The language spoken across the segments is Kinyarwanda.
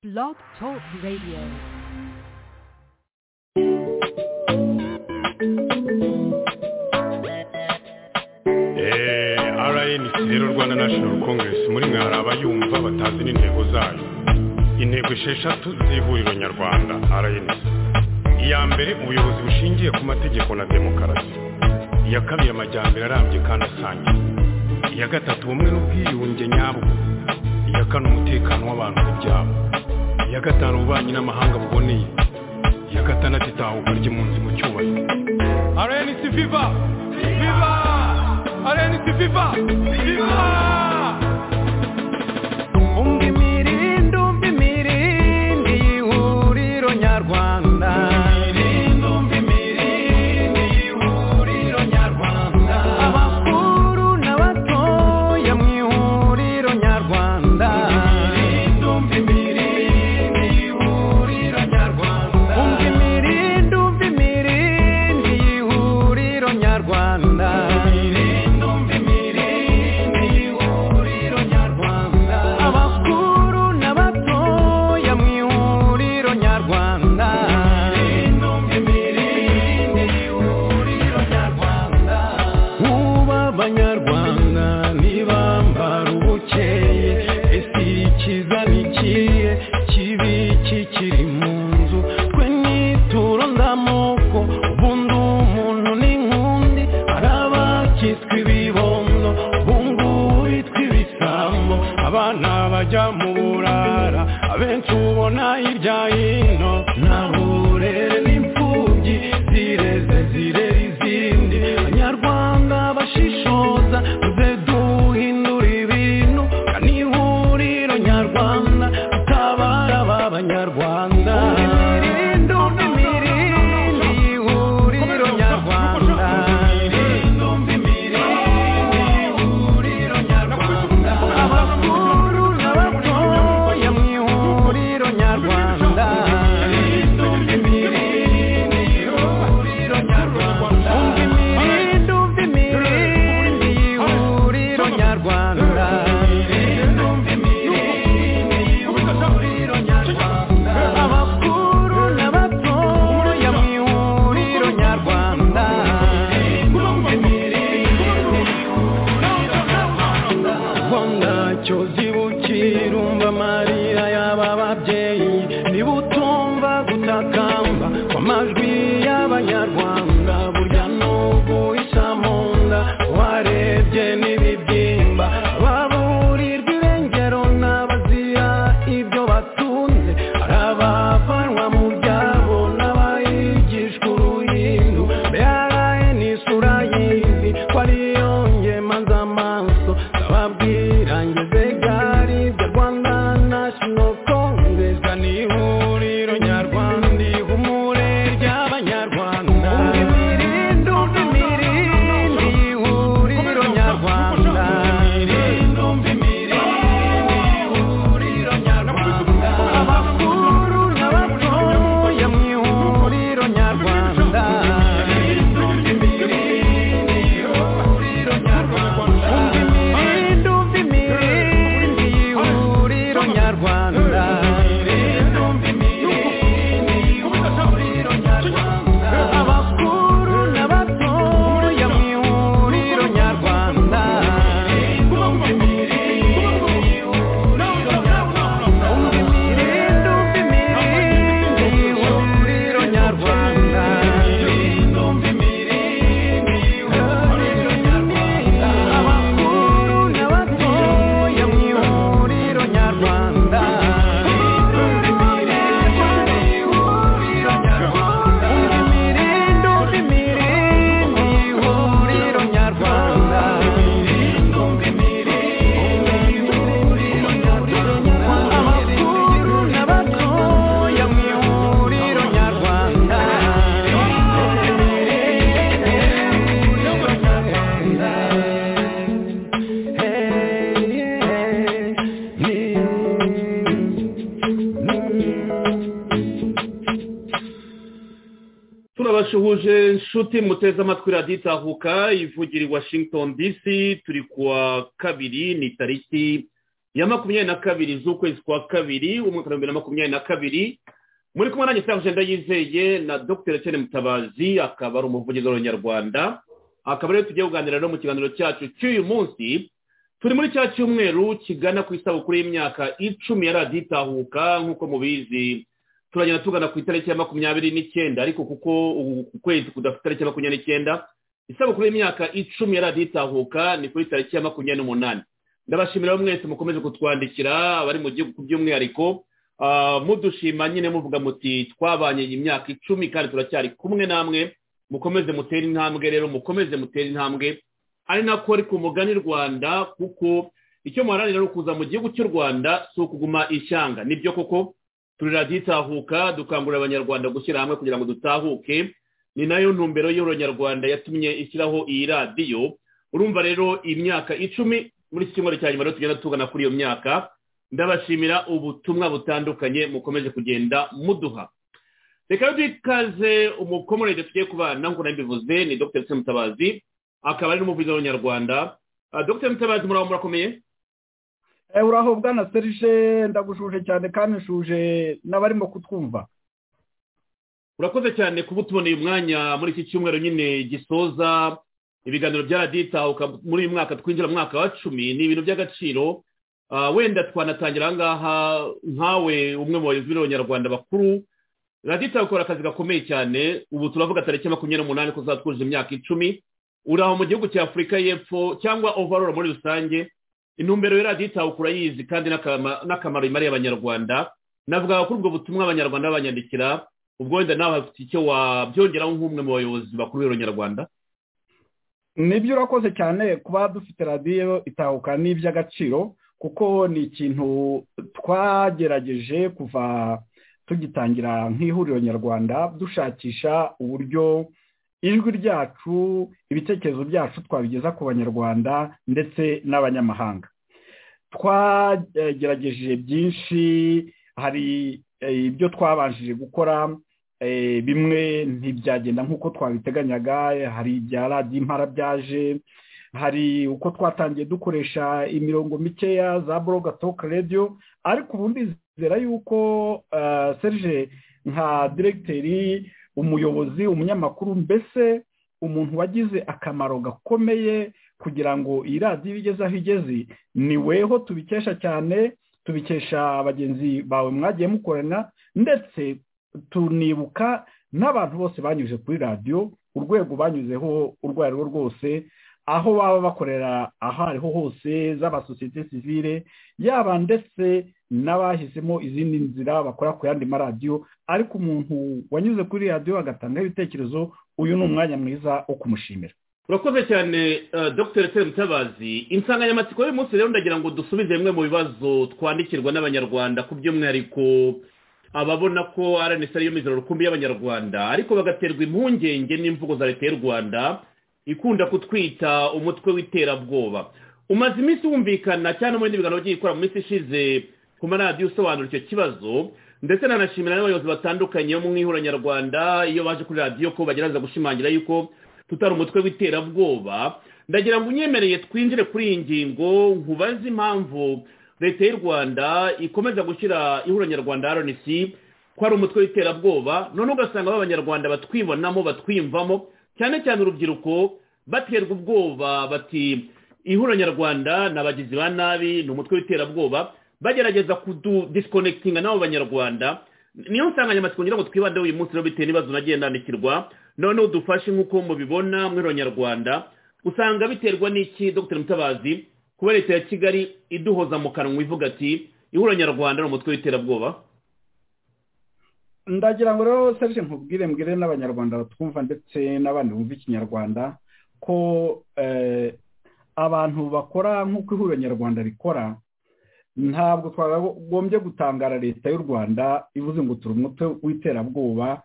Blog Talk Radio. Eh, RNC rero Rwanda National Congress muri mwe hari abayumva batazi n'intego zayo intego esheshatu z'ihuriro nyarwanda RNC iya mbere ubuyobozi bushingiye ku mategeko na demokarasi iya kabiri amajyambere arambye kandi asangiye iya gatatu ubumwe n'ubwiyunge nyabwo iya kane umutekano w'abantu n'ibyabo iya gatanu ububanyi n'amahanga buboneye iya gatandatu itahuka ry'impunzi mu cyubahiro RNC Viva Viva RNC Viva Viva umva imirindi umva imirindi y'ihuriro nyarwanda abakuru n'abatoya mu ihuriro nyarwanda umva imirindi umva imirindi y'ihuriro nyarwanda abakuru n'abatoya mu ihuriro nyarwanda Uba abanyarwanda ntibambara ubukeye ese ikiza ni ikihe kibi kikiri mu nzu twe nituro ndamoko ubundi umuntu ni nkundi hari abakitwa ibibondo bungu bitwa ibisambo abana bajya mu burara abenshi ubona hirya hino nta burere n'imfubyi zireze zirera izindi banyarwanda bashishoza muze duhindura ibintu kandi ihuriro nyarwanda utabara ba banyarwanda imirindi umva imirindi ihuriro nyarwanda abakuru n'abatoya mu ihuriro nyarwanda umva imirindi umva imirindi y'ihuriro nyarwanda abakuru n'abatoya mu ihuriro nyarwanda ubwo ntacyo zibukira umva amarira y'aba babyeyi niba utumva gutakamba kw'amajwi y'abanyarwanda burya n'ubu isa mu nda warebye n'ibibyimba baburirwa irengero n'abazira ibyo batunze hari abavanwa mu byabo n'abayigishwa uruhindu mbere n'isura y'izi ko ariyo ngema z'amaso ndababwira ngeze gari bya rwanda national congress ni ihuriro nyarwanda ihumure ry'abanyarwanda umva imirindi umva imirindi ihuriro nyarwanda abakuru n'abatoya mu ihuriro nyarwanda umva imirindi umva imirindi ihuriro nyarwanda abakuru n'abatoya mu ihuriro nyarwanda umva imirindi umva imirindi ihuriro nyarwanda abakuru n'abatoya mu ihuriro nyarwanda umva imirindi umva imirindi ihuriro nyarwanda abakuru n'abatoya mu ihuriro nyarwanda turabasuhuje nshuti muteze amatwi radiyo itahuka ivugira i washington dc turi kuwa kabiri ni tariki ya makumyabiri na kabiri z'ukwezi kwa kabiri umwaka wa bibiri na makumyabiri na kabiri muri kumwe nanjye saha jenda yizeye na dr etienne mutabazi akaba ari umuvugizi w'abanyarwanda akaba ariyo tugiye kuganira rero mu kiganiro cyacu cy'uyu munsi turi muri cya cyumweru kigana ku isabukuru y'imyaka icumi ya radiyo itahuka nk'uko mubizi turagenda tugana ku itariki ya makumyabiri n'icyenda ariko kuko uku kwezi kudafite itariki ya makumyabiri n'icyenda isabukuru y'imyaka icumi ya radiyo itahuka ni kuri tariki ya makumyabiri n'umunani ndabashimira rero mwese mukomeze kutwandikira abari mu gihugu by'umwihariko ah, mudushima nyine muvuga muti twabanye iyi myaka icumi kandi turacyari kumwe namwe mukomeze mutere intambwe rero mukomeze mutere intambwe ari nako ari ku mugani rwanda kuko icyo muharanira ari ukuza mu gihugu cy'u rwanda si ukuguma ishyanga nibyo koko turi radiyo itahuka dukangurira abanyarwanda gushyira hamwe kugira ngo dutahuke ni nayo ntumbero y'ihuriro nyarwanda yatumye ishyiraho iyi radiyo urumva rero imyaka icumi muri iki cyumweru cya nyuma rero tugenda tugana kuri iyo myaka ndabashimira ubutumwa butandukanye mukomeze kugenda muduha reka rero dukaze umukomorere tugiye kubana nk'uko nabivuze ni dr Etienne mutabazi akaba ari n'umuvuzi w'abanyarwanda Ah, dr mutabazi muraba murakomeye Eh, uraho bwana serije ndagushuje cyane kandi nshuje n'abarimo kutwumva urakoze cyane kuba utuboneye umwanya muri iki cyumweru nyine gisoza ibiganiro bya radiyo itahuka muri uyu mwaka twinjira mu mwaka wa cumi ni ibintu by'agaciro Ah, wenda twanatangira aha ngaha nkawe umwe mu bayobozi b'abanyarwanda bakuru radiyo itahuka ikora akazi gakomeye cyane ubu turavuga tariki ya makumyabiri n'umunani ko zatwujije imyaka icumi uri aho mu gihugu cya afurika y'epfo cyangwa overall muri rusange intumbero ya radiyo itahuka urayizi kandi n'akama- n'akamaro imariye abanyarwanda navuga kuri ubwo butumwa abanyarwanda babanyandikira ubwo wenda nawe hafite icyo wabyongeraho nk'umwe mu bayobozi bakuru b'abanyarwanda nibyo urakoze cyane kuba dufite radiyo itahuka n'iby'agaciro kuko ni ikintu twagerageje kuva tugitangira nk'ihuriro nyarwanda dushakisha uburyo ijwi ryacu ibitekerezo byacu twabigeza ku banyarwanda ndetse n'abanyamahanga twagerageje byinshi hari eh, ibyo twabanjije gukora eh, bimwe ntibyagenda nk'uko twabiteganyaga eh, hari ibya radiyo impara byaje hari uko twatangiye dukoresha imirongo mikeya za boroga toka radiyo ariko ubu ndizera yuko eh, serge nka diregiteri umuyobozi umunyamakuru mbese umuntu wagize akamaro gakomeye kugira ngo iyi radiyo igeze aho igeze ni weho tubikesha cyane tubikesha bagenzi bawe mwagiye mukorana ndetse tunibuka n'abantu bose banyuze kuri radiyo urwego banyuzeho urwo ari rwo rwose aho baba bakorera aho ariho hose z'amasosiyete sivile yaba ndetse n'abahisemo izindi nzira bakora ku yandi maradiyo ariko umuntu wanyuze kuri radiyo agatangaho ibitekerezo uyu ni umwanya mwiza wo kumushimira urakoze cyane eh, dr etienne mutabazi insanganyamatsiko y'uyu munsi rero ndagira ngo dusubize bimwe mu bibazo twandikirwa n'abanyarwanda ku by'umwihariko ababona ko rnc ariyo mizero rukumbi y'abanyarwanda ariko bagaterwa impungenge n'imvugo za leta y'u rwanda ikunda kutwita umutwe w'iterabwoba umaze iminsi wumvikana cyane mu bindi biganiro by'ikora mu minsi ishize ku maradiyo usobanura icyo kibazo ndetse nanashimira n'abayobozi batandukanye bo mu ihura nyarwanda iyo baje kuri radiyo ko bagerageza gushimangira yuko tutari umutwe w'iterabwoba ndagira ngo unyemereye twinjire kuri iyi ngingo nkubaze impamvu leta y'u rwanda ikomeza gushyira ihura nyarwanda rnc ko ari umutwe w'iterabwoba none ugasanga b'abanyarwanda batwibonamo batwiyumvamo cyane cyane urubyiruko baterwa ubwoba bati ihura nyarwanda ni abagizi ba nabi ni umutwe w'iterabwoba bagerageza kududisikonekitinga n'abo banyarwanda niyo nsanganyamatsiko ngira ngo twibandeho uyu munsi rero bitewe n'ibibazo nagiye ndandikirwa noneho dufashe nk'uko mubibona mwero nyarwanda usanga biterwa n'iki dr mutabazi kuba leta ya kigali iduhoza mu kanwa ivuga ati ihura nyarwanda ni umutwe w'iterabwoba ndagira ngo rero serge nkubwire mbwire n'abanyarwanda batwumva ndetse n'abandi bumva ikinyarwanda ko eh, abantu bakora nk'uko ihuriro nyarwanda rikora ntabwo twagombye gutangara leta y'u rwanda ivuze ngo turi umutwe w'iterabwoba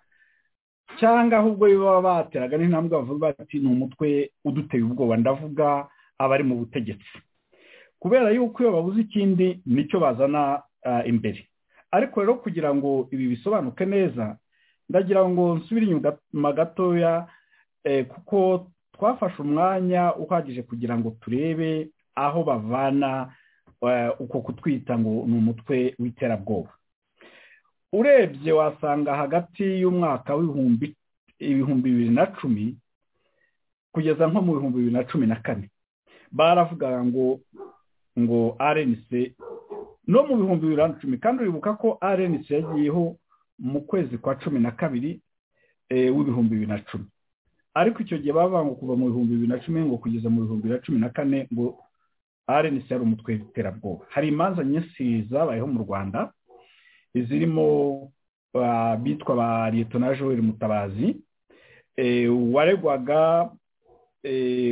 cyangwa ahubwo baba bateraga n'intambwe bavuga bati ni umutwe uduteye ubwoba ndavuga abari mu butegetsi kubera yuko iyo babuze ikindi nicyo bazana ah, imbere ariko rero kugira ngo ibi bisobanuke neza ndagira ngo nsubire inyuma gatoya eh, kuko twafashe umwanya uhagije kugira ngo turebe aho bavana uko kutwita ngo ni umutwe w'iterabwoba urebye wasanga hagati y'umwaka w'ibihumbi ibihumbi bibiri na cumi kugeza nko mu bihumbi bibiri na cumi na kane baravugaga ngo ngo rnc no mu bihumbi bibiri na cumi kandi uribuka ko rnc yagiyeho mu kwezi kwa cumi na kabiri w'ibihumbi bibiri na cumi ariko icyo gihe bavuga ngo kuva mu bihumbi bibiri na cumi ngo kugeza mu bihumbi bibiri na cumi na kane ngo rnc ari umutwe w'iterabwoba hari imanza nyinshi zabayeho mu rwanda zirimo abitwa ba liyetona joel mutabazi waregwaga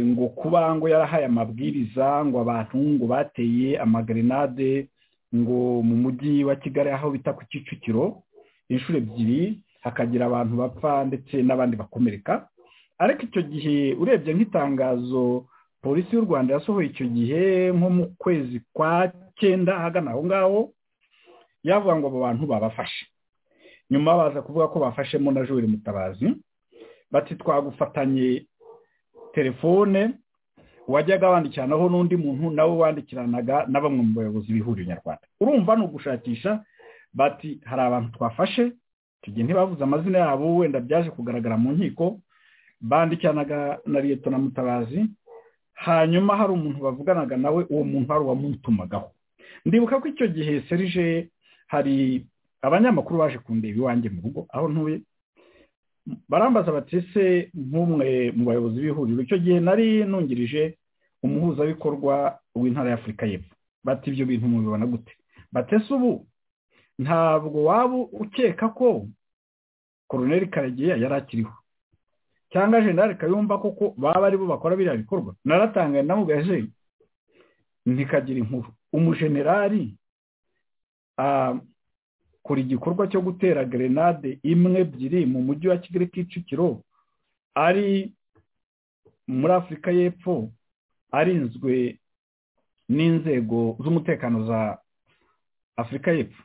ngo kuba ngo yarahaye amabwiriza ngo abantu ngo bateye amagerenade ngo mu mujyi wa kigali aho bita ku kicukiro inshuro ebyiri hakagira abantu bapfa ndetse n'abandi bakomereka ariko icyo gihe urebye nk'itangazo polisi y'u rwanda yasohoye icyo gihe nko mu kwezi kwa cyenda ahagana aho ngaho yavuga ngo abo bantu babafashe nyuma baza kuvuga ko bafashemo na joweli mutabazi bati twagufatanye telefone wajyaga wandikiranaho n'undi muntu nawe wandikiranaga na bamwe mu bayobozi b'ihuriro nyarwanda urumva ni ugushakisha bati hari abantu twafashe tugiye ntibavuze amazina yabo wenda byaje kugaragara mu nkiko bandikiranaga na leta na mutabazi hanyuma hari umuntu bavuganaga nawe uwo muntu hari uwamutumagaho ndibuka ko icyo gihe serije hari abanyamakuru baje kundeba iwanjye mu rugo aho ntuye barambaza bati ese nk'umwe mu bayobozi b'ihuriro icyo gihe nari nungirije umuhuzabikorwa w'intara y'afurika y'epfo bati ibyo bintu mubibona gute batese ubu ntabwo waba ukeka ko koroneri karegeya yari akiriho cyangwa jenali kayumba koko baba aribo bakora biriya bikorwa naratangaye namugaje ntikagira inkuru umujenerali akora igikorwa cyo gutera gerenade imwe ebyiri mu mujyi wa kigali kicukiro ari muri afurika y'epfo arinzwe n'inzego z'umutekano za afurika y'epfo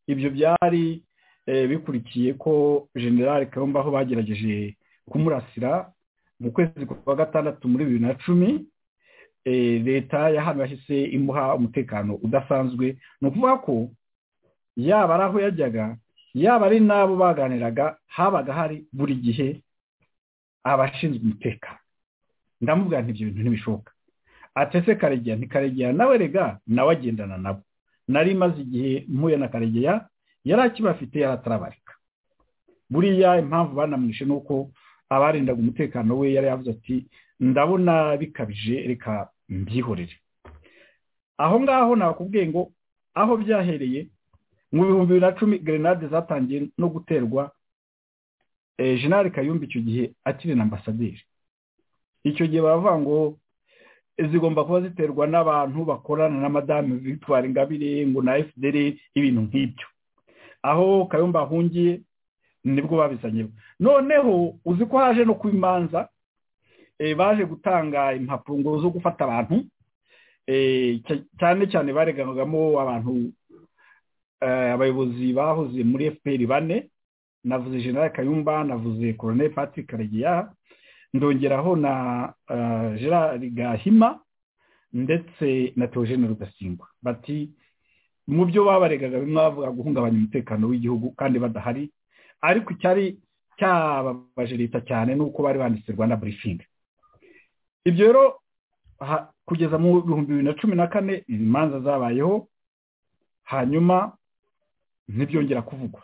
ibyo byari bikurikiye ko generali kayumba aho bagerageje kumurasira mu kwezi kwa gatandatu muri bibiri na cumi leta yahantu yahise imuha umutekano udasanzwe ni ukuvuga ko yaba ari aho yajyaga yaba ari n'abo baganiraga habaga hari buri gihe abashinzwe umutekano ndamubwira ibyo bintu ntibishoboka atese karegeya ntikaregeya nawe rega nawe agendana nabo nari maze igihe mpuye na karegeya yari akibafite yari atarabarika buriya impamvu banamwishe ni uko abarindaga umutekano we yari yavuze ati ndabona bikabije reka mbyihorere aho ngaho nakubwiye ngo aho byahereye mu bihumbi bibiri na cumi gerenade zatangiye no guterwa jenali kayumba icyo gihe akiri na ambasaderi icyo gihe baravuga ngo zigomba kuba ziterwa n'abantu bakorana na madamu victoire ingabire ngo na fdr ibintu nk'ibyo aho kayumba ahungiye nibwo babizanye noneho uzi ko haje no kuba imanza baje gutanga impapuro zo gufata abantu cyane cyane bareganagamo abantu abayobozi bahoze muri fpr bane navuze general kayumba navuze koronel patrick karegeya ndongeraho na gerard gahima ndetse na teogene rudasingwa bati mu byo babaregaga bimwe bavuga guhungabanya umutekano w'igihugu kandi badahari ariko icyari cyababaje leta cyane ni uko bari banditse rwanda burifingi ibyo rero kugeza mu bihumbi bibiri na cumi na kane izi manza zabayeho hanyuma ntibyongera kuvugwa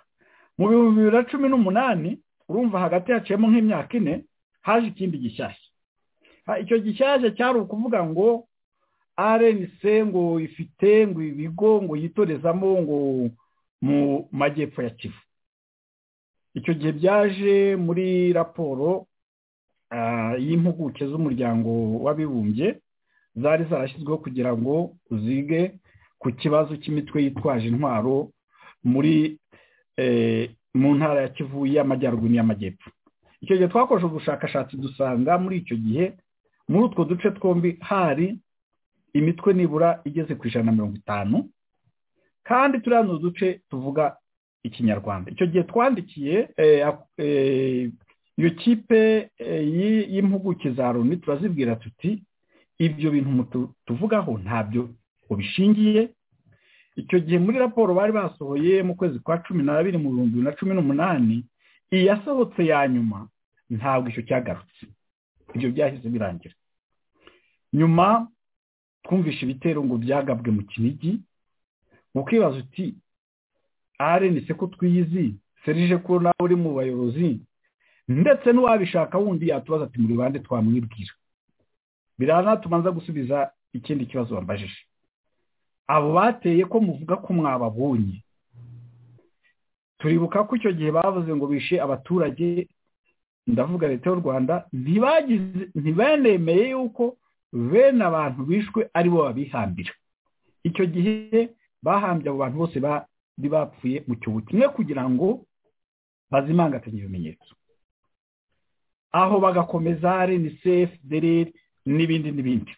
mu bihumbi bibiri na cumi n'umunani urumva hagati haciyemo nk'imyaka ine haje ikindi gishyashya icyo gishyashya cyari ukuvuga ngo rnc ngo ifite ngo ibigo ngo yitorezamo ngo mu majyepfo ya kivu icyo gihe byaje muri raporo y'impuguke z'umuryango w'abibumbye zari zarashyizweho kugira ngo zige ku kibazo cy'imitwe yitwaje intwaro muri mu ntara ya kivu y'amajyaruguru n'iy'amajyepfo icyo gihe twakoresha ubushakashatsi dusanga muri icyo gihe muri utwo duce twombi hari imitwe nibura igeze ku ijana na mirongo itanu kandi turiya ni uduce tuvuga ikinyarwanda icyo gihe twandikiye iyo kipe y'impuguke za loni turazibwira tuti ibyo bintu tuvugaho ntabyo ubishingiye icyo gihe muri raporo bari basohoye mu kwezi kwa cumi n'abiri mu bihumbi bibiri na cumi n'umunani iyasohotse ya nyuma ntabwo icyo cyagarutse ibyo byahise birangira nyuma twumvishe ibitero ngo byagabwe mu kinigi ukibaza uti arenise ko twiyizi serije ko nawe uri mu bayobozi ndetse n'uwabishaka wundi yatubaza ati muri bande twamwibwira biranatuma nza gusubiza ikindi kibazo wambajije abo bateye ko muvuga ko mwababonye turibuka ko icyo gihe bavuze ngo bishe abaturage ndavuga leta y'u rwanda ntibagize ntibanemeye yuko bene abantu bishwe ari bo babihambira icyo gihe bahambye abo bantu bose bari bapfuye mu cyobo kimwe kugira ngo bazimangatanye ibimenyetso aho bagakomeza renisefu dereri n'ibindi n'ibindi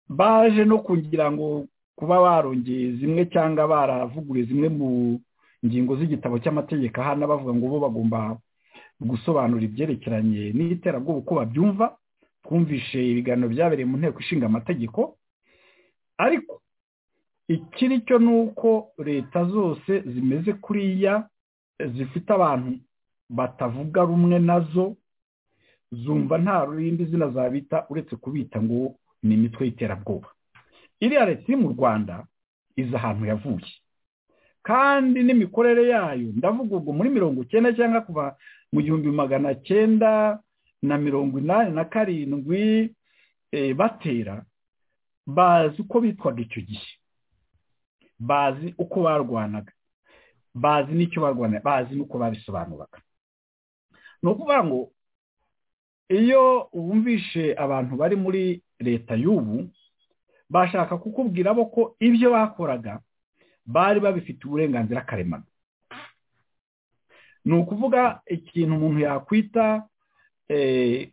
baje no kugira ngo kuba barongeye zimwe cyangwa baravuguruye zimwe mu ngingo z'igitabo cy'amategeko hano bavuga ngo bo bagomba gusobanura ibyerekeranye n'iterabwoba uko babyumva twumvishe ibiganiro byabereye mu nteko ishinga amategeko ariko ikiri cyo ni uko leta zose zimeze kuriya zifite abantu batavuga rumwe nazo zumva nta rurindi zina zabita uretse kubita ngo ni imitwe y'iterabwoba iriya leta iri mu rwanda izi ahantu yavuye kandi n'imikorere yayo ndavuga ubwo muri mirongo icyenda cyangwa kuva mu gihumbi magana cyenda na mirongo inani na karindwi batera bazi uko bitwaga icyo gihe bazi uko barwanaga bazi n'icyo barwanaga bazi n'uko babisobanuraga ni ukuvuga ngo iyo wumvishe abantu bari muri leta y'ubu bashaka kukubwira bo ko ibyo bakoraga bari babifite uburenganzira karemano ni ukuvuga ikintu umuntu yakwita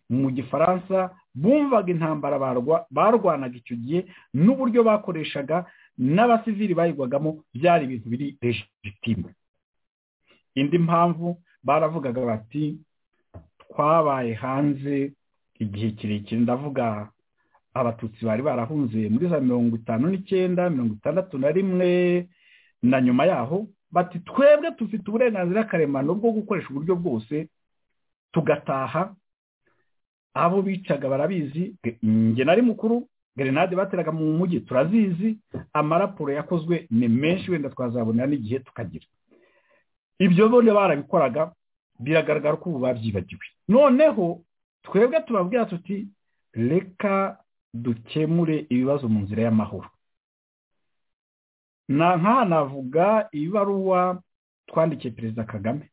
mu gifaransa bumvaga intambara barwanaga icyo gihe n'uburyo bakoreshaga n'abasivili bayigwagamo byari ibintu biri rejitime indi mpamvu baravugaga bati twabaye hanze igihe kirekire ndavuga abatutsi bari barahunze muri za mirongo itanu n'icyenda mirongo itandatu na rimwe na nyuma yaho bati twebwe dufite uburenganzira karemano bwo gukoresha uburyo bwose tugataha abo bicaga barabizi njye nari mukuru gerenade bateraga mu mujyi turazizi amaraporo yakozwe ni menshi wenda twazabona n'igihe tukagira ibyo bone barabikoraga biragaragara ko ubu babyibagiwe noneho twebwe tubabwira tuti reka dukemure ibibazo mu nzira y'amahoro nk'aha navuga ibaruwa twandikiye perezida kagame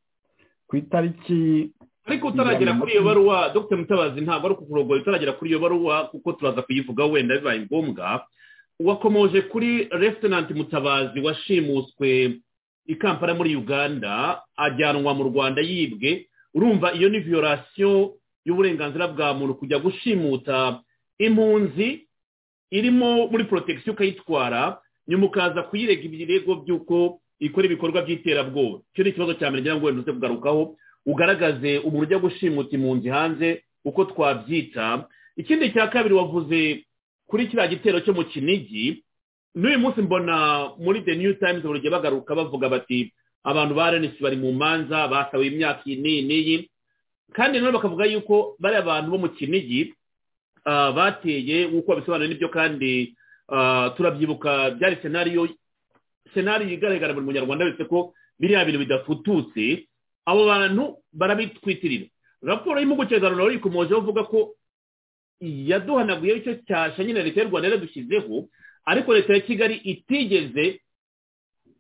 ku itariki ariko utaragera kuri iyo baruwa dr mutabazi ntabwo ari ukukurogora utaragera kuri iyo baruwa kuko turaza kuyivuga wenda bibaye ngombwa wakomoje kuri Lieutenant mutabazi washimuswe i kampala muri uganda ajyanwa mu rwanda yibwe urumva iyo ni viyorasiyo y'uburenganzira bwa muntu kujya gushimuta impunzi irimo muri porotagisiyo ukayitwara nyuma ukaza kuyirega ibirego by'uko ikora ibikorwa by'iterabwoba icyo ni ikibazo cya mbere ngira ngo wenda uze kugarukaho ugaragaze umuntu ujya gushimuta impunzi hanze uko twabyita ikindi cya kabiri wavuze kuri kiriya gitero cyo mu kinigi n'uyu munsi mbona muri the new times buri gihe bagaruka bavuga bati abantu ba renesi bari mu manza basabiye imyaka iyi n'iyi kandi nanone bakavuga yuko bariya bantu bo mu kinigi bateye nk'uko babisobanura n'ibyo kandi turabyibuka byari senariyo senariyo igaragara buri munyarwanda wese ko biriya bintu bidafututse abo bantu barabitwitirira raporo y'impuguke za rura ikomojeho uvuga ko yaduhanaguyeho icyo cyasha nyine leta y'u rwanda yaradushyizeho ariko leta ya kigali itigeze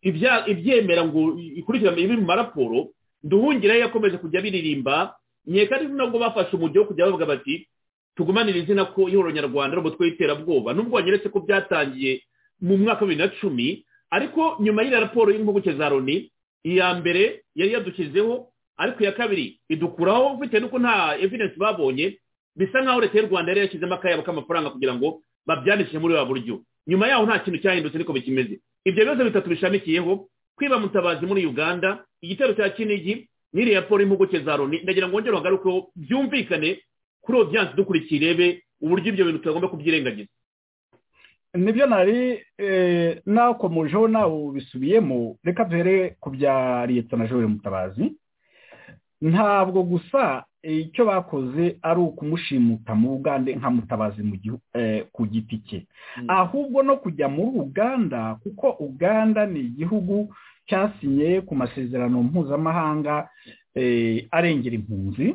ibyemera ngo ikurikirane ibi mu maraporo duhungire yakomeje kujya biririmba nyeka ari nabwo bafashe umujyi wo kujya bavuga bati tugumanire izina ko ihoro nyarwanda ari umutwe w'iterabwoba nubwo wanyeretse ko byatangiye mu mwaka wa bibiri na cumi ariko nyuma y'iyo raporo y'impuguke za loni iya mbere yari yadushyizeho ariko iya kabiri idukuraho bitewe n'uko nta evidensi babonye bisa nk'aho leta y'u rwanda yari yashyizemo akayabo k'amafaranga kugira ngo babyandikishe muri wa buryo nyuma yaho nta kintu cyahindutse niko bikimeze ibyo bibazo bitatu bishamikiyeho kwiba mutabazi muri uganda igitero cya kinigi n'iriya raporo y'impuguke za loni ndagira ngo wongere uhagarukeho byumvikane kuri odiyanse dukurikiye irebe uburyo ibyo bintu tutagomba kubyirengagiza nibyo nari nakomojeho nawe ubisubiyemo reka duhere ku bya leta na joye mutabazi ntabwo gusa icyo bakoze ari ukumushimuta mu bugande nka mutabazi ku giti cye ahubwo no kujya muri uganda kuko uganda ni igihugu cyasinye ku masezerano mpuzamahanga arengera impunzi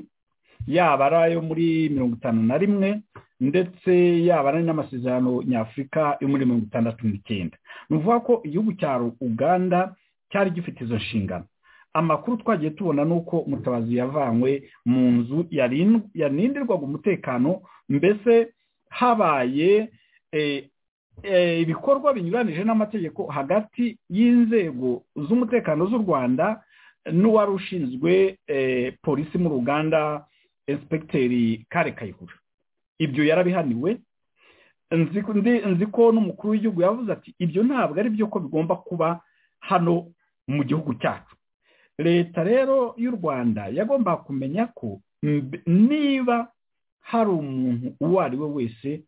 yaba ari ayo muri mirongo itanu na rimwe ndetse yaba ari n'amasezerano nyafurika yo muri mirongo itandatu n'icyenda ni ukuvuga ko igihugu cya uganda cyari gifite izo nshingano amakuru twagiye tubona ni uko mutabazi yavanywe mu nzu yarindirwaga umutekano mbese habaye ibikorwa binyuranije n'amategeko hagati y'inzego z'umutekano z'u rwanda n'uwari ushinzwe polisi mu ruganda inspekiteri kare kayihura ibyo yarabihaniwe nzi ko n'umukuru w'igihugu yavuze ati ibyo ntabwo ari byo ko bigomba kuba hano mu gihugu cyacu leta rero y'u rwanda yagomba kumenya ko niba hari umuntu uwo ari we wese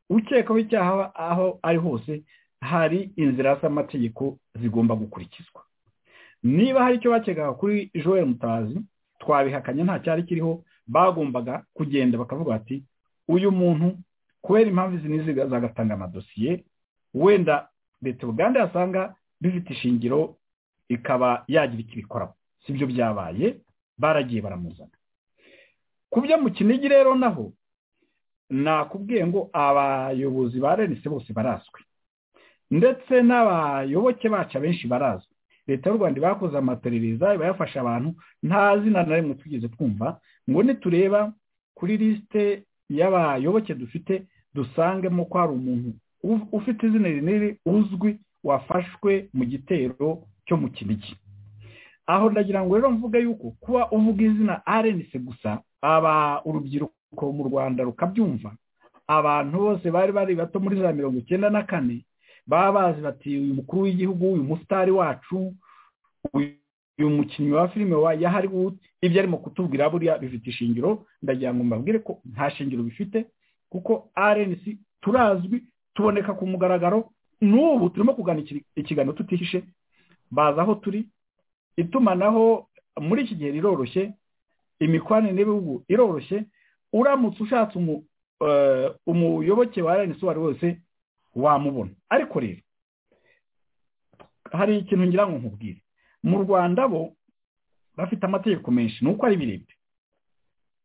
ukekaho icyaha aho ari hose hari inzira z'amategeko zigomba gukurikizwa niba hari icyo bakekaga kuri joel mutazi twabihakanye nta cyari kiriho bagombaga kugenda bakavuga ati uyu muntu kubera impamvu izi n'izi zagatanga amadosiye wenda leta uganda yasanga bifite ishingiro ikaba yagira icyo ibikoraho si byo byabaye baragiye baramuzana ku byo mu kinigi rero naho nakubwiye ngo abayobozi ba renise bose barazwi ndetse n'abayoboke bacu abenshi barazwi leta y'u rwanda bakoze amaperereza iba yafasha abantu nta zina na rimwe tugeze twumva ngo nitureba kuri lisite y'abayoboke dufite dusangemo ko hari umuntu ufite izina rinini uzwi wafashwe mu gitero cyo mu kinigi aho ndagira ngo rero mvuga yuko kuba uvuga izina rnc gusa aba urubyiruko mu rwanda rukabyumva abantu bose bari bari bato muri za mirongo icyenda na kane baba bazi bati uyu mukuru w'igihugu uyu musitari wacu uyu mukinnyi wa filime wa yahariwudu ibyo arimo kutubwira buriya bifite ishingiro ndagira ngo mbabwire ko nta shingiro bifite kuko rnc turazwi tuboneka ku mugaragaro n'ubu turimo kugana ikiganiro tutihishe baza aho turi itumanaho muri iki gihe riroroshye imikoranire n'ibihugu iroroshye uramutse ushatse umuyoboke wa rnc uwo ari wese wamubona ariko rero hari ikintu ngira ngo nkubwire mu rwanda bo bafite amategeko menshi ni uko ari birebire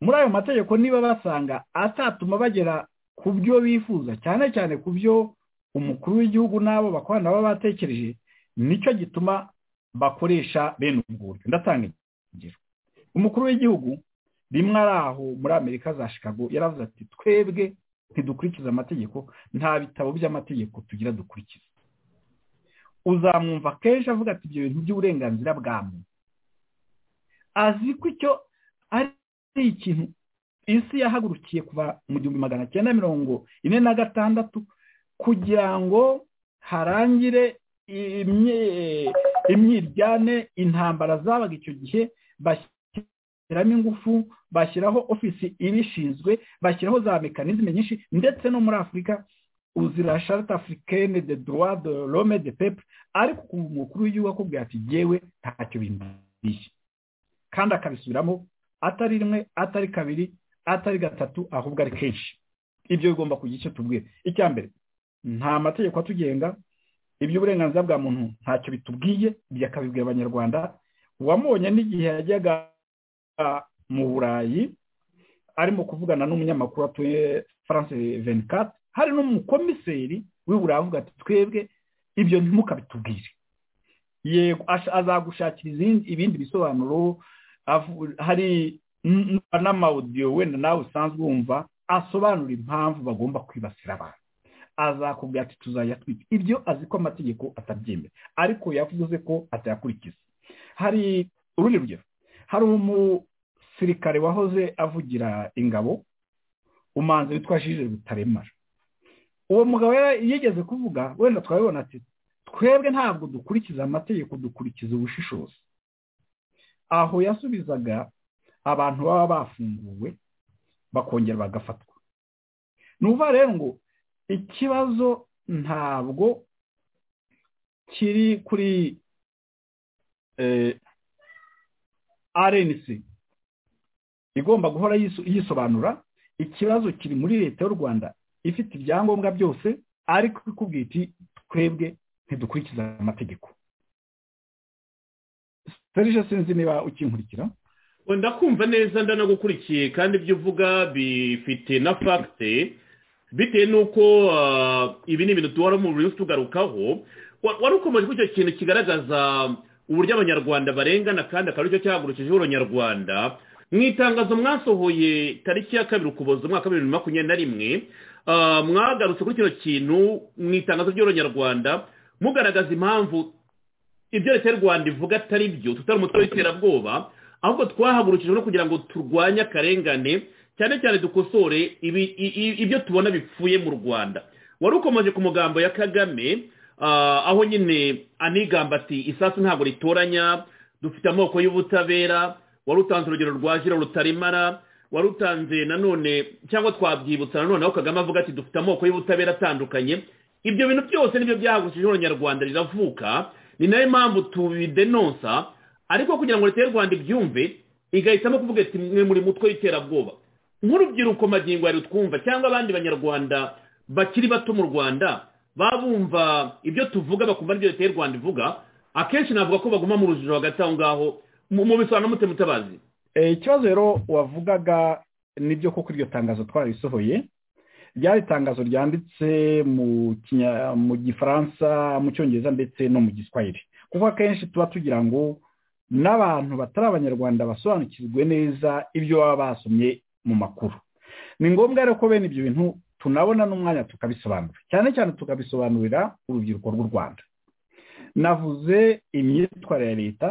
muri ayo mategeko niba basanga atatuma bagera ku byo bifuza cyane cyane ku byo umukuru w'igihugu n'abo bakorana baba batekereje nicyo gituma bakoresha bene ubwo buryo ndatanga ingero umukuru w'igihugu rimwe ari aho muri amerika za chicago yaravuze ati twebwe ntidukurikize amategeko nta bitabo by'amategeko tugira dukurikiza uzamwumva kenshi avuga ati ibyo bintu by'uburenganzira bwa muntu azi ko icyo ari ikintu isi yahagurukiye kuva mu gihumbi magana cyenda mirongo ine na gatandatu kugira ngo harangire imyiryane intambara zabaga icyo gihe bashyiramo ingufu bashyiraho ofisi ibishinzwe bashyiraho za mekanizme nyinshi ndetse no muri afurika uzira sharita afurikene de droit de l'homme de pepe ariko ku mukuru w'igihugu akubwira ati yewe ntacyo bindishye kandi akabisubiramo atari rimwe atari kabiri atari gatatu ahubwo ari kenshi ibyo bigomba kugira icyo tubwira icya mbere nta mategeko atugenga iby'uburenganzira bwa muntu ntacyo bitubwiye ibyo akabibwira abanyarwanda wamubonye n'igihe yajyaga mu burayi arimo kuvugana n'umunyamakuru atuye france venikati hari n'umukomiseri wibura avuga ati twebwe ibyo ntimukabitubwire yego azagushakira ibindi bisobanuro hari n'amawudiyo wenda nawe usanzwe wumva asobanura impamvu bagomba kwibasira abantu azakubwira ati tuzajya twita ibyo azi ko amategeko atabyemera ariko yavuze ko atayakurikiza hari urundi rugero hari umusirikare wahoze avugira ingabo umanza witwa jije butaremara uwo mugabo yigeze kuvuga wenda twabibona ati twebwe ntabwo dukurikiza amategeko dukurikiza ubushishozi aho yasubizaga abantu baba bafunguwe bakongera bagafatwa ni rero ngo ikibazo ntabwo kiri kuri rnc igomba guhora yiso- yisobanura ikibazo kiri muri leta y'u rwanda ifite ibyangombwa byose ariko ikubwira iti twebwe ntidukurikiza amategeko serije sinzi niba ukinkurikira ndakumva neza ndanagukurikiye kandi ibyo uvuga bifite na fagite bitewe n'uko ah, ibi ni ibintu duhora mu buri tugarukaho Wa- wari ukomeje kuri icyo kintu kigaragaza uburyo abanyarwanda barengana kandi akaba aricyo cyahagurukijeho abanyarwanda mu itangazo mwasohoye tariki ya kabiri ukuboza umwaka wa bibiri na makumyabiri na rimwe ah, mwagarutse kuri kino kintu mu itangazo ry'abanyarwanda mugaragaza impamvu ibyo leta y'u rwanda ivuga atari byo tutari umutwe w'iterabwoba ahubwo twahagurukijwe no kugira ngo turwanye akarengane cyane cyane dukosore ibi- i- i- ibyo tubona bipfuye mu rwanda wari ukomeje ku mugambo ya kagame ah, aho nyine anigamba ati isasu ntabwo ritoranya dufite amoko y'ubutabera wari utanze urugero rwa jira rutaremara wari utanze nanone cyangwa twabyibutsa nanone aho kagame avuga ati dufite amoko y'ubutabera atandukanye ibyo bintu byose nibyo byahagurukije abanyarwanda riravuka ni nayo mpamvu tubidenonsa ariko kugira ngo leta y'u rwanda ibyumve igahitamo kuvuga ati mwe muri mutwe w'iterabwoba nk'urubyiruko magingo yari twumva cyangwa abandi banyarwanda bakiri bato mu rwanda babumva ibyo tuvuga bakumva n'ibyo leta y'u rwanda ivuga akenshi navuga ko baguma mu rujijo hagati aho ngaho mu- mu bisobanuro mute mutabazi Eh, ikibazo rero wavugaga nibyo koko iryo tangazo twarisohoye ryari itangazo ryanditse mu Kinya- mu gifaransa mu cyongereza ndetse no mu giswahili kuko akenshi tuba tugira ngo n'abantu batari abanyarwanda basobanukirwe neza ibyo baba basomye mu makuru ni ngombwa rero ko bene ibyo bintu tunabona n'umwanya tukabisobanura cyane cyane tukabisobanurira urubyiruko rw'u rwanda navuze imyitwarire ya leta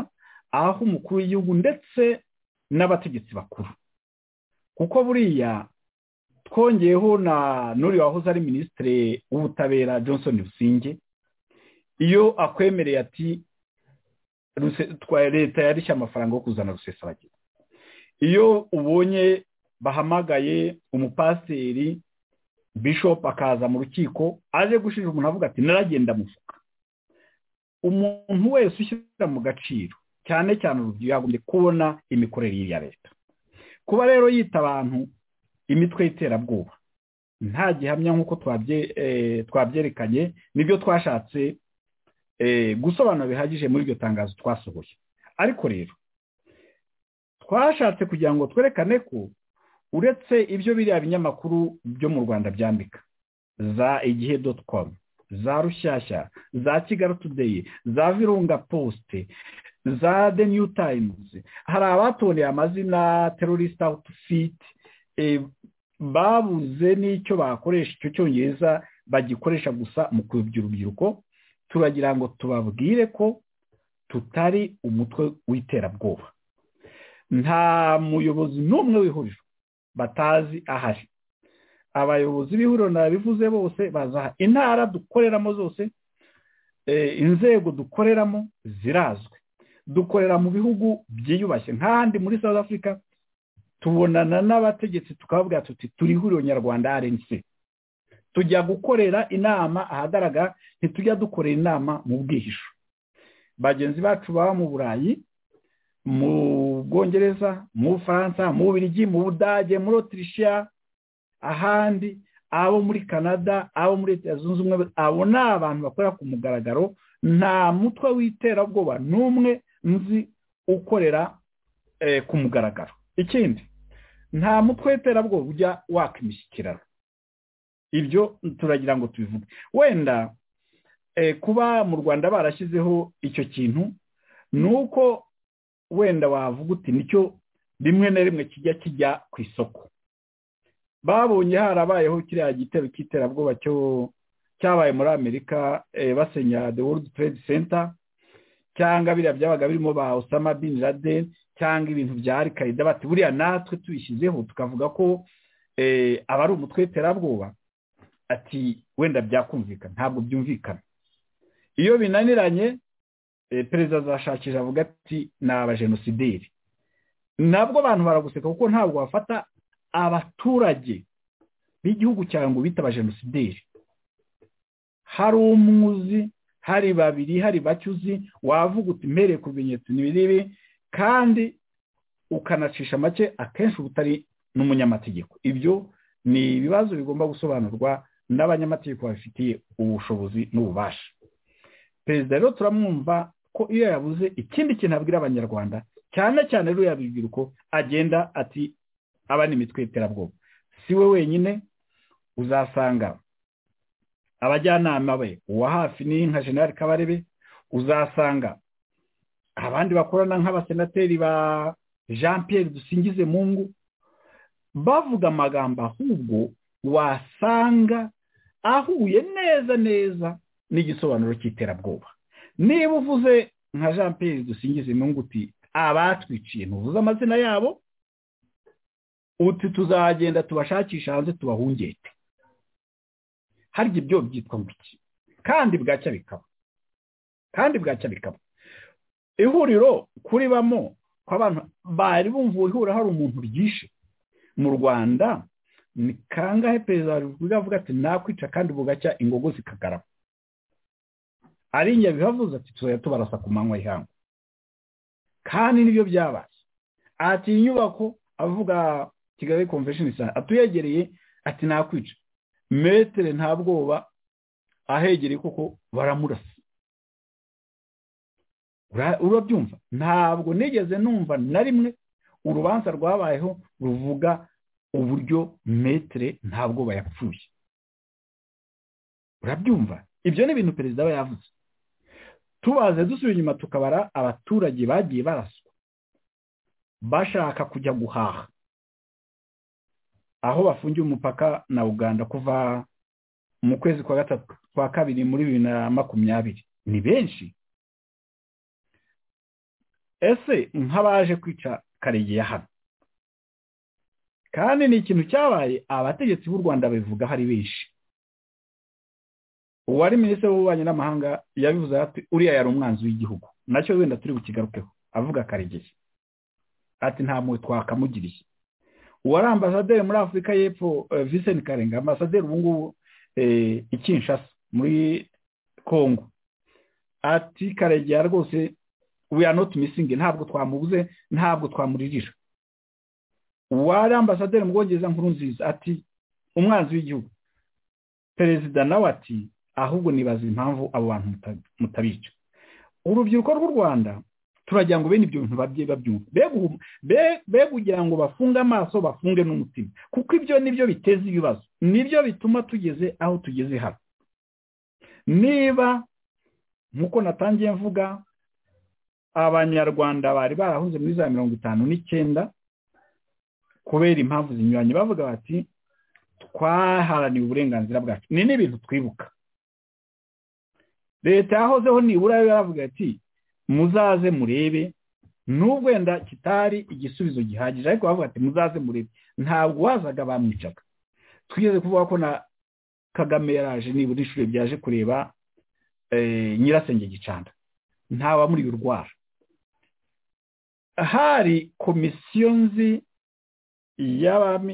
aho umukuru w'igihugu ndetse n'abategetsi bakuru kuko buriya twongeyeho na n'uriya wahoze ari minisitiri w'ubutabera johnson businge iyo akwemereye ati "Ruse- twa- leta yarishye amafaranga yo kuzana rusesabagina iyo ubonye bahamagaye umupasiteri bishop akaza mu rukiko aje gushinja umuntu avuga ati naragenda mufuka umuntu wese ushyira mu gaciro cyane cyane urubyiruko yagombye kubona imikorere y'iyi ya leta kuba rero yita abantu imitwe y'iterabwoba nta gihamya nk'uko twabye- eh, twabyerekanye nibyo twashatse eh, gusobanura bihagije muri iryo tangazo twasohoye ariko rero twashatse kugira ngo twerekane ko uretse ibyo biriya binyamakuru byo mu rwanda byandika za igihe doti komu za rushyashya za kigali tudeyi za virunga posite za the new times hari abatoneye amazina terrorist outfit eh, babuze n'icyo bakoresha icyo cyongereza bagikoresha gusa mu kuyobya urubyiruko turagira ngo tubabwire ko tutari umutwe w'iterabwoba nta muyobozi n'umwe w'ihuriro batazi ahari abayobozi b'ihuriro nabivuze bose baza aha. intara dukoreramo zose eh, inzego dukoreramo zirazwi dukorera mu bihugu byiyubashye nk'ahandi muri south africa tubonana n'abategetsi tukababwira tuti turi ihuriro nyarwanda rnc tujya gukorera inama ahagaragara ntitujya dukorera inama mu bwihisho bagenzi bacu baba mu burayi mu bwongereza mu bufaransa mu bubiligi mu budage muri otirishiya ahandi abo muri canada abo muri leta zunze ubumwe abo ni abantu bakorera ku mugaragaro nta mutwe w'iterabwoba n'umwe nzi ukorera eh, ku mugaragaro ikindi nta mutwe w'iterabwoba ujya waka imishyikirano ibyo turagira ngo tubivuge wenda eh, kuba mu rwanda barashyizeho icyo kintu ni uko wenda wavuga uti nicyo rimwe na rimwe kijya kijya ku isoko babonye harabayeho kiriya gitero cy'iterabwoba cyo cyabaye muri amerika eh, basenya the world trade center cyangwa biriya byabaga birimo ba osama bin laden cyangwa ibintu bya alkaida bati buriya natwe tubishyizeho tukavuga ko eh, aba ari umutwe w'iterabwoba ati wenda byakumvikana ntabwo byumvikana iyo binaniranye eh, perezida azashakisha avuga ati ni abajenosideri nabwo abantu baraguseka kuko ntabwo bafata abaturage b'igihugu cyawe ngo bite abajenosideri hari umwe uzi hari babiri hari bake uzi wavuga uti mpereye ku bimenyetso n'ibibi kandi ukanacisha make akenshi uba utari n'umunyamategeko ibyo ni ibibazo bigomba gusobanurwa n'abanyamategeko babifitiye ubushobozi n'ububasha perezida rero turamwumva ko iyo yabuze ikindi kintu abwira abanyarwanda cyane cyane rero yabibwirwa agenda ati aba ni imitwe y'iterabwoba si we wenyine uzasanga abajyanama be uwa hafi ni nka generale kabarebe uzasanga abandi bakorana nk'abasenateri ba jean Pierre dusingize mungu bavuga amagambo ahubwo wasanga ahuye neza neza n'igisobanuro cy'iterabwoba niba uvuze nka jean Pierre dusingize mungu uti abatwiciye ntuvuze amazina yabo uti tuzagenda tubashakisha hanze tubahungete harya ibyo byitwa iki kandi bwacya bikaba kandi bwacya bikaba ihuriro kuribamo kw'abantu bari bumva ihura hari umuntu ryishe mu rwanda ni kangahe perezida wa repubulika avuga ati nakwica kandi bugacya ingogo zikagarama ari inyabihu avuze ati tuzajya tubarasa ku manywa y'ihangu kandi nibyo byabaye ati inyubako avuga kigali convention center atuyegereye ati nakwica metere nta bwoba ahegereye kuko baramurasa urabyumva ntabwo nigeze numva na rimwe urubanza rwabayeho ruvuga uburyo metere nta bwoba yapfuye urabyumva ibyo ni ibintu perezida aba yavuze tubaze dusubira inyuma tukabara abaturage bagiye baraswa bashaka kujya guhaha aho bafungiye umupaka na uganda kuva mu kwezi kwa gatatu kwa kabiri muri bibiri na makumyabiri ni benshi ese nk'abaje kwica karegeya hano kandi ni ikintu cyabaye abategetsi b'u rwanda babivuga hari benshi uwari minisitiri w'ububanyi n'amahanga yabivuze ati uriya yari umwanzi w'igihugu nacyo wenda turi bukigarukeho avuga karegeya ati nta mwe twakamugiriye uwari ambasaderi muri afurika y'epfo visenti karenga ambasaderi ubu ngubu ikinshasa muri congo ati karegera rwose we are not missing ntabwo twamubuze ntabwo twamuririra uwari ambasaderi mu bwongereza nkuru nziza ati umwanzi w'igihugu perezida nawe ati ahubwo nibaza impamvu abo bantu mutabica urubyiruko rw'u rwanda turagira ngo bene ibyo bintu babye babyumva be kugira ngo bafunge amaso bafunge n'umutima kuko ibyo nibyo biteza ibibazo nibyo bituma tugeze aho tugeze hano niba nk'uko natangiye mvuga abanyarwanda bari barahunze muri za mirongo itanu n'icyenda kubera impamvu zinyuranye bavuga bati twaharaniye uburenganzira bwacu ni n'ibintu twibuka leta yahozeho nibura yaravuga ati muzaze murebe nubwo wenda kitari igisubizo gihagije ariko bavuga ati muzaze murebe ntabwo wazaga bamwicaga twigeze kuvuga ko na kagame yaraje nibura inshuro byaje kureba nyirasenge gicanda ntawe muri urwara hari komisiyo nzi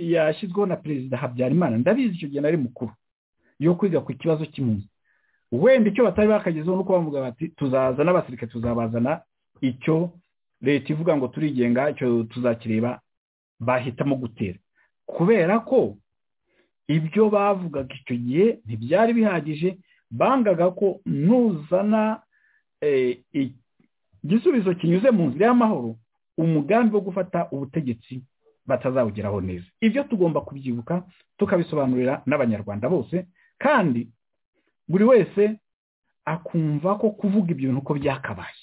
yashyizweho na perezida habyarimana ndabizi icyo gihe nari mukuru yo kwiga ku kibazo cy'impunzi wenda icyo batari bakagezeho nuko bavuga bati tuzaza n'abasirikare tuzabazana icyo leta ivuga ngo turigenga icyo tuzakireba bahitamo gutera kubera ko ibyo bavugaga icyo gihe ntibyari bihagije bangaga ko nuzana igisubizo kinyuze mu nzira y'amahoro umugambi wo gufata ubutegetsi batazawugeraho neza ibyo tugomba kubyibuka tukabisobanurira n'abanyarwanda bose kandi buri wese akumva ko kuvuga ibyo bintu uko byakabaye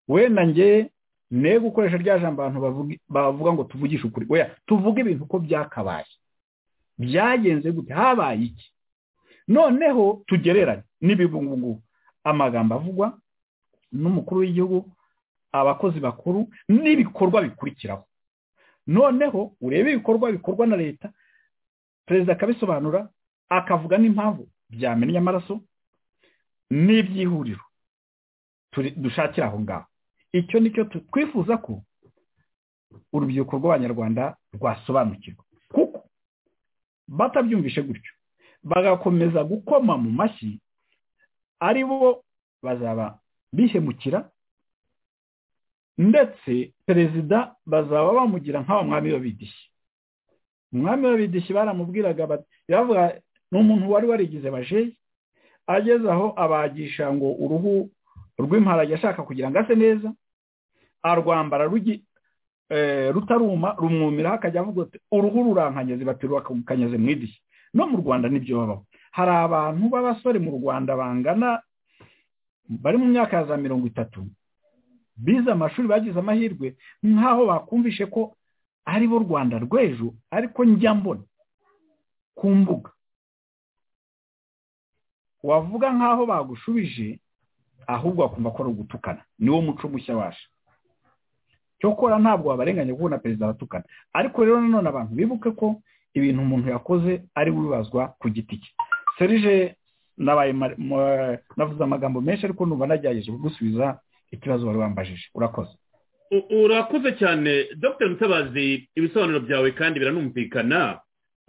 wenda nge ne gukoresha rya jambo abantu bavuga ngo tuvugishe ukuri oya tuvuge ibintu uko byakabaye byagenze gute habaye iki noneho tugereranye n'ibibungu amagambo avugwa n'umukuru w'igihugu abakozi bakuru n'ibikorwa bikurikiraho noneho urebe ibikorwa bikorwa na leta perezida akabisobanura akavuga n'impamvu byamennye amaraso n'ibyihuriro dushakira aho ngaho icyo ni cyo twifuza ko urubyiruko rw'abanyarwanda rwasobanukirwa kuko batabyumvishe gutyo bagakomeza gukoma mu mashyi ari bo bazaba bihemukira ndetse perezida bazaba bamugira nk'aba mwami w'abidishyi umwami w'abidishyi baramubwiraga bati biravuga ni umuntu wari warigize bajeyi ageze aho abagisha ngo uruhu rw'imparage ashaka kugira ngo ase neza arwambara rugi- eh, rutaruma rumwumiraho akajya avuga ati uruhu rurankanyaze baterura akakanyaze mu idishyi no mu rwanda nibyo babaho hari abantu b'abasore mu rwanda bangana bari mu myaka ya za mirongo itatu bize amashuri bagize amahirwe nk'aho bakumvishe ko ari bo rwanda rw'ejo ariko njya mbona ku mbuga wavuga nk'aho bagushubije ahubwo bakumva ko ari ugutukana niwo muco mushya waje cyokora ntabwo wabarenganya kuko na perezida aratukana ariko rero nanone abantu bibuke ko ibintu umuntu yakoze ari wibazwa ku giti cye serije nabaye ma- ma- navuze amagambo menshi ariko numva nagerageje kugusubiza ikibazo wari wambajije urakoze U- urakoze cyane dr mutabazi ibisobanuro byawe kandi biranumvikana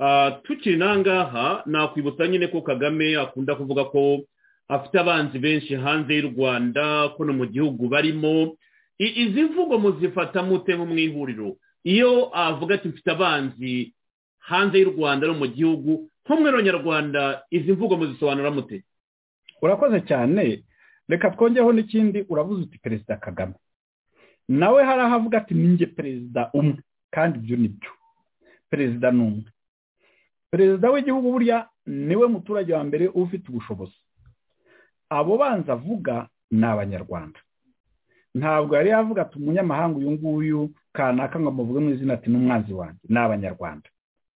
Ah, tukiri n'ahangaha nakwibutsa nyine ko kagame akunda kuvuga ko afite abanzi benshi hanze y'u rwanda ko no mu gihugu barimo I- izi mvugo muzifata mute nko mu ihuriro iyo avuga ati mfite abanzi hanze y'u rwanda no mu gihugu nko mu nyarwanda izi mvugo muzisobanura mute urakoze cyane reka twongeho n'ikindi uravuze uti perezida kagame nawe hari aho avuga ati ninjye perezida umwe kandi ibyo ni byo perezida ni umwe perezida w'igihugu burya niwe muturage wa mbere uba ufite ubushobozi abo banza avuga ni abanyarwanda ntabwo yari yavuga ati umunyamahanga uyu nguyu kanaka ngo amuvuge mu izina ati n'umwanzi wanjye ni abanyarwanda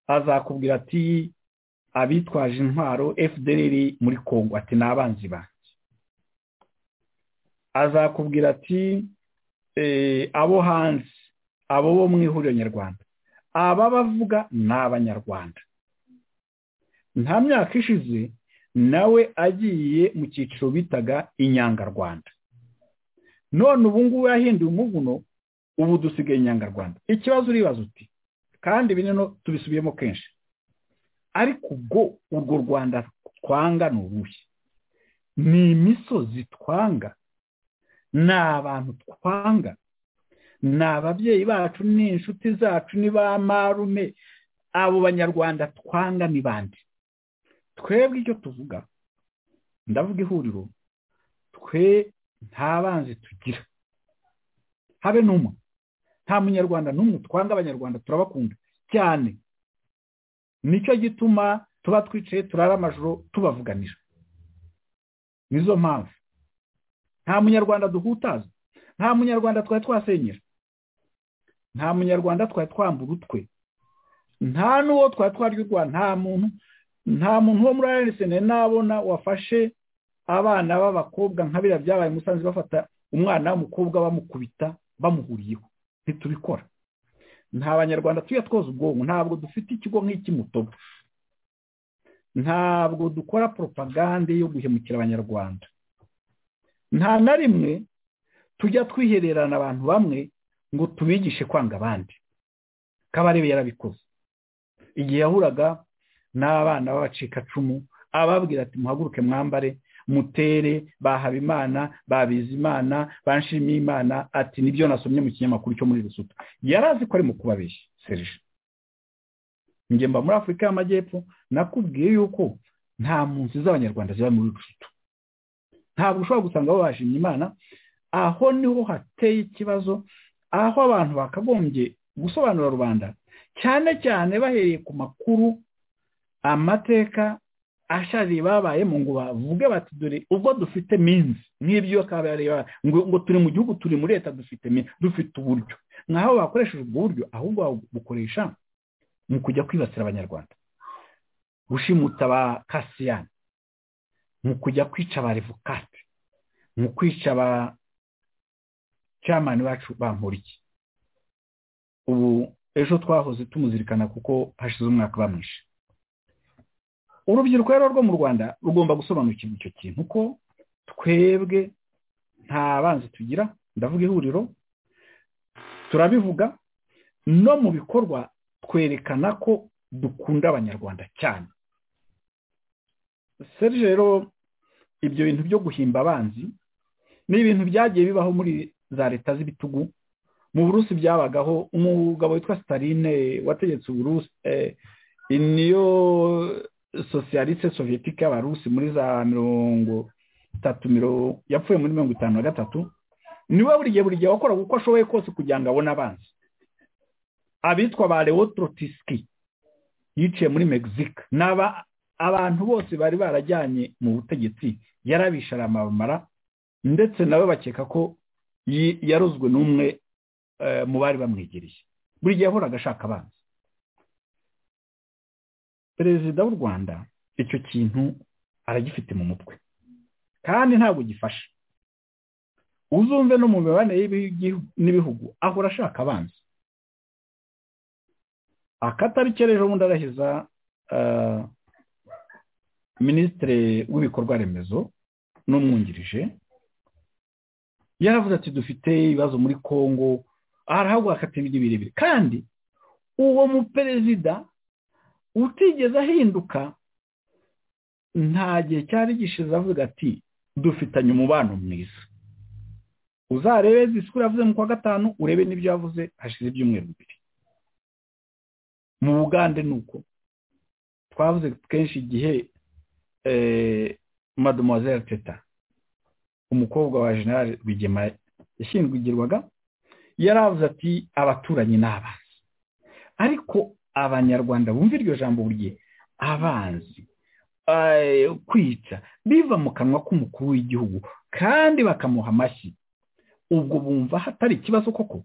azakubwira ati abitwaje intwaro fdr muri congo ati ni abanzi banjye azakubwira ati eh, abo hanze abo bo mu ihuriro nyarwanda aba bavuga ni abanyarwanda nta myaka ishize nawe agiye mu cyiciro bitaga inyangarwanda none ubu ngubu yahinduye umuvuno ubu dusigaye inyangarwanda ikibazo uribaza uti kandi ibi no tubisubiyemo kenshi ariko ubwo urwo rwanda twanga ni uruhe ni imisozi twanga ni abantu twanga ni ababyeyi bacu ni inshuti zacu ni ba marume abo banyarwanda twanga ni bande twebwe icyo tuvuga ndavuga ihuriro twe nta banzi tugira habe n'umwe nta munyarwanda n'umwe twanga abanyarwanda turabakunda cyane nicyo gituma tuba twicaye turara amajoro tubavuganira nizo mpamvu nta munyarwanda duhutaza nta munyarwanda twari twasenyera nta munyarwanda twari twambura utwe nta n'uwo twari twaryurwa nta muntu nta muntu wo muri ariseneri nabona wafashe abana b'abakobwa nka biriya byabaye i musanze bafata umwana w'umukobwa bamukubita bamuhuriyeho ntitubikora nta banyarwanda tujya twoza ubwonko ntabwo dufite ikigo nk'iki mutobo ntabwo dukora propagande yo guhemukira abanyarwanda nta na rimwe tujya twihererana abantu bamwe ngo tubigishe kwanga abandi kabarebe yarabikoze igihe yahuraga n'abana b'abacikacumu ababwira ati muhaguruke mwambare mutere bahabimana babizimana banshimiyimana ati nibyo nasomye mu kinyamakuru cyo muri rusuta yari azi ko ari mu kubabeshya serije njye mba muri afurika y'amajyepfo nakubwiye yuko nta mpunzi z'abanyarwanda ziba muri rusutu ntabwo ushobora gusanga bo bashimye imana aho niho hateye ikibazo aho abantu bakagombye gusobanura rubanda cyane cyane bahereye ku makuru amateka ashariye babayemo ngo bavuge bati dore ubwo dufite minsi nk'ibyo kabareba ngo ngo turi mu gihugu turi muri leta dufite minsi dufite uburyo nkaho bakoresheje ubwo buryo ahubwo babukoresha mu kujya kwibasira abanyarwanda gushimuta ba kasiyani mu kujya kwica ba revokate mu kwica ba camani bacu bamporiki ubu ejo twahoze tumuzirikana kuko hashize umwaka bamwishe urubyiruko rero rwo mu rwanda rugomba gusobanukirwa icyo kintu ko twebwe nta banzi tugira ndavuga ihuriro turabivuga no mu bikorwa twerekana ko dukunda abanyarwanda cyane serije rero ibyo bintu byo guhimba abanzi ni ibintu byagiye bibaho muri za leta z'ibitugu mu burusi byabagaho umugabo witwa sitaline wategetse uburusi niyo sosiyaliste soviyetike y'abarusi muri za mirongo itatu mirongo yapfuye muri mirongo itanu na gatatu niwe buri gihe buri gihe wakoraga uko ashoboye kose kugira ngo abone abanzi abitwa ba lewotrotiski yiciye muri mexique n'aba abantu bose bari barajyanye mu butegetsi yarabishe aramamara ndetse nabo bakeka ko yi- yarozwe n'umwe eh, mu bari bamwegereye buri gihe yahoraga ashaka abanzi perezida w'u rwanda icyo kintu aragifite mu mutwe kandi ntabwo gifasha uzumve no mu mibanire y'ibigihu- n'ibihugu ahora ashaka abanzi akatari kereje ubundi arahiza eh, minisitiri w'ibikorwa remezo n'umwungirije yaravuze ati dufite ibibazo muri congo arahaguruka akatira ibyo birebire kandi uwo muperezida utigeze ahinduka nta gihe cyari gishize avuga ati dufitanye umubano mwiza uzarebe disikuru yavuze mu kwa gatanu urebe n'ibyo yavuze hashize ibyumweru bibiri mu bugande ni uko twavuze kenshi igihe eh, mademoiselle teta umukobwa wa general rwigema yashyingurwaga yaravuze ati abaturanyi ni abanzi ariko abanyarwanda bumva iryo jambo buri gihe abanzi eh, kwica biva mu kanwa k'umukuru w'igihugu kandi bakamuha amashyi ubwo bumva hatari ikibazo koko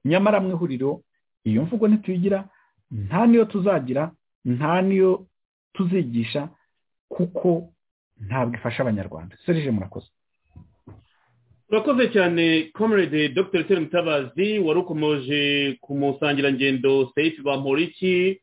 nyamara mu ihuriro iyo mvugo ntituyigira nta niyo tuzagira nta niyo tuzigisha kuko ntabwo ifasha abanyarwanda serije murakoze urakoze cyane comrade dr tere mutabazi wari ukomoje ku musangirangendo seifi bamporiki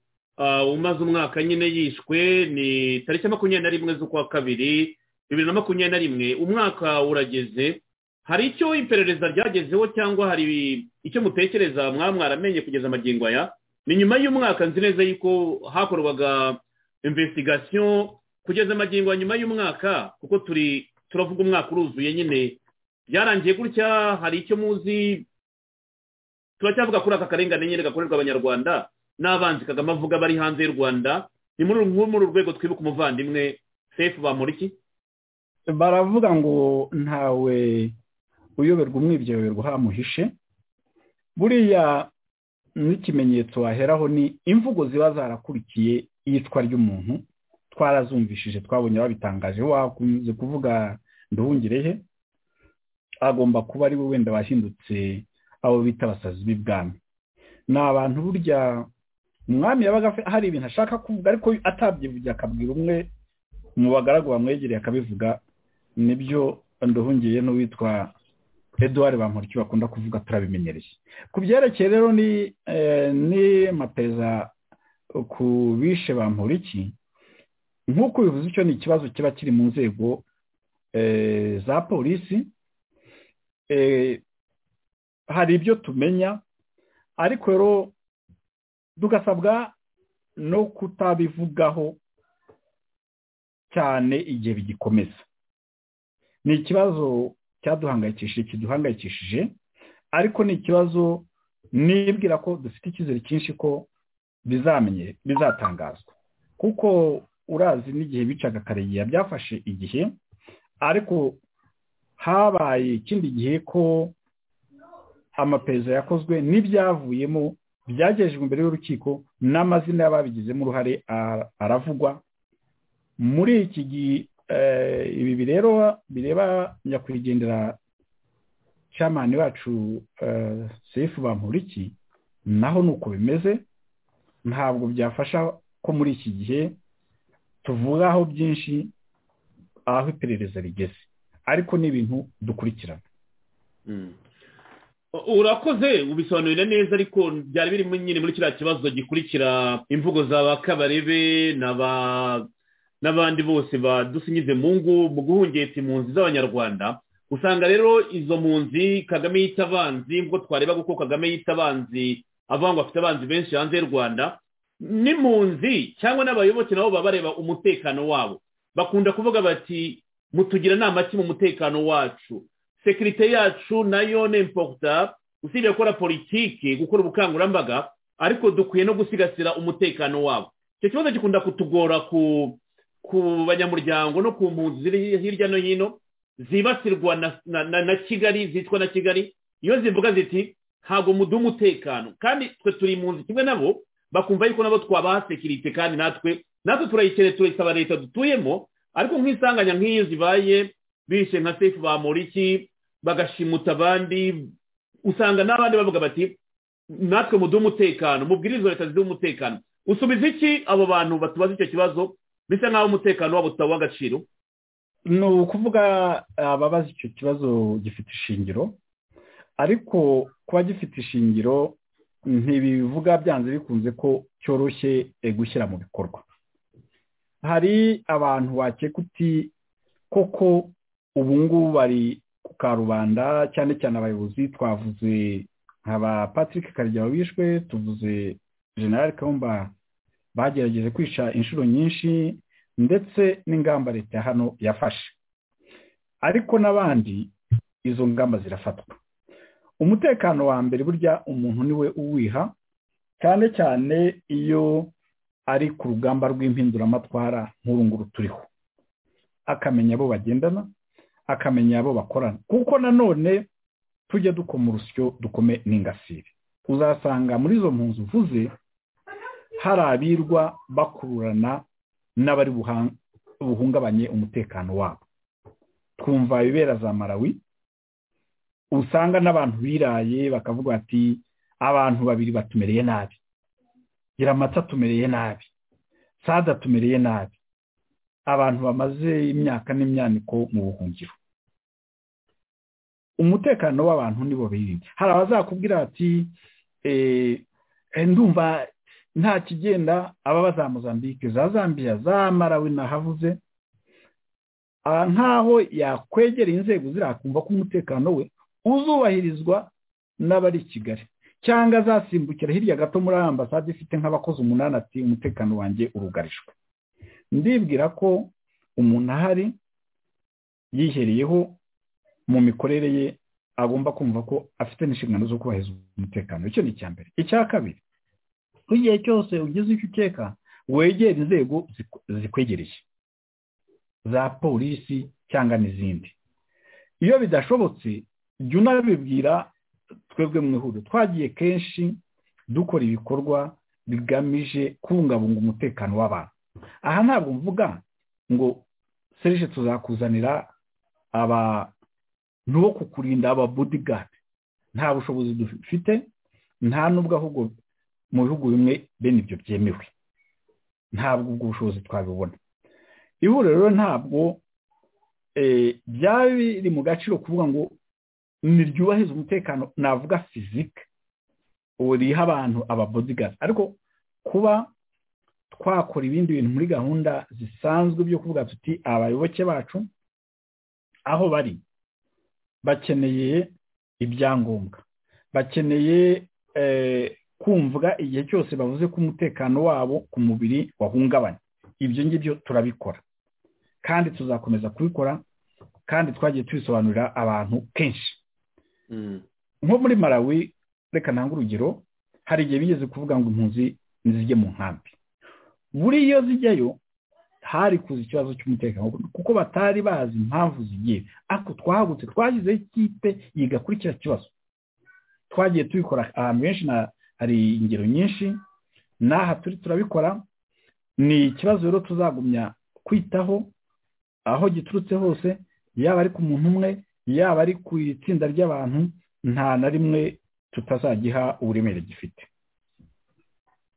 umaze umwaka nyine yishwe ni tariki makumyabiri na rimwe z'ukwa kabiri bibiri na makumyabiri na rimwe umwaka urageze hari icyo iperereza ryagezeho cyangwa hari icyo mutekereza mwamwaramenye kugeza amagingo aya ni nyuma y'umwaka nzi neza yuko hakorwaga investigation kugeza amagingo ya nyuma y'umwaka kuko turi turavuga umwaka uruzuye nyine byarangiye gutya hari icyo muzi turacyavuga kuri aka karengane nyine gakorerwa abanyarwanda n'abanzi kagame avuga bari hanze y'u rwanda ni muri uru muri uru rwego twibuka umuvandimwe sefu bamuriki baravuga ngo ntawe uyoberwa umwibye yoberwa hamuhishe buriya n'ikimenyetso waheraho ni imvugo ziba zarakurikiye iyicwa ry'umuntu twarazumvishije twabonye babitangaje wakunze kuvuga nduhungirehe agomba kuba ari we wenda wahindutse abo bita abasazi b'ibwami ni abantu burya umwami yabaga afe- hari ibintu ashaka kuvuga ariko atabyivugiye akabwira umwe mu bagaragu bamwegereye akabivuga nibyo nduhungiye n'uwitwa eduard bamporiki bakunda kuvuga turabimenyereye ku byerekeye rero ni eh, ni mapereza ku bishe bamporiki nk'uko bivuze icyo ni ikibazo kiba kiri mu nzego eh, za polisi Eh, hari ibyo tumenya ariko rero tugasabwa no kutabivugaho cyane igihe bigikomeza ni ikibazo cyaduhangayikishije kiduhangayikishije ariko ni ikibazo nibwira ko dufite icyizere cyinshi ko bizamenye bizatangazwa kuko urazi n'igihe bicaga karegeya byafashe igihe ariko habaye ikindi gihe ko amapereza yakozwe n'ibyavuyemo byagejejwe imbere y'urukiko n'amazina y'ababigizemo uruhare a- aravugwa muri iki gihe eh, ibi rero bireba nyakwigendera camani wacu eh, sefu bamporiki naho ni uko bimeze ntabwo byafasha ko muri iki gihe tuvugaho byinshi aho iperereza rigeze ariko ni ibintu dukurikirana urakoze ubisobanurira neza ariko byari biri muri- nyine muri kiriya kibazo gikurikira imvugo za ba kabarebe n'aba- n'abandi bose badusinyize mu ngo mu guhungeta impunzi z'abanyarwanda usanga rero izo mpunzi kagame yita abanzi ubwo twareba kuko kagame yita abanzi avuga ngo afite abanzi benshi hanze y'u rwanda n'impunzi cyangwa n'abayoboke nabo baba bareba umutekano wabo bakunda kuvuga bati mutugira inama ki mu mutekano wacu sekirite yacu nayo ni imporuta usibye gukora politiki gukora ubukangurambaga ariko dukwiye no gusigasira umutekano wabo icyo kibazo gikunda kutugora ku ku banyamuryango no ku mpunzi ziri hirya no hino zibasirwa na- na- na na kigali zitwa na kigali iyo zivuga ziti ntabwo muduha umutekano kandi twe turi impunzi kimwe nabo bakumva yuko nabo twabaha sekirite kandi natwe natwe turayikeneye turayisaba leta dutuyemo ariko nk'isanganya nk'iyo zibaye bishe nka sefu bamuriki bagashimuta abandi usanga n'abandi bavuga bati natwe muduhe umutekano mubwirize izo leta ziduhe umutekano usubiza iki abo bantu batubaza icyo kibazo bisa nk'aho umutekano wabo utawa agaciro ni ukuvuga ababaza icyo kibazo gifite ishingiro ariko kuba gifite ishingiro ntibivuga byanze bikunze ko cyoroshye eh, gushyira mu bikorwa hari abantu wakeka uti koko ubu ngubu bari ku karubanda cyane cyane abayobozi twavuze nka ba patrick karyabo bishwe tuvuze general kamba bagerageje kwica inshuro nyinshi ndetse n'ingamba leta ya hano yafashe ariko n'abandi izo ngamba zirafatwa umutekano wa mbere burya umuntu niwe uwiha cyane cyane iyo ari ku rugamba rw'impinduramatwara nk'uru nguru turiho akamenya abo bagendana akamenya abo bakorana kuko nanone tujya dukoma urusyo dukome n'ingasire uzasanga muri izo mpunzi uvuze hari abirwa bakururana n'abari buhang- buhungabanye umutekano wabo twumva ibibera za marawi usanga n'abantu biraye bakavuga bati abantu babiri batumereye nabi giramata tumereye nabi sada tumereye nabi abantu bamaze imyaka n'imyaniko mu buhungiro umutekano w'abantu nibo birinze hari abazakubwira bati eh, eh, ndumva nta kigenda ababa za mozambique za zambia za marawi nahavuze aha nk'aho yakwegera inzego zirakumva ko umutekano we uzubahirizwa n'abari i kigali cyangwa azasimbukira hirya gato muri ambasade ifite nk'abakozi umunani ati umutekano wanjye urugarijwe ndibwira ko umuntu ahari yihereyeho mu mikorere ye agomba kumva ko afite n'inshingano zo kubahiriza umutekano icyo ni icya mbere icya kabiri igihe cyose ugize icyo ukeka wegera inzego ziku- zikwegereye za polisi cyangwa n'izindi iyo bidashobotse jya unabibwira twebwe mu ihuriro twagiye kenshi dukora ibikorwa bigamije kubungabunga umutekano w'abantu aha ntabwo mvuga ngo serije tuzakuzanira abantu bo kukurinda aba bodyguard nta bushobozi dufite nta n'ubwo ahubwo mu bihugu bimwe bene ibyo byemewe ntabwo ubwo bushobozi twabibona ihuriro rero ntabwo eh, byaba biri mu gaciro kuvuga ngo niryubahize umutekano navuga fizike riha abantu ababodigazi ariko kuba twakora ibindi bintu muri gahunda zisanzwe byo kuvuga tuti abayoboke bacu aho bari bakeneye ibyangombwa bakeneye eh, kumvwa igihe cyose bavuze ko umutekano wabo ku mubiri wahungabanye ibyo ngibyo turabikora kandi tuzakomeza kubikora kandi twagiye tubisobanurira abantu kenshi nko muri marawi reka ntange urugero hari igihe bigeze kuvuga ngo impunzi nizijye mu nkambi buri iyo zijyayo hari kuza ikibazo cy'umutekano kuko batari bazi impamvu zigiye ariko twahagutse twashyizeho ikipe yiga kuri kiriya kibazo twagiye tubikora ahantu henshi na hari ingero nyinshi n'aha turi turabikora ni ikibazo rero tuzagumya kwitaho aho giturutse hose yaba ari ku muntu umwe yaba ari ku itsinda ry'abantu nta na rimwe tutazagiha uburemere gifite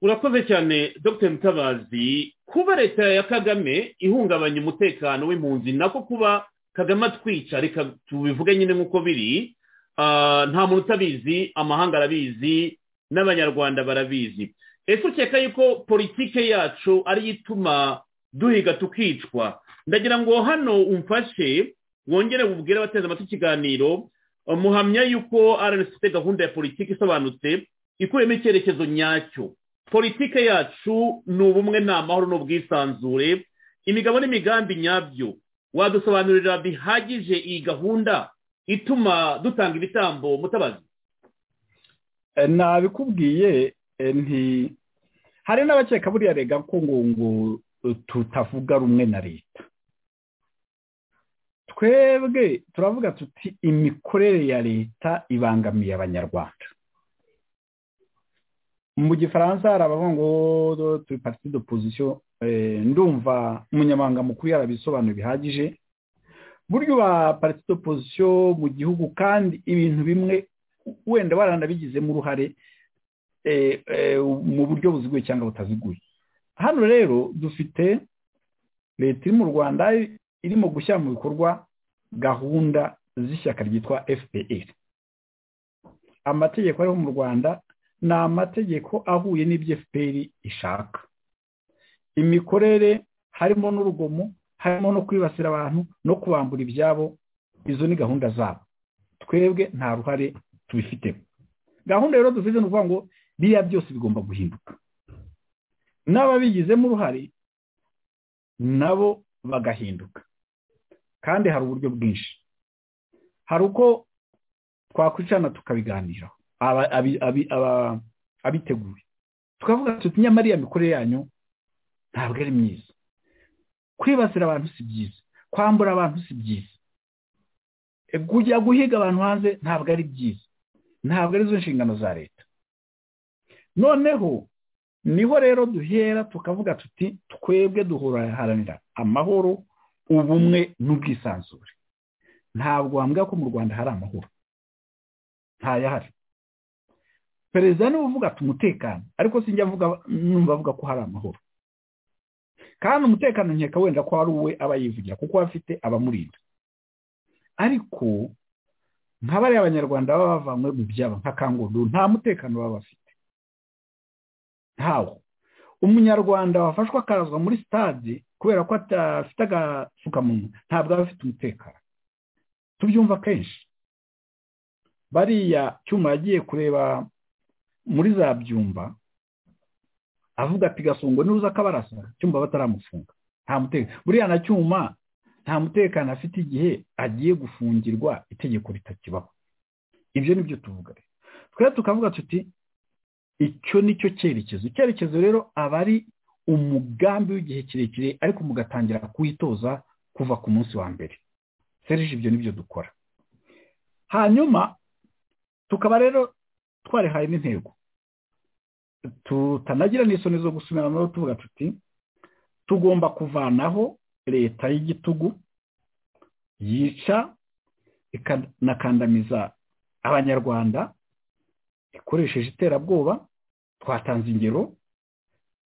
urakoze cyane dr mutabazi kuba leta ya kagame ihungabanya umutekano w'impunzi nako kuba kagame atwica reka tubivuge nyine nk'uko biri Ah, nta muntu utabizi amahanga arabizi n'abanyarwanda barabizi ese ukeka yuko politike yacu ariyo ituma duhiga tukicwa ndagira ngo hano umfashe wongere ububwire abateze amatwi ikiganiro eh, muhamya yuko rnc ifite gahunda ya politiki isobanutse ikuyemo icyerekezo nyacyo politike yacu ni ubumwe ni amahoro n'ubwisanzure imigabo n'imigambi nyabyo wadusobanurira bihagije iyi gahunda ituma dutanga ibitambo mutabazi Eh, nabikubwiye eh, nti hari n'abakeka buriya rega ko ngo ngo eh, tutavuga rumwe na leta twebwe turavuga tuti imikorere ya leta ibangamiye abanyarwanda mu gifaransa hari abavuga ngo do- turi parti d'opposition eh, ndumva umunyamabanga mukuru yarabisobanura bihagije buryo ba parti d'opposition mu gihugu kandi ibintu bimwe wenda baranabigizemo uruhare eh, eh, mu buryo buziguye cyangwa butaziguye hano rero dufite leta iri mu rwanda irimo gushyira mu bikorwa gahunda z'ishyaka ryitwa fpr amategeko ariho mu rwanda ni amategeko ahuye n'ibyo fpr ishaka imikorere harimo n'urugomo harimo no kwibasira abantu no kubambura ibyabo izo ni gahunda zabo twebwe nta ruhare tubifitemo gahunda rero dufite ni ukuvuga ngo biriya byose bigomba guhinduka n'ababigizemo uruhare nabo bagahinduka kandi hari uburyo bwinshi hari uko twakwicana tukabiganiraho aba- abi- abi- aba- abiteguye tukavuga tuti nyamara iriya mikorere yanyu ntabwo ari myiza kwibasira abantu si byiza kwambura abantu si byiza E, kujya guhiga abantu hanze ntabwo ari byiza ntabwo ari zo nshingano za leta noneho niho rero duhera tukavuga tuti twebwe duharanira amahoro ubumwe n'ubwisanzure ntabwo wambwira ko mu rwanda hari amahoro ntayahari perezida niwe uvuga ati umutekano ariko sinjya avuga numva avuga ko hari amahoro kandi umutekano nkeka wenda ko ari uwe aba yivugira kuko aba afite abamurinda ariko nka bariya abanyarwanda baba bavanywe mu byabo nka kangudu nta mutekano baba bafite ntawo umunyarwanda wafashwe akarazwa muri sitade kubera ko adafite agapfukamunwa ntabwo aba afite umutekano tubyumva kenshi bariya cyuma yagiye kureba muri za byumba avuga ati gasongo niruza akabarasa cyumba bataramufunga nta mutekano buriya na cyuma nta mutekano afite igihe agiye gufungirwa itegeko ritakibaho ibyo ni byo tuvuga rero twe tukavuga tuti icyo ni cyo cyerekezo icyerekezo rero aba ari umugambi w'igihe kirekire ariko mugatangira kuwitoza kuva ku munsi wa mbere serije ibyo ni byo dukora hanyuma tukaba rero twarihaye n'intego tutanagira n'isoni zo gusubirana no tuvuga tuti tugomba kuvanaho leta y'igitugu yica ikanakandamiza abanyarwanda ikoresheje iterabwoba twatanze ingero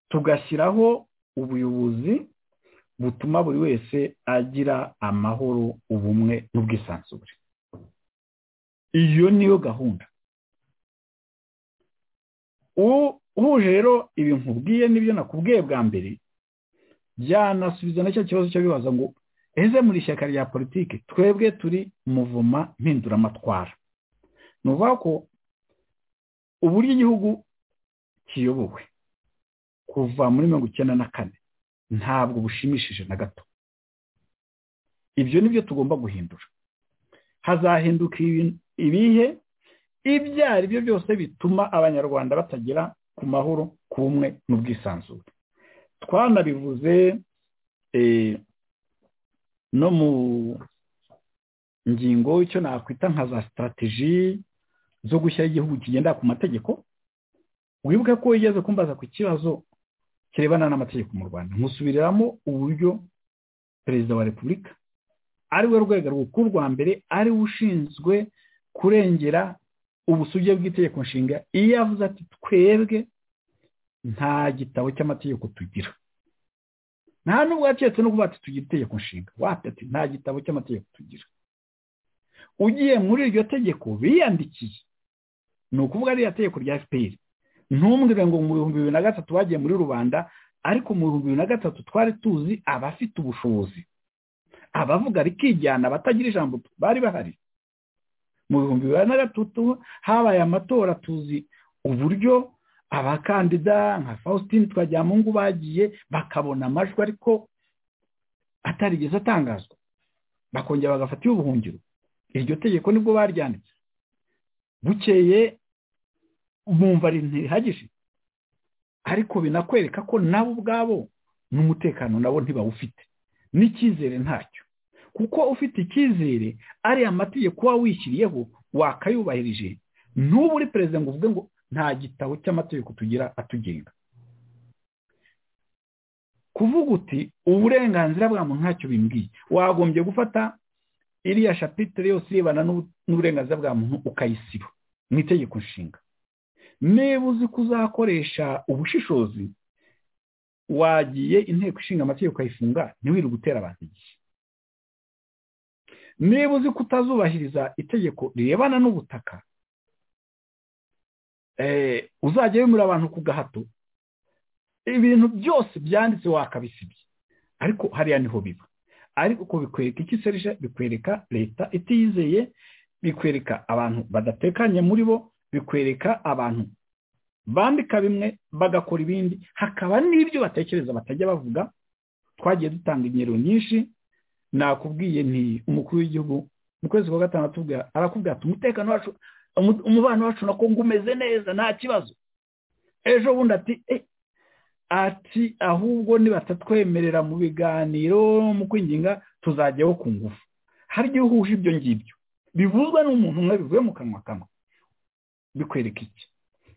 tugashyiraho ubuyobozi butuma buri wese agira amahoro ubumwe n'ubwisanzure iyo niyo gahunda U- uhuje rero ibi nkubwiye n'ibyo nakubwiye bwa mbere byanasubiza na cya kibazo cyo bibaza ngo ese muri ishyaka rya politiki twebwe turi muvuma mpinduramatwara ni ukuvuga ko uburyo igihugu kiyobowe kuva muri mirongo icyenda na kane ntabwo bushimishije na gato ibyo ni byo tugomba guhindura hazahinduka ibi- ibihe ibyo ari byo byose bituma abanyarwanda batagera ku mahoro ku bumwe n'ubwisanzure twanabivuze eh, no mu ngingo icyo nakwita nka za sitarateji zo gushyiraho igihugu kigendera ku mategeko wibuke ko wigeze kumbaza ku kibazo kirebana n'amategeko mu rwanda nkusubiriramo uburyo perezida wa repubulika ari we rwego rukuru rwa mbere ari we ushinzwe kurengera ubusuge bw'itegeko nshinga iyo avuze ati twebwe nta gitabo cy'amategeko tugira nta nubwo yacetse no kuvuga ati tugira itegeko nshinga wate ati nta gitabo cy'amategeko tugira ugiye muri iryo tegeko biyandikiye ni ukuvuga ririya tegeko rya fpr ntumbwire ngo mu bihumbi bibiri na gatatu bagiye muri rubanda ariko mu bihumbi bibiri na gatatu twari tuzi abafite ubushobozi abavuga rikijyana abatagira ijambo bari bahari mu bihumbi bibiri na gatatu habaye amatora tuzi uburyo abakandida nka faustin twajyamungu bagiye bakabona amajwi ariko atarigeze atangazwa bakongera bagafata ubuhungiro iryo tegeko nibwo baryanditse bukeye bumva ntirihagije ariko binakwereka ko nabo ubwabo n'umutekano nabo ntibawufite n'icyizere ntacyo kuko ufite icyizere ariya mategeko uba wishyiriyeho wakayubahirije n'ubu uri perezida ngo uvuge ngo nta gitabo cy'amategeko tugira atugenga kuvuga uti uburenganzira bwa muntu ntacyo bimbwiye wagombye gufata iriya shapitire yose irebana n'uburenganzira bwa muntu ukayisiba mu itegeko nshinga niba uzi ko uzakoresha ubushishozi wagiye inteko ishinga amategeko ukayifunga ntiwiri gutera abantu igihe niba uzi ko utazubahiriza itegeko rirebana n'ubutaka uzajya wemura abantu ku gahato ibintu byose byanditse wakabisibye ariko hariya niho biba ariko bikwereka iki serije bikwereka leta itiyizeye bikwereka abantu badatekanye muri bo bikwereka abantu bandika bimwe bagakora ibindi hakaba n'ibyo batekereza batajya bavuga twagiye dutanga ingero nyinshi nakubwiye nti umukuru w'igihugu mu kwezi kwa gatandatu arakubwira ati umutekano wacu umubano wacu na kongo umeze neza nta kibazo ejo bundi ati ati ahubwo nibatatwemerera mu biganiro mu kwinginga tuzajyaho ku ngufu hari igihe uhuje ibyo ngibyo bivuzwa n'umuntu umwe bivuye mu kanwa kamwe bikwereka iki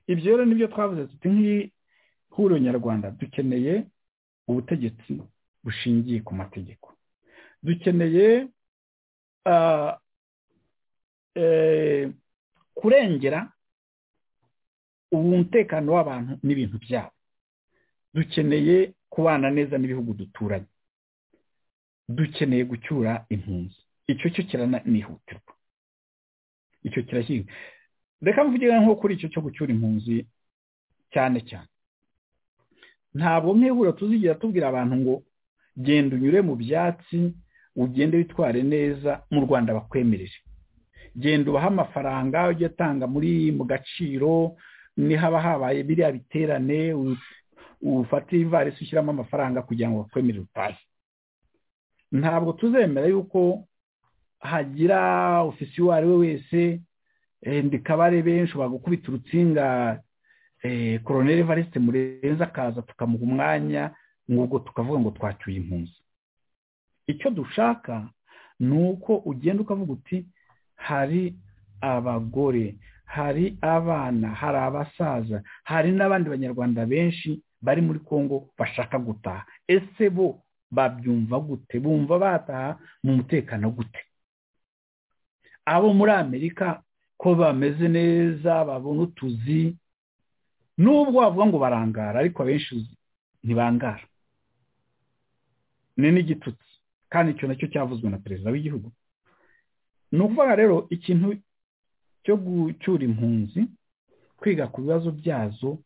ibyo rero nibyo twavuze tuti nk'ihuriro nyarwanda dukeneye ubutegetsi bushingiye ku mategeko dukeneye kurengera umutekano w'abantu n'ibintu byabo dukeneye kubana neza n'ibihugu duturanye dukeneye gucyura impunzi icyo cyo kiranihutirwa icyo kirashyirwa reka mvugire nko kuri icyo cyo gucyura impunzi cyane cyane ntabwo nk'ihuriro tuzigira tubwira abantu ngo genda unyure mu byatsi ugende witware neza mu rwanda bakwemereje genda ubahe amafaranga ujye utanga muri mu gaciro niho haba habaye biriya biterane ufate ivarisi ushyiramo amafaranga kugira ngo bakwemerere utahe ntabwo tuzemera yuko hagira ofisi uwo ari we wese ndikabarebe benshi ushobora gukubita urutsinga koroneri varisite murenze akaza tukamuha umwanya ngo ubwo tukavuga ngo twacyuye impunzi icyo dushaka ni uko ugenda ukavuga uti hari abagore hari abana hari abasaza hari n'abandi banyarwanda benshi bari muri congo bashaka gutaha ese bo babyumva gute bumva bataha mu mutekano gute abo muri amerika ko bameze neza babona utuzi n'ubwo wavuga ngo barangara ariko abenshi ntibangara ni n'igitutsi kandi icyo nacyo cyavuzwe na perezida w'igihugu ni ukuvuga rero ikintu cyo gucyura impunzi kwiga ku bibazo byazo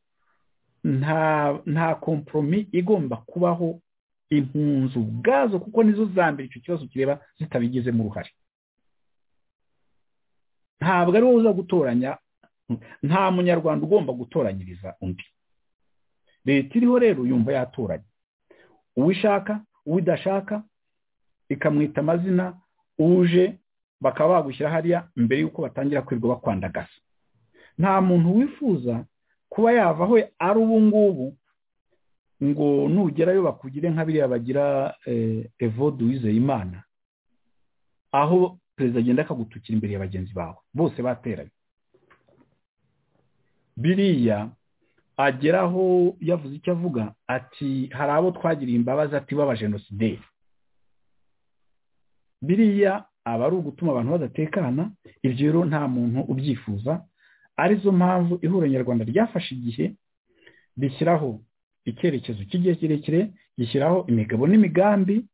nta nta komporomi igomba kubaho impunzi ubwazo kuko nizo mbere icyo kibazo kireba zitabigizemo uruhare ntabwo ari wowe uza gutoranya nta munyarwanda ugomba gutoranyiriza undi leta iriho rero yumva yatoranya uwo ishaka uwo idashaka ikamwita amazina uje bakaba bagushyira hariya mbere y'uko batangira kwirirwa bakwandagaza nta muntu wifuza kuba yava aho ari ubu ngubu ngo nugerayo bakugire nka biriya bagira evode wizeye imana aho perezida agenda akagutukira imbere ya bagenzi bawe bose bateranye biriya ageraho yavuze icyo avuga ati hari abo twagiriye imbabazi ati b'abajenosideri biriya aba ari ugutuma abantu badatekana ibyo rero nta muntu ubyifuza arizo mpamvu ihuriro nyarwanda ryafashe igihe rishyiraho icyerekezo cy'igihe kirekire gishyiraho imigabo n'imigambi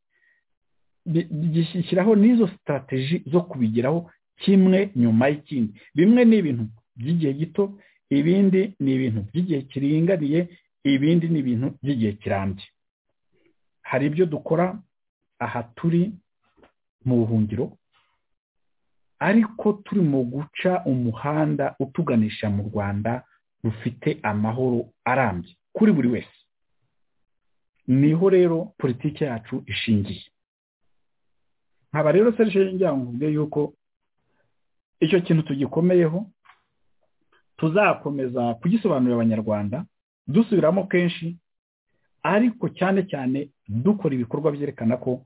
gishyiraho n'izo sitarateji zo kubigeraho kimwe nyuma y'ikindi bimwe ni ibintu by'igihe gito ibindi ni ibintu by'igihe kiringaniye ibindi ni ibintu by'igihe kirambye hari ibyo dukora aha turi mu buhungiro ariko turi mu guca umuhanda utuganisha mu rwanda rufite amahoro arambye kuri buri wese niho rero politiki yacu ishingiye nkaba rero serije ngira ngo mvuge yuko icyo kintu tugikomeyeho tuzakomeza kugisobanurira abanyarwanda dusubiramo kenshi ariko cyane cyane dukora ibikorwa byerekana ko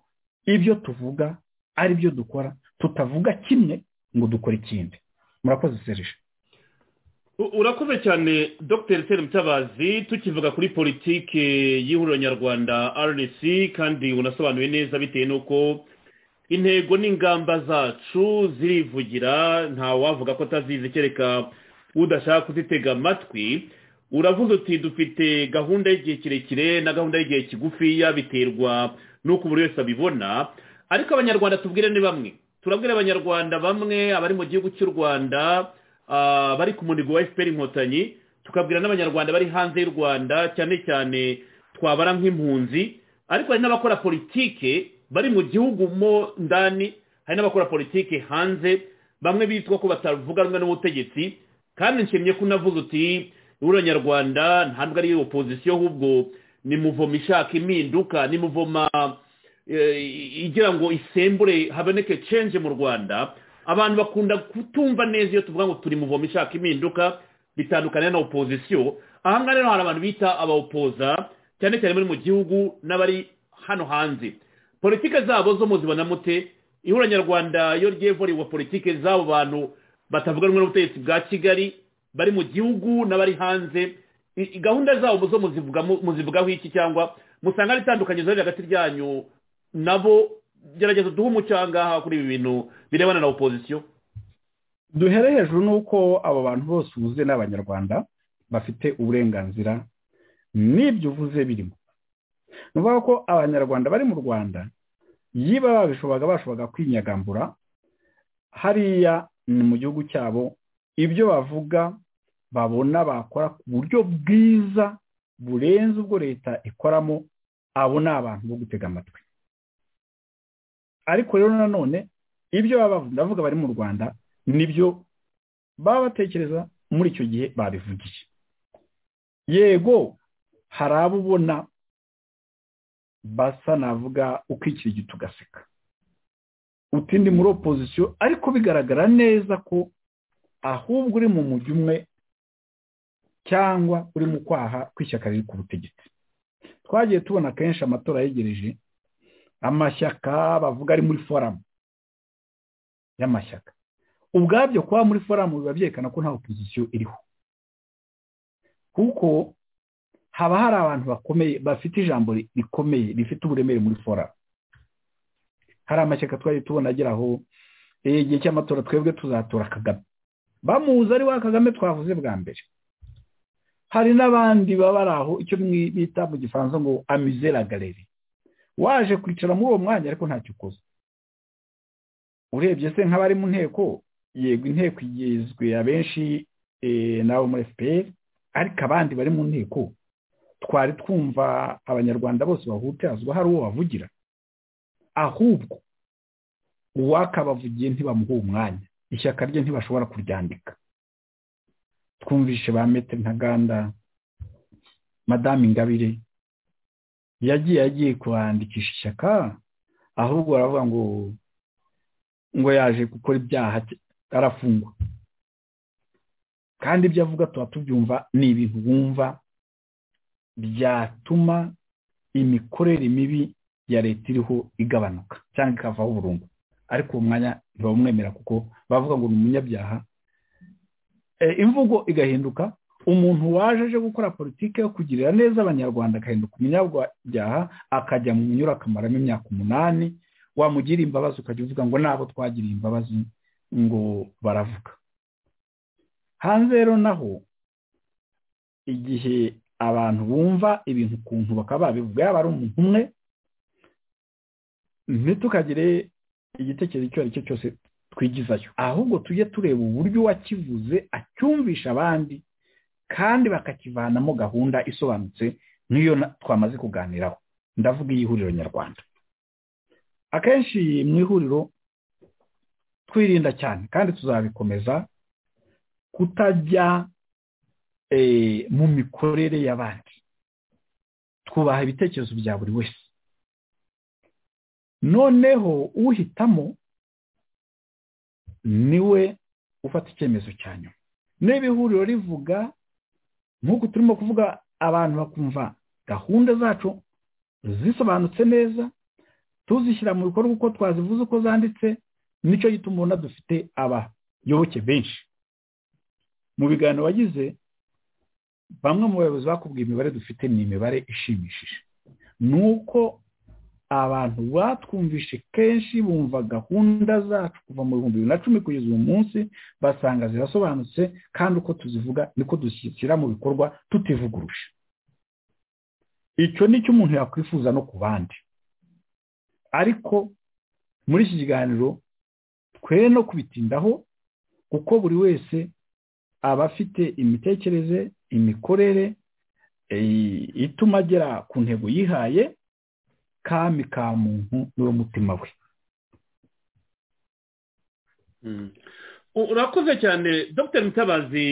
ibyo tuvuga ari byo dukora tutavuga kimwe ngo dukore ikindi murakoze serije U- urakoze cyane dr tere mutabazi tukivuga kuri politiki y'ihuriro nyarwanda rnc kandi unasobanuye neza bitewe n'uko intego n'ingamba zacu zirivugira nta wavuga ko atazizi kereka udashaka kuzitega amatwi uravuze uti dufite gahunda y'igihe kirekire na gahunda y'igihe kigufiya biterwa n'uko buri wese abibona ariko abanyarwanda tubwire ni bamwe turabwira abanyarwanda bamwe abari mu gihugu cy'u rwanda ah, bari ku munigo wa fpr inkotanyi tukabwira n'abanyarwanda bari hanze y'u rwanda cyane cyane twabara nk'impunzi ariko hari n'abakora politike bari mu gihugu mo ndani hari n'abakora politike hanze bamwe bitwa ko batavuga rumwe n'ubutegetsi kandi nshimye ko unavuze uti ihuriro nyarwanda ntabwo ari opozisiyo ahubwo ni muvoma ishaka impinduka ni muvoma eh, igira ngo isembure haboneke cenje mu rwanda abantu bakunda kutumva neza iyo tuvuga ngo turi muvoma ishaka impinduka bitandukanye na opozisiyo ahangaha rero hari abantu bita abawopoza cyane cyane bari mu gihugu n'abari hano hanze politike zabo zo muzibona mute ihura nyarwanda iyo rigiye voriwa politike z'abo bantu batavuga rumwe n'ubutegetsi bwa kigali bari mu gihugu n'abari hanze I- i- gahunda zabo zo muzivuga- mu- muzivugaho iki cyangwa musanga ari itandukanye zari hagati ryanyu nabo gerageza duhe umucyo ahangaha kuri ibi bintu birebana na opozisiyo duhere hejuru n'uko abo bantu bose uvuze ni abanyarwanda bafite uburenganzira n'ibyo uvuze birimo ni ukuvuga ko abanyarwanda bari mu rwanda yiba babishoboraga bashoboraga kwinyagambura hariya ni mu gihugu cyabo ibyo bavuga babona bakora ku buryo bwiza burenze ubwo leta ikoramo abo ni abantu bo gutega amatwi ariko rero nanone ibyo baba bavuga ndavuga bari mu rwanda nibyo baba batekereza muri icyo gihe babivugiye yego hari abo ubona basa navuga ukikirigita ugaseka uti ndi muri opozisiyo ariko bigaragara neza ko ahubwo uri mu mujyi umwe cyangwa uri mu kwaha kw'ishyaka riri ku butegetsi twagiye tubona kenshi amatora yegereje amashyaka bavuga ari muri foramu y'amashyaka ubwabyo kuba muri foramu biba byerekana ko nta opozisiyo iriho kuko haba hari abantu bakomeye bafite ijambo ri- rikomeye rifite uburemere muri foramu hari amashyaka twari tubona ageraho "Eh, igihe cy'amatora twebwe tuzatora kagame bamuzi ari wa kagame twavuze bwa mbere hari n'abandi baba bari aho icyo mwi- bita mu gifaransa ngo amizera galeri waje kwicara muri uwo mwanya ariko ntacyo ukoze urebye se nk'abari mu nteko yego inteko igizwe abenshi nabo muri fpr ariko abandi bari mu nteko twari twumva abanyarwanda bose bahutazwa hari uwo bavugira ahubwo uwakabavugiye ntibamuha umwanya ishyaka rye ntibashobora kuryandika twumvishe ba mete ntaganda madame ingabire yagiye agiye kuhandikisha ishyaka ahubwo baravuga ngo ngo yaje gukora ibyaha arafungwa kandi ibyo avuga tuba tubyumva ni ibintu wumva byatuma imikorere mibi ya leta iriho igabanuka cyangwa ikavaho burundu ariko uwo mwanya ntibamwemera kuko bavuga ngo ni umunyabyaha E, imvugo igahinduka umuntu waje aje gukora politiki yo kugirira neza abanyarwanda agahinduka umunyabyaha akajya mu munyura akamaramo imyaka umunani wamugira imbabazi ukajya uvuga ngo nabo twagiriye imbabazi ngo baravuga hanze rero naho igihe abantu bumva ibintu ukuntu bakaba babivuga yaba ari umuntu umwe ntitukagire igitekerezo icyo ari cyo cyose twigizayo ahubwo tujye tureba uburyo wakivuze acyumvisha abandi kandi bakakivanamo gahunda isobanutse nk'iyo na- twamaze kuganiraho ndavuga iy'ihuriro nyarwanda akenshi mu ihuriro twirinda cyane kandi tuzabikomeza kutajya mu mikorere y'abandi twubaha ibitekerezo bya buri wese noneho uhitamo niwe ufata icyemezo cya nyuma niba ihuriro rivuga nk'uko turimo kuvuga abantu bakumva gahunda zacu zisobanutse neza tuzishyira mu bikorwa uko twazivuze uko zanditse nicyo gituma ubona dufite abayoboke benshi mu biganiro wagize bamwe mu bayobozi bakubwiye imibare dufite ni imibare ishimishije ni uko abantu batwumvishe kenshi bumva gahunda zacu kuva mu bihumbi bibiri na cumi kugeza uyu munsi basanga zirasobanutse kandi uko tuzivuga niko dushyira mu bikorwa tutivuguruje icyo ni cyo umuntu yakwifuza no ku bandi ariko muri iki kiganiro twe no kubitindaho kuko buri wese aba afite imitekerereze imikorere ituma agera ku ntego yihaye kami ka muntu n'umutima we urakoze cyane dr mutabazi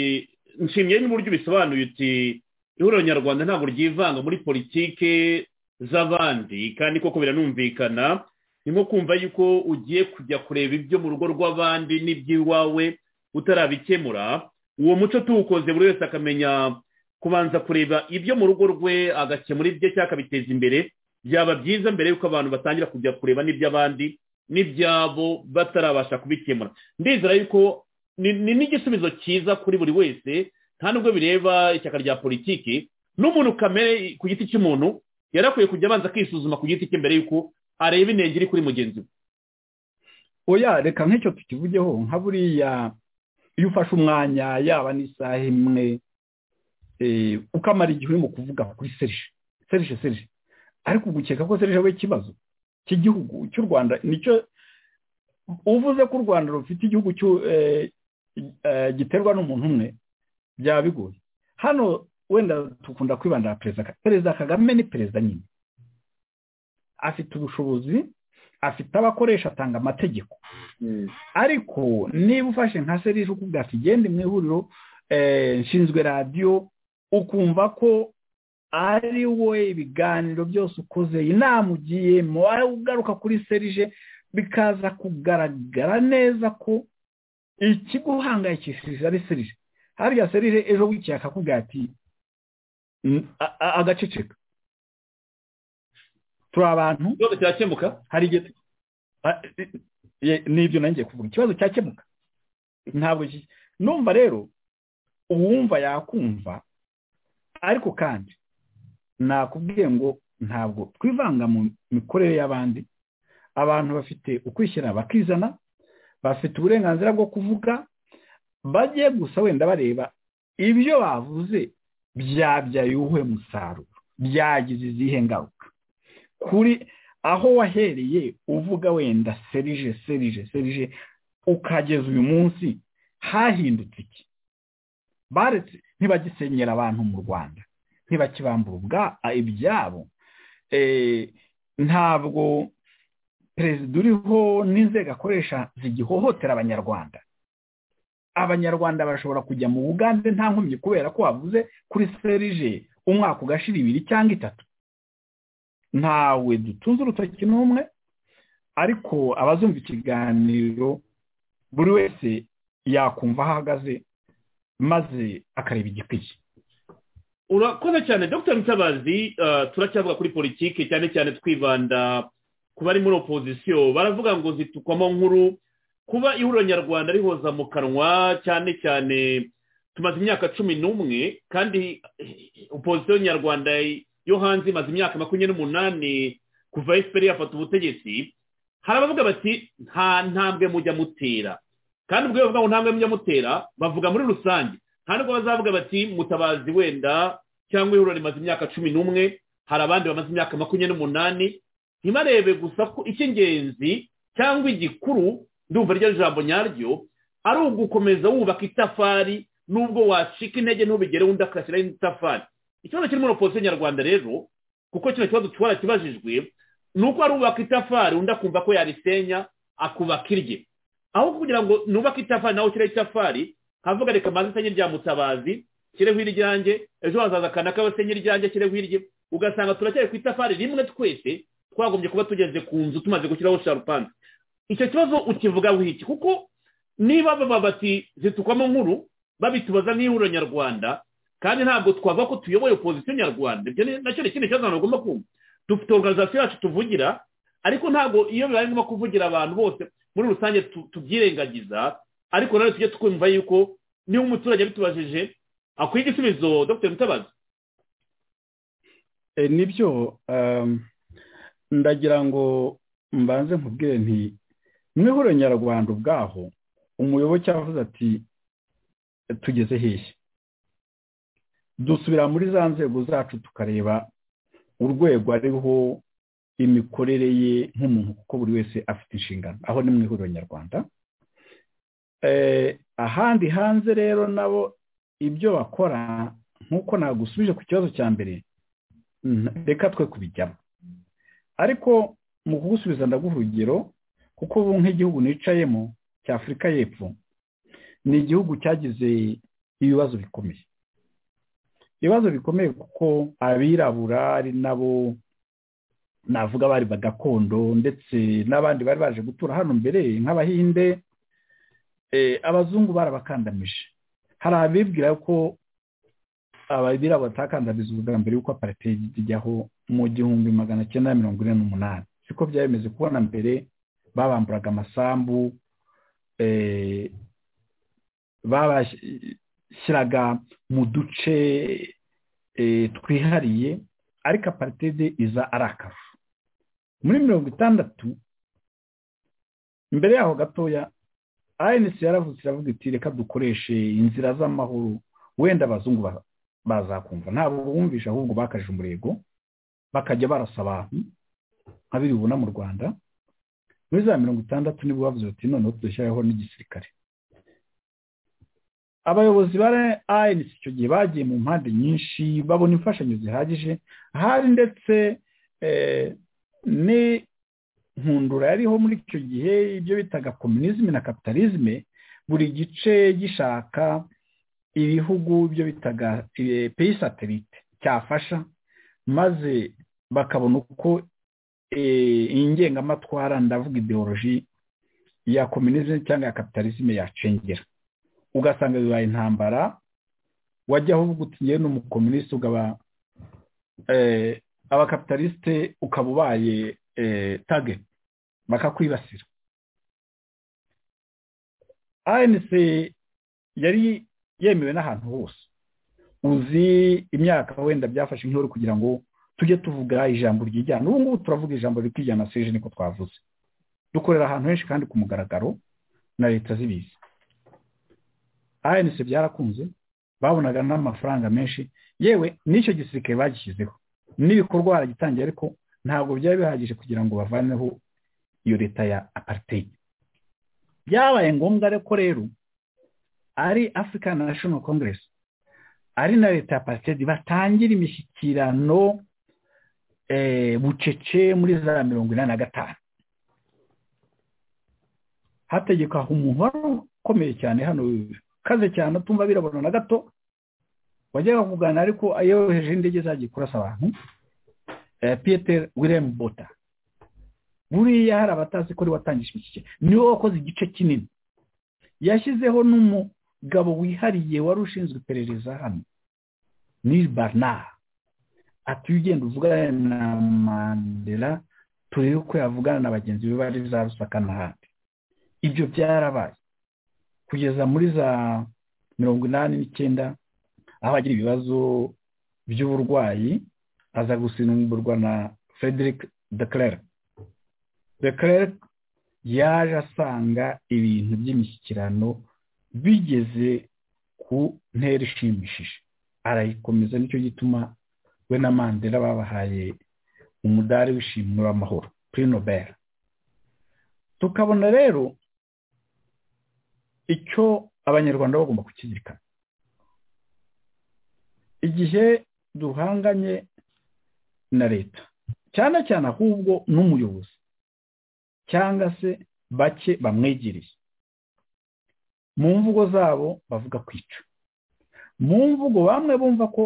nshimiye n'uburyo ubisobanuye uti ihuriro nyarwanda ntabwo ryivanga muri politike z'abandi kandi koko biranumvikana ni nko kumva yuko ugiye kujya kureba ibyo mu rugo rw'abandi n'iby'iwawe utarabikemura uwo muco tuwukoze buri wese akamenya kubanza kureba ibyo mu rugo rwe agakemura ibye cyangwa akabiteza imbere byaba byiza mbere y'uko abantu batangira kujya kureba n'iby'abandi n'ibyabo batarabasha kubikemura ndizera yuko ni ni n'igisubizo cyiza kuri buri wese nta nubwo bireba ishyaka rya politiki n'umuntu kamere ku giti cy'umuntu yari akwiye kujya abanza akisuzuma ku giti cye mbere y'uko areba intenge iri kuri mugenzi we oya reka nk'icyo tukivugeho nka buriya iyo ufashe umwanya yaba n'isaha imwe ukamara igihe urimo kuvuga kuri serije serije serije ariko ugukeka ko serije we ikibazo cy'igihugu cy'u rwanda nicyo uvuze ko u rwanda rufite igihugu giterwa n'umuntu umwe byaba bigoye hano wenda dukunda kwibanda perezida perezida kagame ni perezida nyine afite ubushobozi afite abakoresha atanga amategeko ariko niba ufashe nka serije ukubwira ati gende mu ihuriro nshinzwe radiyo ukumva ko ari we ibiganiro byose ukoze inama ugiyemo ugaruka kuri serije bikaza kugaragara neza ko ikiguhangayikishije ari serije harya serije ejo bucye akakubwira ati agaceceka turi abantu ikibazo cyakemuka hari igihe n'ibyo nanjye kuvuga ikibazo cyakemuka ntabwo ki- numva rero uwumva yakumva ariko kandi nakubwiye ngo ntabwo twivanga mu mikorere y'abandi abantu bafite ukwishyira bakizana bafite uburenganzira bwo kuvuga bajye gusa wenda bareba ibyo bavuze byabyaye uwuhe musaruro byagize izihe ngaruka kuri aho wahereye uvuga wenda serije serije serije ukageza uyu munsi hahindutse iki baretse ntibagisenyera abantu mu rwanda ntibakibambura ubwa ibyabo Eh, ntabwo perezida uriho n'inzego akoresha zigihohotera abanyarwanda abanyarwanda bashobora kujya mu bugande nta nkomyi kubera ko wavuze kuri serije umwaka ugashira ibiri cyangwa itatu ntawe dutunze urutoki n'umwe ariko abazumva ikiganiro buri wese yakumva aho ahagaze maze akareba igikwiye urakoze cyane dr mutabazi eh, turacyavuga kuri politiki cyane cyane twibanda ku bari muri opozisiyo baravuga ngo zitukwamo nkuru kuba ihuriro nyarwanda rihoza mu kanwa cyane cyane tumaze imyaka cumi n'umwe kandi eh, opozisiyo nyarwanda yo hanze imaze imyaka makumyabiri n'umunani kuva efuperi yafata ubutegetsi hari abavuga bati nta ntambwe mujya mutera kandi ubwo iyo bavuga ngo ntambwe mujya mutera bavuga muri rusange nta nubwo bazavuga bati mutabazi wenda cyangwa ihuriro rimaze imyaka cumi n'umwe hari abandi bamaze imyaka makumyabiri n'umunani ntibarebe gusa ko icy'ingenzi cyangwa igikuru ndumva ryo jambo nyaryo ari ugukomeza wubaka itafari nubwo wacika intege ntubigere undi akashyiraho indi tafari ikibazo kiri muri opozisiyo nyarwanda rero kuko kino kibazo twara kibajijwe ni uko arubaka itafari undi akumva ko yarisenya akubaka irye aho kugira ngo nubake itafari nawe ushyiraho itafari havuga reka manza isenye rya mutabazi kireho iryanjye ejo hazaza akanaka basenye iryanjye kireho irye ugasanga turacyari ku itafari rimwe twese twagombye kuba tugeze ku nzu tumaze gushyiraho sharupani icyo kibazo ukivuga wiki kuko niba baba bati zitukwamo nkuru babitubaza n'ihuriro nyarwanda kandi ntabwo twavuga ko tuyoboye opozisiyo nyarwanda ibyo ni- nacyo ni ikindi kibazo abantu bagomba kumva dufite organizasiyo yacu tuvugira ariko ntabwo iyo bibaye ngombwa kuvugira abantu bose muri rusange tu- tubyirengagiza ariko nanone tujye twumva yuko niba umuturage abitubajije akwiye igisubizo dr mutabazi Eh, nibyo um, ndagira ngo mbanze nkubwire nti mwihuriro nyarwanda ubwaho umuyoboke yavuze ati tugeze hehe dusubira muri za nzego zacu tukareba urwego ariho imikorere ye nk'umuntu kuko buri wese afite inshingano aho ni mu ihuriro nyarwanda Eh, ahandi hanze rero nabo ibyo bakora nk'uko nagusubije ku kibazo cya mbere Mm, reka twe kubijyamo ariko mu kugusubiza ndaguha urugero kuko ubu nk'igihugu nicayemo cya afurika y'epfo ni igihugu cyagize ibibazo bikomeye ibibazo bikomeye kuko abirabura ari nabo navuga bari ba gakondo ndetse n'abandi bari baje gutura hano mbere nk'abahinde eh, abazungu barabakandamije hari abibwira ko ababira batakandamiza ubwa mbere yuko aparitedi ijyaho mu gihumbi magana cyenda mirongo ine n'umunani siko byari bimeze kubona mbere babamburaga amasambu eh, babashyiraga mu duce eh, twihariye ariko aparitedi iza ari akarusho muri mirongo itandatu mbere yaho gatoya anc yaravutse iravuga iti reka dukoreshe inzira z'amahoro wenda abazungu ba- bazakumva ntabwo bumvisha ahubwo bakaje umurego bakajya barasa abantu nka biri bibona mu rwanda muri za mirongo itandatu nibwo bavuze bati noneho tudashyiraho n'igisirikare abayobozi ba anc icyo gihe bagiye mu mpande nyinshi babona imfashanyo zihagije hari ndetse eh, n'inkundura yariho muri icyo gihe ibyo bitaga komunizme na kapitalizme buri gice gishaka ibihugu byo bitaga peyi satelite cyafasha maze bakabona uko eh, iyi ngengamatwara ndavuga ideoloji ya komunizme cyangwa ya kapitalizme yacengera ugasanga bibaye intambara wajyaho uvuga uti ngewe ni umukomunisite ukaba eh, abakapitalisite ukaba ubaye eh, tage bakakwibasira anc yari yemewe n'ahantu hose uzi imyaka wenda byafashe nk'iyo kugira ngo tujye tuvuga ijambo ryijyana ubu ngubu turavuga ijambo rikijyana seje niko twavuze dukorera ahantu henshi kandi ku mugaragaro na leta zibizi anc byarakunze babonaga n'amafaranga menshi yewe n'icyo gisirikare bagishyizeho n'ibikorwa baragitangiye ariko ntabwo byari bihagije kugira ngo bavaneho iyo leta ya apartheid byabaye ngombwa ariko rero ari African National Congress ari na leta ya Apartheid batangira imishyikirano eh, bucece muri za mirongo inani na gatanu hategekwa umuntu wari ukomeye cyane hano kaze cyane atumva birabona na gato wajyaga kuganira ariko yoheje indege zagiye kurasa abantu eh, Peter William Bota buriya hari abatazi ko ari we watangije imishyikirano niwe wakoze igice kinini yashyizeho n'umugabo wihariye wari ushinzwe iperereza hano ni barnard ati "Iyo ugenda uvugana na mandela turebe uko yavugana na bagenzi be bari za rusaka n'ahandi ibyo byarabaye kugeza muri za mirongo inani n'icyenda aho agira ibibazo by'uburwayi aza gusimburwa na frederick de Klerk de Klerk yaje asanga ibintu by'imishyikirano bigeze ku ntera ishimishije arayikomeza nicyo gituma we na mandela babahaye umudari w'ishimwe w'amahoro kuri nobel tukabona rero icyo abanyarwanda bagomba kukizirikana igihe duhanganye na leta cyane cyane ahubwo n'umuyobozi cyangwa se bake bamwegereye mu mvugo zabo bavuga kwica mu mvugo bamwe bumva ko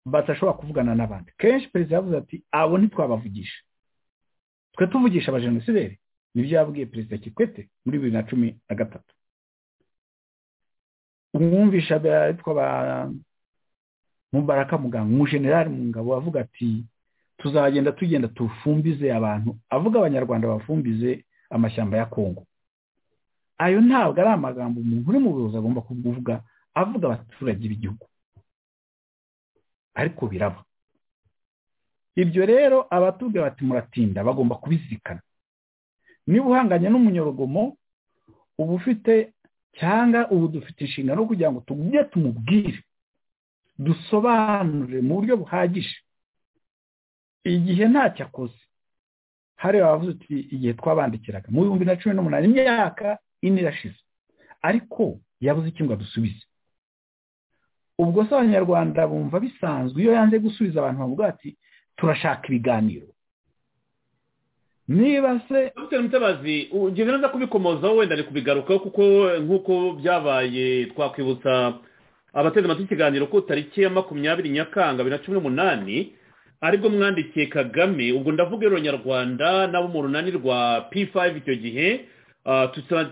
badashobora kuvugana n'abandi kenshi perezida yavuze ati abo ntitwabavugisha twe tuvugisha abajenosideri nibyo yabwiye perezida kikwete muri bibiri na cumi na gatatu umwumvisha bitwa ba mubaraka muganga umujenerali mu ngabo avuga ati tuzagenda tugenda tufumbize abantu avuga abanyarwanda bafumbize amashyamba ya kongo ayo ntabwo ari amagambo umuntu uri mu buyobozi agomba kuvuga avuga abaturage b'igihugu ariko biraba ibyo rero abatubwira bati muratinda bagomba kubizirikana niba uhanganye n'umunyorogomo uba ufite cyangwa ubu dufite inshingano kugira ngo tujye tumubwire dusobanure mu buryo buhagije igihe ntacyo akoze hariya bavuze uti igihe twabandikiraga mu bihumbi na cumi n'umunani imyaka ine irashize ariko yabuze iki ngo adusubize ubwo se abanyarwanda bumva bisanzwe iyo yanze gusubiza abantu bavuga ati turashaka ibiganiro niba se dr mutabazi ugeze neza kubikomozaho wenda ni kubigarukaho kuko nk'uko byabaye twakwibutsa abateze amatwi ikiganiro ko tariki ya makumyabiri nyakanga bibiri na cumi n'umunani aribwo mwandikiye kagame ubwo ndavuga ironyarwanda nabo mu runani rwa p5 icyo gihe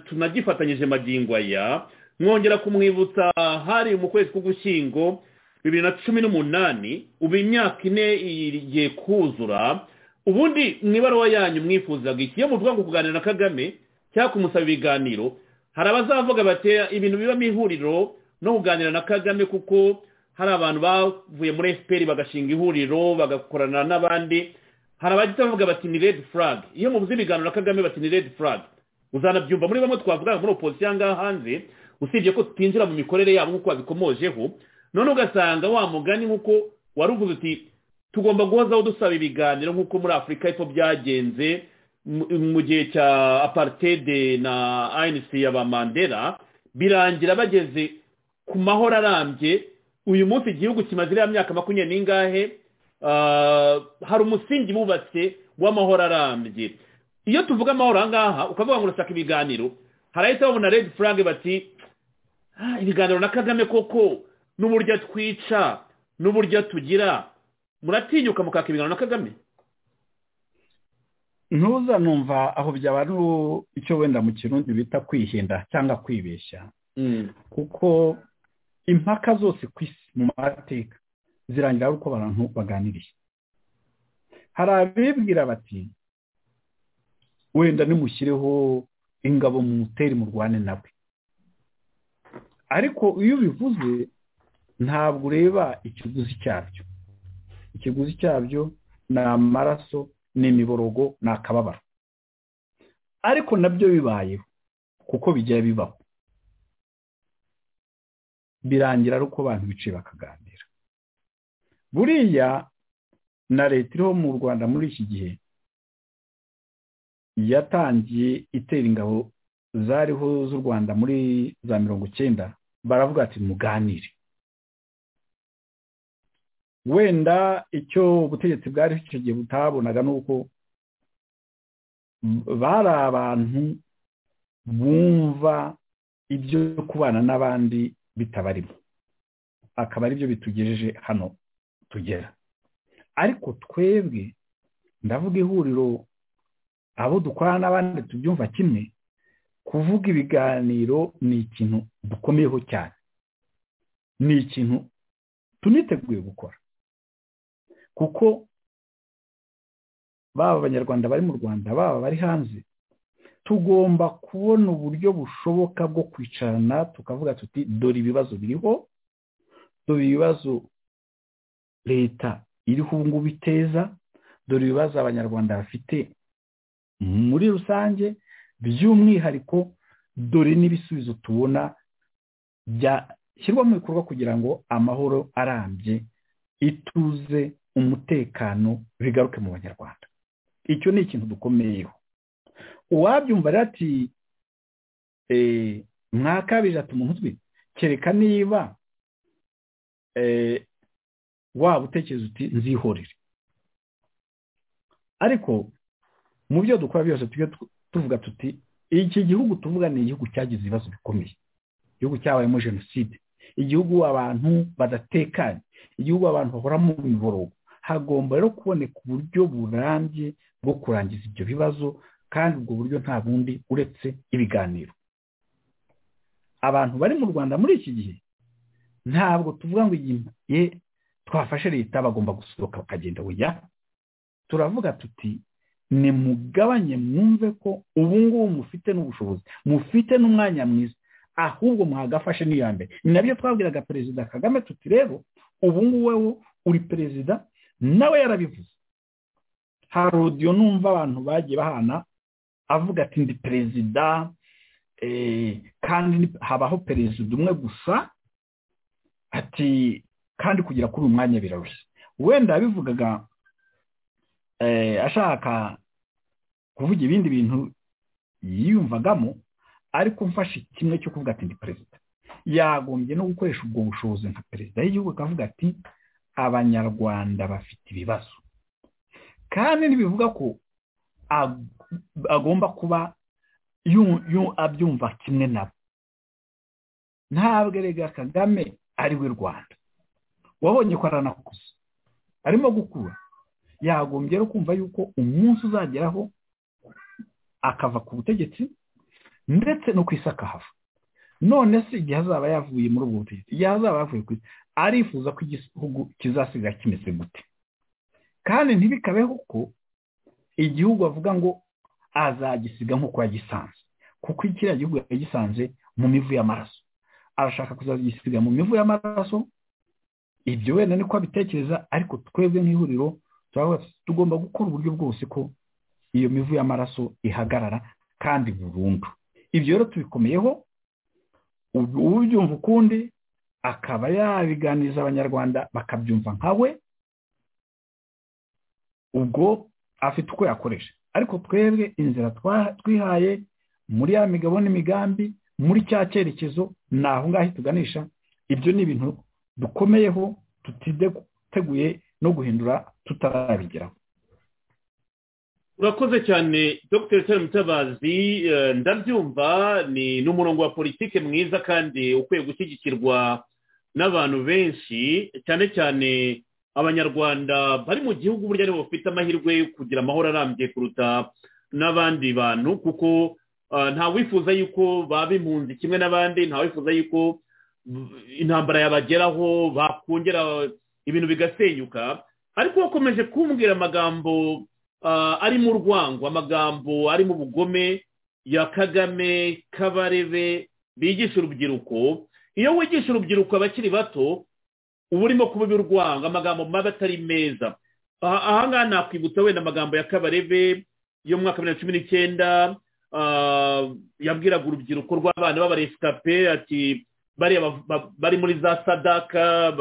tunagifatanyije magingo aya mwongera kumwibutsa hari mu kwezi k'ugushyingo bibiri na cumi n'umunani ubu imyaka ine igiye kuzura ubundi mu ibaruwa yanyu mwifuzaga iki iyo muvuga ngo kuganira na kagame cyangwa kumusaba ibiganiro hari abazavuga bati ibintu bibamo ihuriro no kuganira na kagame kuko hari abantu bavuye muri fpr bagashinga ihuriro bagakorana n'abandi hari abahita bavuga bati ni red flag iyo mubuze ibiganiro na kagame bati ni red flag uzanabyumva muri bamwe twavuga muri opozisiyo ahangaha hanze usibye ko tutinjira mu mikorere yabo nk'uko babikomojeho none ugasanga wa mugani nk'uko wari uvuze uti tugomba guhozaho dusaba ibiganiro nk'uko muri afurika epfo byagenze mu gihe cya aparitede na anc ya ba mandela birangira bageze ku mahoro arambye uyu munsi igihugu kimaze iriya myaka makumyabiri n'ingahe hari umusingi bubatse w'amahoro arambye iyo tuvuga amahoro ahangaha ukavuga ngo urashaka ibiganiro harahita babona red flag bati ibiganiro na kagame koko n'uburyo twica n'uburyo tugira muratinyuka mukaka ibiganiro na kagame ntuza numva aho byaba ari icyo wenda mu kirundi bita kwihenda cyangwa kwibeshya kuko impaka zose ku isi mu mateka zirangira uko abantu baganiriye hari abibwira bati wenda nimushyireho ingabo mu muteri murwane nawe ariko iyo ubivuze ntabwo ureba ikiguzi cyabyo ikiguzi cyabyo ni amaraso ni imiborogo ni akababaro ariko nabyo bibayeho kuko bijya bibaho birangira ari uko abantu bicaye bakaganira buriya na leta iriho mu rwanda muri iki gihe yatangiye itera ingabo zariho z'u rwanda muri za mirongo icyenda baravuga ati muganire wenda icyo ubutegetsi bwari icyo gihe butabonaga ni uko bari abantu bumva ibyo kubana n'abandi bitabarimo akaba aribyo bitugejeje hano tugera ariko twebwe ndavuga ihuriro abo dukorana n'abandi tubyumva kimwe kuvuga ibiganiro ni ikintu dukomeyeho cyane ni ikintu tuniteguye gukora kuko baba abanyarwanda bari mu rwanda baba bari hanze tugomba kubona uburyo bushoboka bwo kwicarana tukavuga tuti dore ibibazo biriho dore ibibazo leta iriho ubu ngubu iteza dore ibibazo abanyarwanda bafite muri rusange by'umwihariko dore n'ibisubizo tubona byashyirwa mu bikorwa kugira ngo amahoro arambye ituze umutekano bigaruke mu banyarwanda icyo ni ikintu dukomeyeho uwabyumva rero ati mwakabije ati umuntu utwi kereka niba waba utekereza uti nzihorere ariko mu byo dukora byose tujye tuvuga tuti iki gihugu tuvuga ni igihugu cyagize ibibazo bikomeye igihugu cyabayemo jenoside igihugu abantu badatekanye igihugu abantu bahora mu miborogo hagomba rero kuboneka uburyo burambye bwo kurangiza ibyo bibazo kandi ubwo buryo nta bundi uretse ibiganiro abantu bari mu rwanda muri iki gihe ntabwo tuvuga ngo igihe twafashe leta bagomba gusohoka bakagenda bujya turavuga tuti ni mugabanye mwumve ko ubu ngubu mufite n'ubushobozi mufite n'umwanya mwiza ahubwo mwagafashe n'iya mbere ni nabyo twabwiraga perezida kagame tuti rero ubu ngubu wowe uri perezida nawe yarabivuze hari odiyo numva abantu bagiye bahana avuga ati ndi perezida kandi habaho perezida umwe gusa ati kandi kugera kuri uyu mwanya birarushye wenda yabivugaga ashaka kuvuga ibindi bintu yiyumvagamo ariko mfashe kimwe cyo kuvuga ati ndi perezida yagombye no gukoresha ubwo bushobozi nka perezida y'igihugu akavuga ati abanyarwanda bafite ibibazo kandi ntibivuga ko agomba kuba abyumva kimwe nabo ntabwo erega kagame ari we rwanda wabonye ko aranakuze arimo gukura yagombye no kumva yuko umunsi uzageraho akava ku butegetsi ndetse no ku isi akahava none se igihe azaba yavuye muri ubwo butegetsi igihe azaba yavuye ku isi arifuza ko igihugu kizasigara kimeze gute kandi ntibikabeho ko igihugu avuga ngo azagisiga nk'uko yagisanze kuko kiriya gihugu yagisanze mu mivu y'amaraso arashaka kuzagisiga mu mivu y'amaraso ibyo wenda niko abitekereza ariko twebwe nk'ihuriro tugomba gukora uburyo bwose ko iyo mivu y'amaraso ihagarara kandi burundu ibyo rero tubikomeyeho ubyumva ukundi akaba yabiganiriza abanyarwanda bakabyumva nka we ubwo afite uko yakoresha ariko twebwe inzira twihaye muri ya migabo n'imigambi muri cya cyerekezo ni aho ngaho tuganisha ibyo ni ibintu dukomeyeho tutiteguye no guhindura tutarabigeraho urakoze cyane dr Tere mutabazi ndabyumva ni n'umurongo wa politiki mwiza kandi ukwiye gushyigikirwa n'abantu benshi cyane cyane abanyarwanda bari mu gihugu burya aribo bafite amahirwe yo kugira amahoro arambye kuruta n'abandi bantu kuko nta wifuza yuko baba impunzi kimwe n'abandi nta wifuza yuko intambara yabageraho bakongera ibintu bigasenyuka ariko wakomeje kumbwira amagambo arimo urwango amagambo arimo ubugome ya kagame kabarebe bigisha urubyiruko iyo wigisha urubyiruko abakiri bato uba urimo kubiba urwango amagambo mabi atari meza ahangaha nakwibutsa wenda amagambo ya kabarebe yo mu mwaka wa bibiri na cumi n'icyenda yabwiraga urubyiruko rw'abana b'abaresikape ati bari muri za sadaka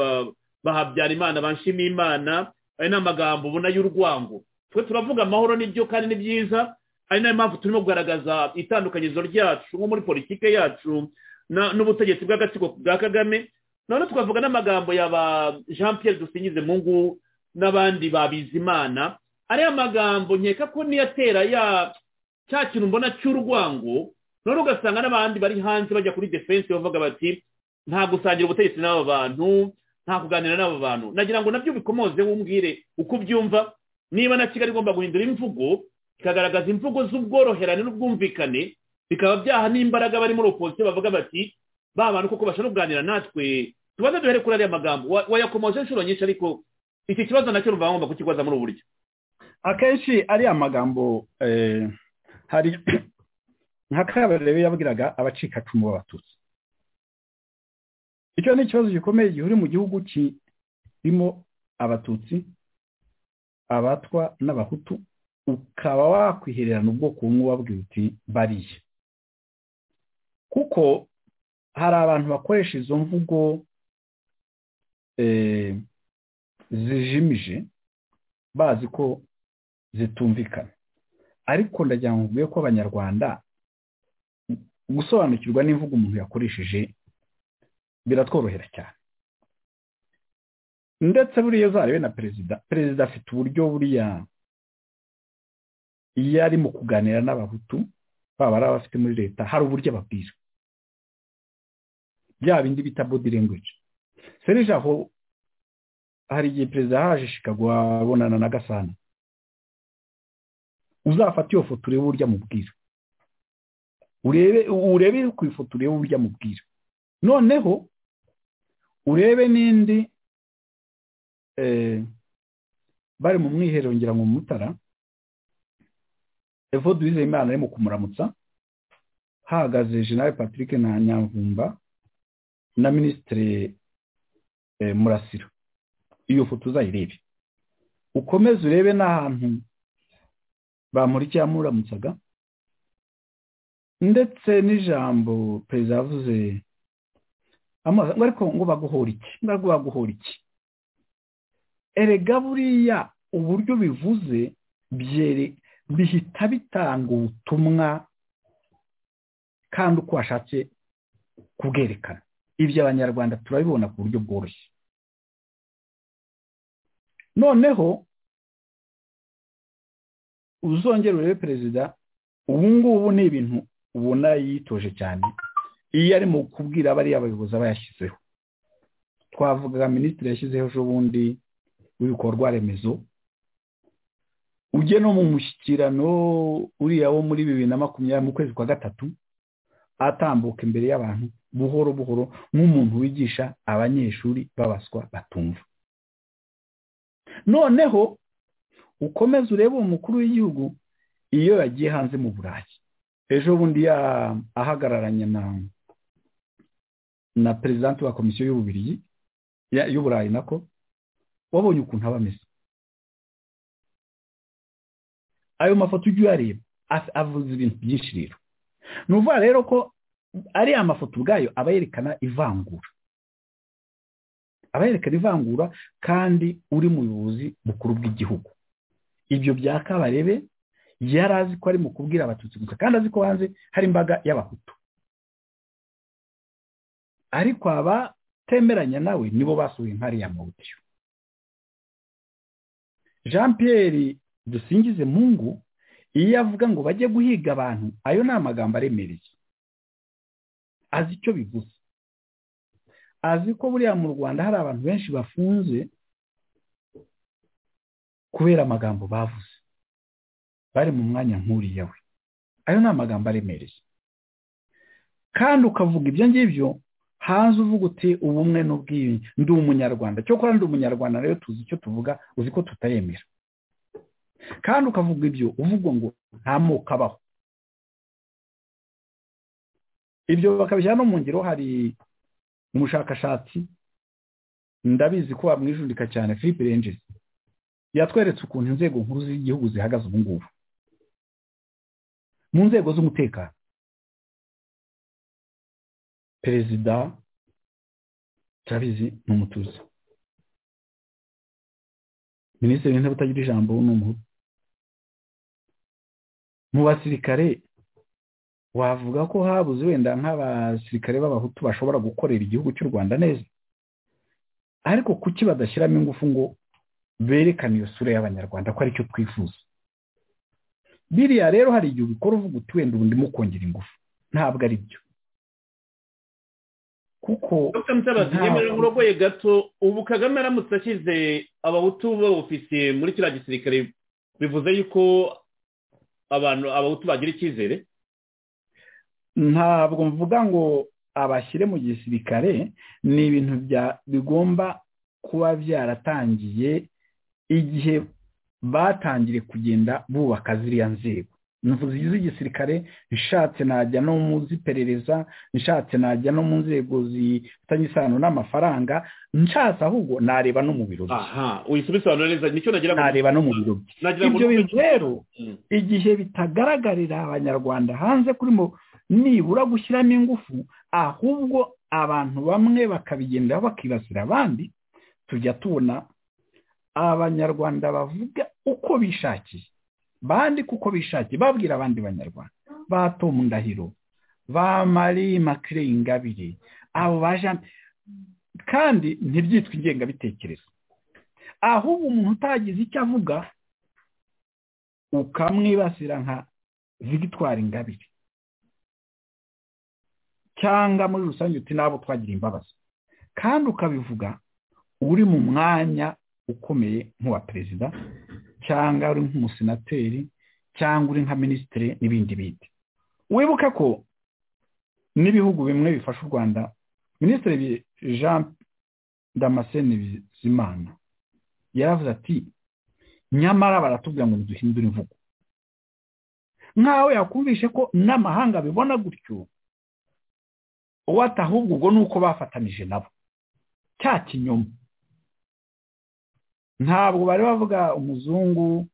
bahabyara imana banshima imana ayo ni amagambo ubona y'urwango twe turavuga amahoro n'ibyo kandi ni byiza ari nayo mpamvu turimo kugaragaza itandukanyirizo ryacu nko muri politiki yacu n'ubutegetsi bw'agatsiko bwa kagame noneho twavuga n'amagambo ya ba jean Pierre dusingize mungu n'abandi babizimana ariya magambo nkeka ko niyatera ya cya kintu mbona cy'urwango noneho ugasanga n'abandi bari hanze bajya kuri defense bavuga bati nta gusangira ubutegetsi n'aba bantu nta kuganira n'aba bantu nagira ngo nabyo bikomoze wumbwire uko ubyumva niba na kigali igomba guhindura imvugo ikagaragaza imvugo z'ubworoherane n'ubwumvikane bikaba byaha n'imbaraga bari muri opozisiyo bavuga bati ba bantu koko bashobora kuganira natwe tubanza duhere kuri ariya magambo wayakomoje inshuro nyinshi ariko iki kibazo nacyo rumva ngomba kukibaza muri ubu buryo akenshi ariya magambo hari nka kabarebe yabwiraga abacikacumu b'abatutsi icyo ni ikibazo gikomeye gihe uri mu gihugu kirimo abatutsi abatwa n'abahutu ukaba wakwihererana ubwoko bumwe wabwiye uti bariya kuko hari abantu bakoresha izo mvugo zijimije bazi ko zitumvikana ariko ndagira ngo mvuge ko abanyarwanda gusobanukirwa n'imvugo umuntu yakoresheje biratworohera cyane ndetse buriya zarebe na perezida perezida afite uburyo buriya iyo ari mu kuganira n'abahutu baba ari abafite muri leta hari uburyo ababwira bya bindi bita body language serije aho hari igihe perezida yaje shikagwa abonana na gasana uzafata iyo foto urebe urya mubwira urebe urebe ku ifoto urebe urya mubwira noneho urebe n'indi eh, bari mu mwiherero ngira ngo mutara evode wizeyimana arimo kumuramutsa hahagaze jenerali patrick na nyamvumba na minisitiri murasiro iyo foto uzayirebe ukomeze urebe n'ahantu bamurikiye amuramutsaga ndetse n'ijambo perezida yavuze amubaza ngo ariko ngo baguhora iki ngo ariko baguhora iki erega buriya uburyo bivuze byere bihita bitanga ubutumwa kandi uko washatse kubwerekana ibyo abanyarwanda turabibona ku buryo bworoshye noneho uzongera urebe perezida ubu ngubu ni ibintu ubona yitoje cyane iyo ari mu kubwira bariya bayobozi aba yashyizeho twavuga minisitiri yashyizeho ejo bundi w'ibikorwa remezo ujye no mu mushyikirano uriya wo muri bibiri na makumyabiri mu kwezi kwa gatatu atambuka imbere y'abantu buhoro buhoro nk'umuntu wigisha abanyeshuri babaswa batumva noneho ukomeze urebe uwo mukuru w'igihugu iyo yagiye hanze mu burayi ejo bundi ahagararanye na na perezidante wa komisiyo y'ububirigi y'uburayi nako wabonye ukuntu aba ameze ayo mafoto ujya uyareba avuze ibintu byinshi rero ni ukuvuga rero ko ariya mafoto ubwayo aba yerekana ivangura aba yerekana ivangura kandi uri mu buyobozi bukuru bw'igihugu ibyo bya kabarebe yari azi ko ari mu kubwira abatutsi gusa kandi azi ko hanze hari imbaga y'abahutu ariko abatemeranya nawe nibo basuye nk'ariya mawutiyo jean Pierre dusingize mungu iyo avuga ngo bajye guhiga abantu ayo ni amagambo aremereye azi icyo bivuze azi ko buriya mu rwanda hari abantu benshi bafunze kubera amagambo bavuze bari mu mwanya nk'uriya we ayo ni amagambo aremereye kandi ukavuga ibyo ngibyo hanze uvuga uti ubumwe n'ubwiyunge ndi umunyarwanda cyokora ndi umunyarwanda rero tuzi icyo tuvuga uzi ko tutayemera kandi ukavuga ibyo uvuga ngo nta moko abaho ibyo bakabishyira no mu ngiro hari umushakashatsi ndabizi ko bamwijundika cyane philippe renges yatweretse ukuntu inzego nkuru z'igihugu zihagaze ubu ngubu mu nzego z'umutekano perezida turabizi ni umutuzo minisitiri w'intebe utagira ijambo ni umuhutu mu basirikare wavuga ko habuze wenda nk'abasirikare b'abahutu bashobora gukorera igihugu cy'u rwanda neza ariko kuki badashyiramo ingufu ngo berekane iyo sura y'abanyarwanda ko aricyo twifuza biriya rero hari igihe ubikora uvuga uti wenda ubundi mukongera ingufu ntabwo ari byo kuko dr mutabazi yemerera uburogoye gato ubu kagame aramutse ashyize abahutu b'abofisiye muri kiriya gisirikare bivuze yuko abantu abahutu bagira icyizere ntabwo mvuga ngo abashyire mu gisirikare ni ibintu bya- bigomba kuba byaratangiye igihe batangire kugenda bubaka ziriya nzego invuzi z'igisirikare nshatse najya no mu z'iperereza nshatse najya no mu nzego zifitanye isano n'amafaranga nshatse ahubwo nareba no mu biro bye aha uyisubisobanura neza nicyo nagira ngo nareba no mu biro bye nagira ngo ibyo bintu rero Mm. igihe bitagaragarira abanyarwanda hanze kuri mo nibura gushyiramo ingufu ahubwo abantu bamwe bakabigendera bakibasira abandi tujya tubona abanyarwanda bavuga uko bishakiye bandika uko bishakiye babwira abandi banyarwanda ba tomu ndahiro ba marie makire ingabire abo ba jean kandi ntibyitwe ingengabitekerezo ahubwo umuntu utagize icyo avuga ukamwibasira nka victoire ingabire cyangwa muri rusange uti nabo twagira imbabazi kandi ukabivuga uri mu mwanya ukomeye nk'uwa perezida cyangwa uri nk'umusenateri cyangwa uri nka minisitiri n'ibindi bindi wibuke ko n'ibihugu bimwe bifasha u rwanda minisitiri jean damascene bizimana yaravuze ati nyamara baratubwira ngo ntiduhindure imvugo nkaho yakumvishe ko n'amahanga abibona gutyo uwo atahubwo ubwo ni uko bafatanije nabo cya kinyoma ntabwo bari bavuga umuzungu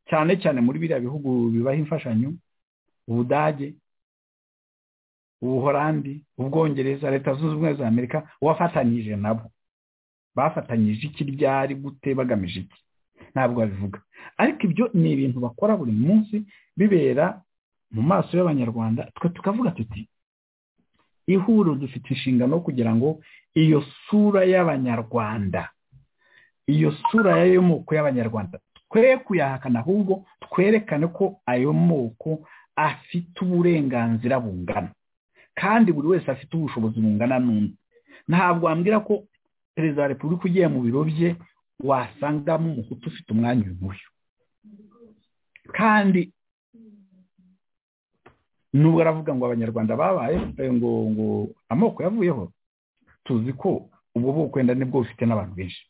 cyane cyane muri biriya bihugu bibaha imfashanyo ubudage ubuhorandi ubwongereza leta zunze ubumwe za amerika wafatanyije nabo bafatanyije iki ryari gute bagamije iki ntabwo babivuga ariko ibyo ni ibintu bakora buri munsi bibera mu maso y'abanyarwanda twe tukavuga tuti ihuriro dufite inshingano yo kugira ngo iyo sura y'abanyarwanda iyo sura y'ayo moko y'abanyarwanda twe kuyahakana ahubwo twerekane ko ayo moko afite uburenganzira bungana kandi buri wese afite ubushobozi bungana n'undi ntabwo wambwira ko perezida wa repubulika ugiye mu biro bye wasangamo umuhutu ufite umwanya nk'uyu kandi nubwo aravuga ngo abanyarwanda babaye ngo ngo amoko yavuyeho tuzi ko ubwo bwoko wenda nibwo bufite n'abantu benshi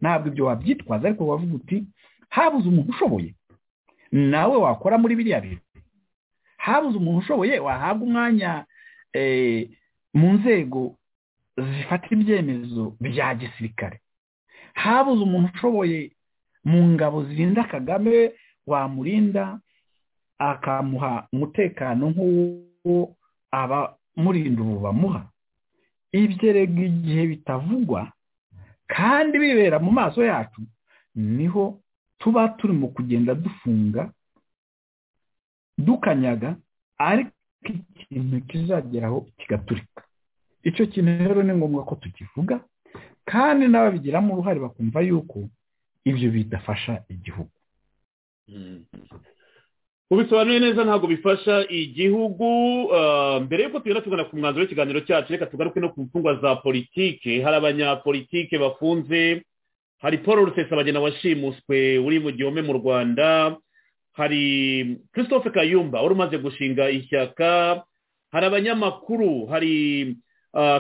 ntabwo ibyo wabyitwaza ariko wavuga uti habuze umuntu ushoboye nawe wakora muri biriya bintu habuze umuntu ushoboye wahabwa umwanya mu nzego zifata ibyemezo bya gisirikare habuze umuntu ushoboye mu ngabo zirinda kagame wamurinda akamuha umutekano nk'uwo abamurinda ubu bamuha ibyo rego igihe bitavugwa kandi bibera mu maso yacu niho tuba turimo kugenda dufunga dukanyaga ariko ikintu kizageraho kigaturika icyo kintu rero ni ngombwa ko tukivuga kandi n'ababigiramo uruhare bakumva yuko ibyo bidafasha igihugu ubisobanuye neza ntabwo bifasha igihugu mbere y'uko tugenda tugana ku mwanzuro w'ikiganiro cyacu reka tugaruke no ku mfungwa za politike hari abanyapolitike bafunze hari paul rusesabagina washimuswe uri mu gihome mu rwanda hari christophe kayumba wari umaze gushinga ishyaka hari abanyamakuru hari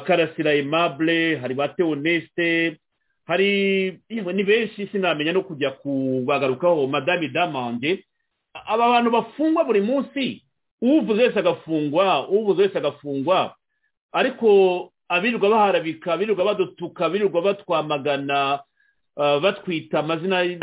karasira emabure hari ba teonesite hari ni benshi sinamenya no kujya kubagarukaho madame damange aba bantu bafungwa buri munsi uvuze wese agafungwa uvuze wese agafungwa ariko abirirwa baharabika abirirwa badutuka abirirwa batwamagana batwita amazina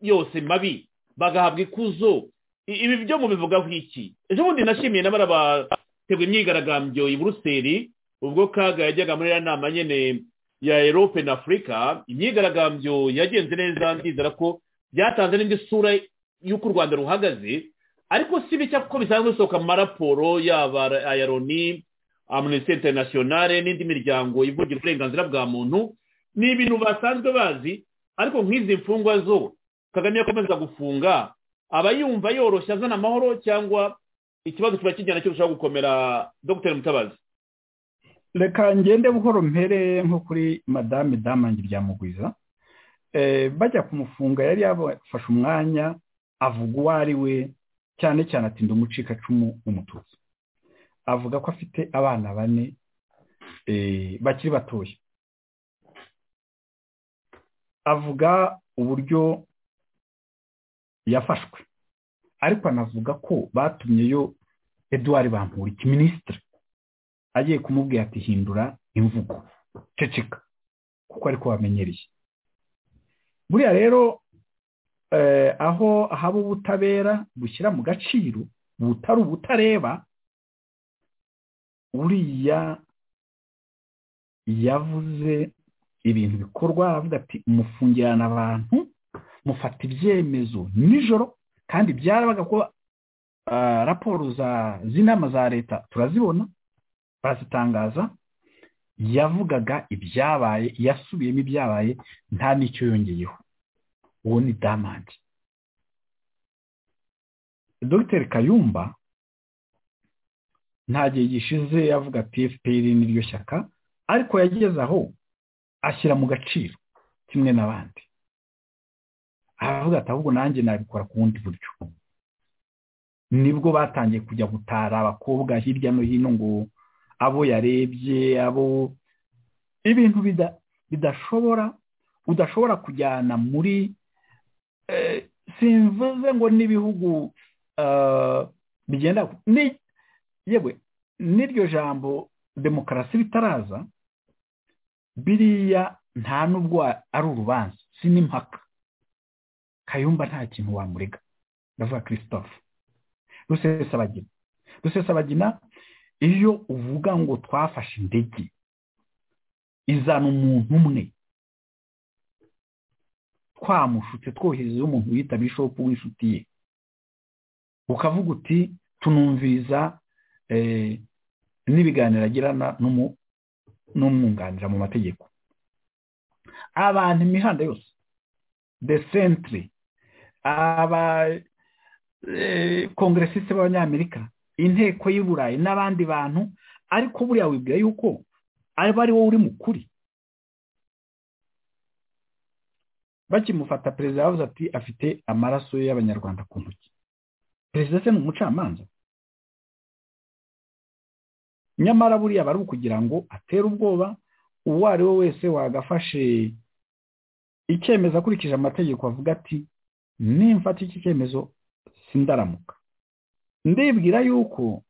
yose mabi bagahabwa ikuzo ibi byo mubivugaho iki ejo bundi nashimiye n'abari abategura imyigaragambyo i buruseli ubwo kaga yajyaga muri iriya nama nyine ya erope na afurika imyigaragambyo yagenze neza ndizera ko byatanze n'indi sura y'uko u rwanda ruhagaze ariko si bike kuko bisanzwe bisohoka amaraporo yaba aya loni amunisiteri interinasiyonare n'indi miryango ivugira uburenganzira bwa muntu ni ibintu basanzwe bazi ariko nk'izi mfungwa zo kagame yakomeza gufunga aba yumva yoroshye azana amahoro cyangwa ikibazo kiba kijyana kirushaho gukomera dogiteri mutabazi reka ngende buhoro mpere nko kuri madame damange ryamugwiza bajya kumufunga yari yabafashe umwanya avuga uwo ari we cyane cyane atinda umucikacumu w'umututsi avuga ko afite abana bane bakiri batoya avuga uburyo yafashwe ariko anavuga ko batumyeyo eduard bamporiki minisitiri agiye kumubwira ati hindura imvugo ceceka kuko ariko wamenyereye buriya rero aho haba ubutabera bushyira mu gaciro butari ubutareba uriya yavuze ibintu bikorwa aravuga ati mufungirana abantu mufata ibyemezo nijoro kandi byarabaga ko raporo z'inama za leta turazibona barazitangaza yavugaga ibyabaye yasubiyemo ibyabaye nta n'icyo yongeyeho uwo ni damage dogiteri kayumba nta gihe gishize avuga ati fpr niryo shyaka ariko yageze aho ashyira mu gaciro kimwe n'abandi aravuga ati ahubwo nanjye nabikora ku bundi buryo nibwo batangiye kujya gutara abakobwa hirya no hino ngo abo yarebye abo ibintu bida- bidashobora udashobora kujyana muri eh, simvuze ngo n'ibihugu eh, bigenda ni- yewe n'iryo jambo demokarasi ritaraza biriya nta n'ubwo ari urubanza si n'impaka kayumba nta kintu wamurega ndavuga christophe rusesabagina rusesabagina iyo uvuga ngo twafashe indege izana umuntu umwe twamushutse twoherezeho umuntu wita bishopu w'inshuti ye ukavuga uti tunumviriza eh, n'ibiganiro agirana n'umu- n'umwunganira mu mategeko abantu imihanda yose the century aba eh, kongresiste b'abanyamerika inteko y'i burayi n'abandi bantu ariko buriya wibwira yuko aba ari wowe uri mu kuri bakimufata perezida yavuze ati afite amaraso y'abanyarwanda ku ntoki perezida se ni umucamanza nyamara buriya bari ukugira ngo atere ubwoba uwo ari we wese wagafashe icyemezo akurikije amategeko avuga ati nimfata iki cyemezo sindaramuka ndibwira yuko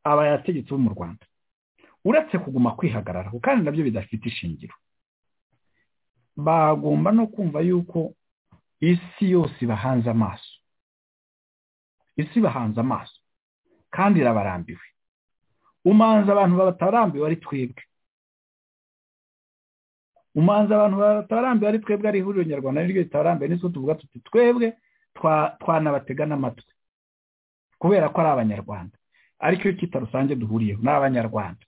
abayategetse bo mu rwanda uretse kuguma kwihagararaho kandi nabyo bidafite ishingiro bagomba no kumva yuko isi yose ibahanze amaso isi ibahanze amaso kandi irabarambiwe umanza abantu batarambiwe ari twebwe umanza abantu batarambiwe ari twebwe ari ihuriro nyarwanda niryo ritabarambiwe nitwo tuvuga tuti twebwe twa- twanabatega n'amatwi kubera ko ari abanyarwanda ariko iyo kita rusange duhuriyeho ni abanyarwanda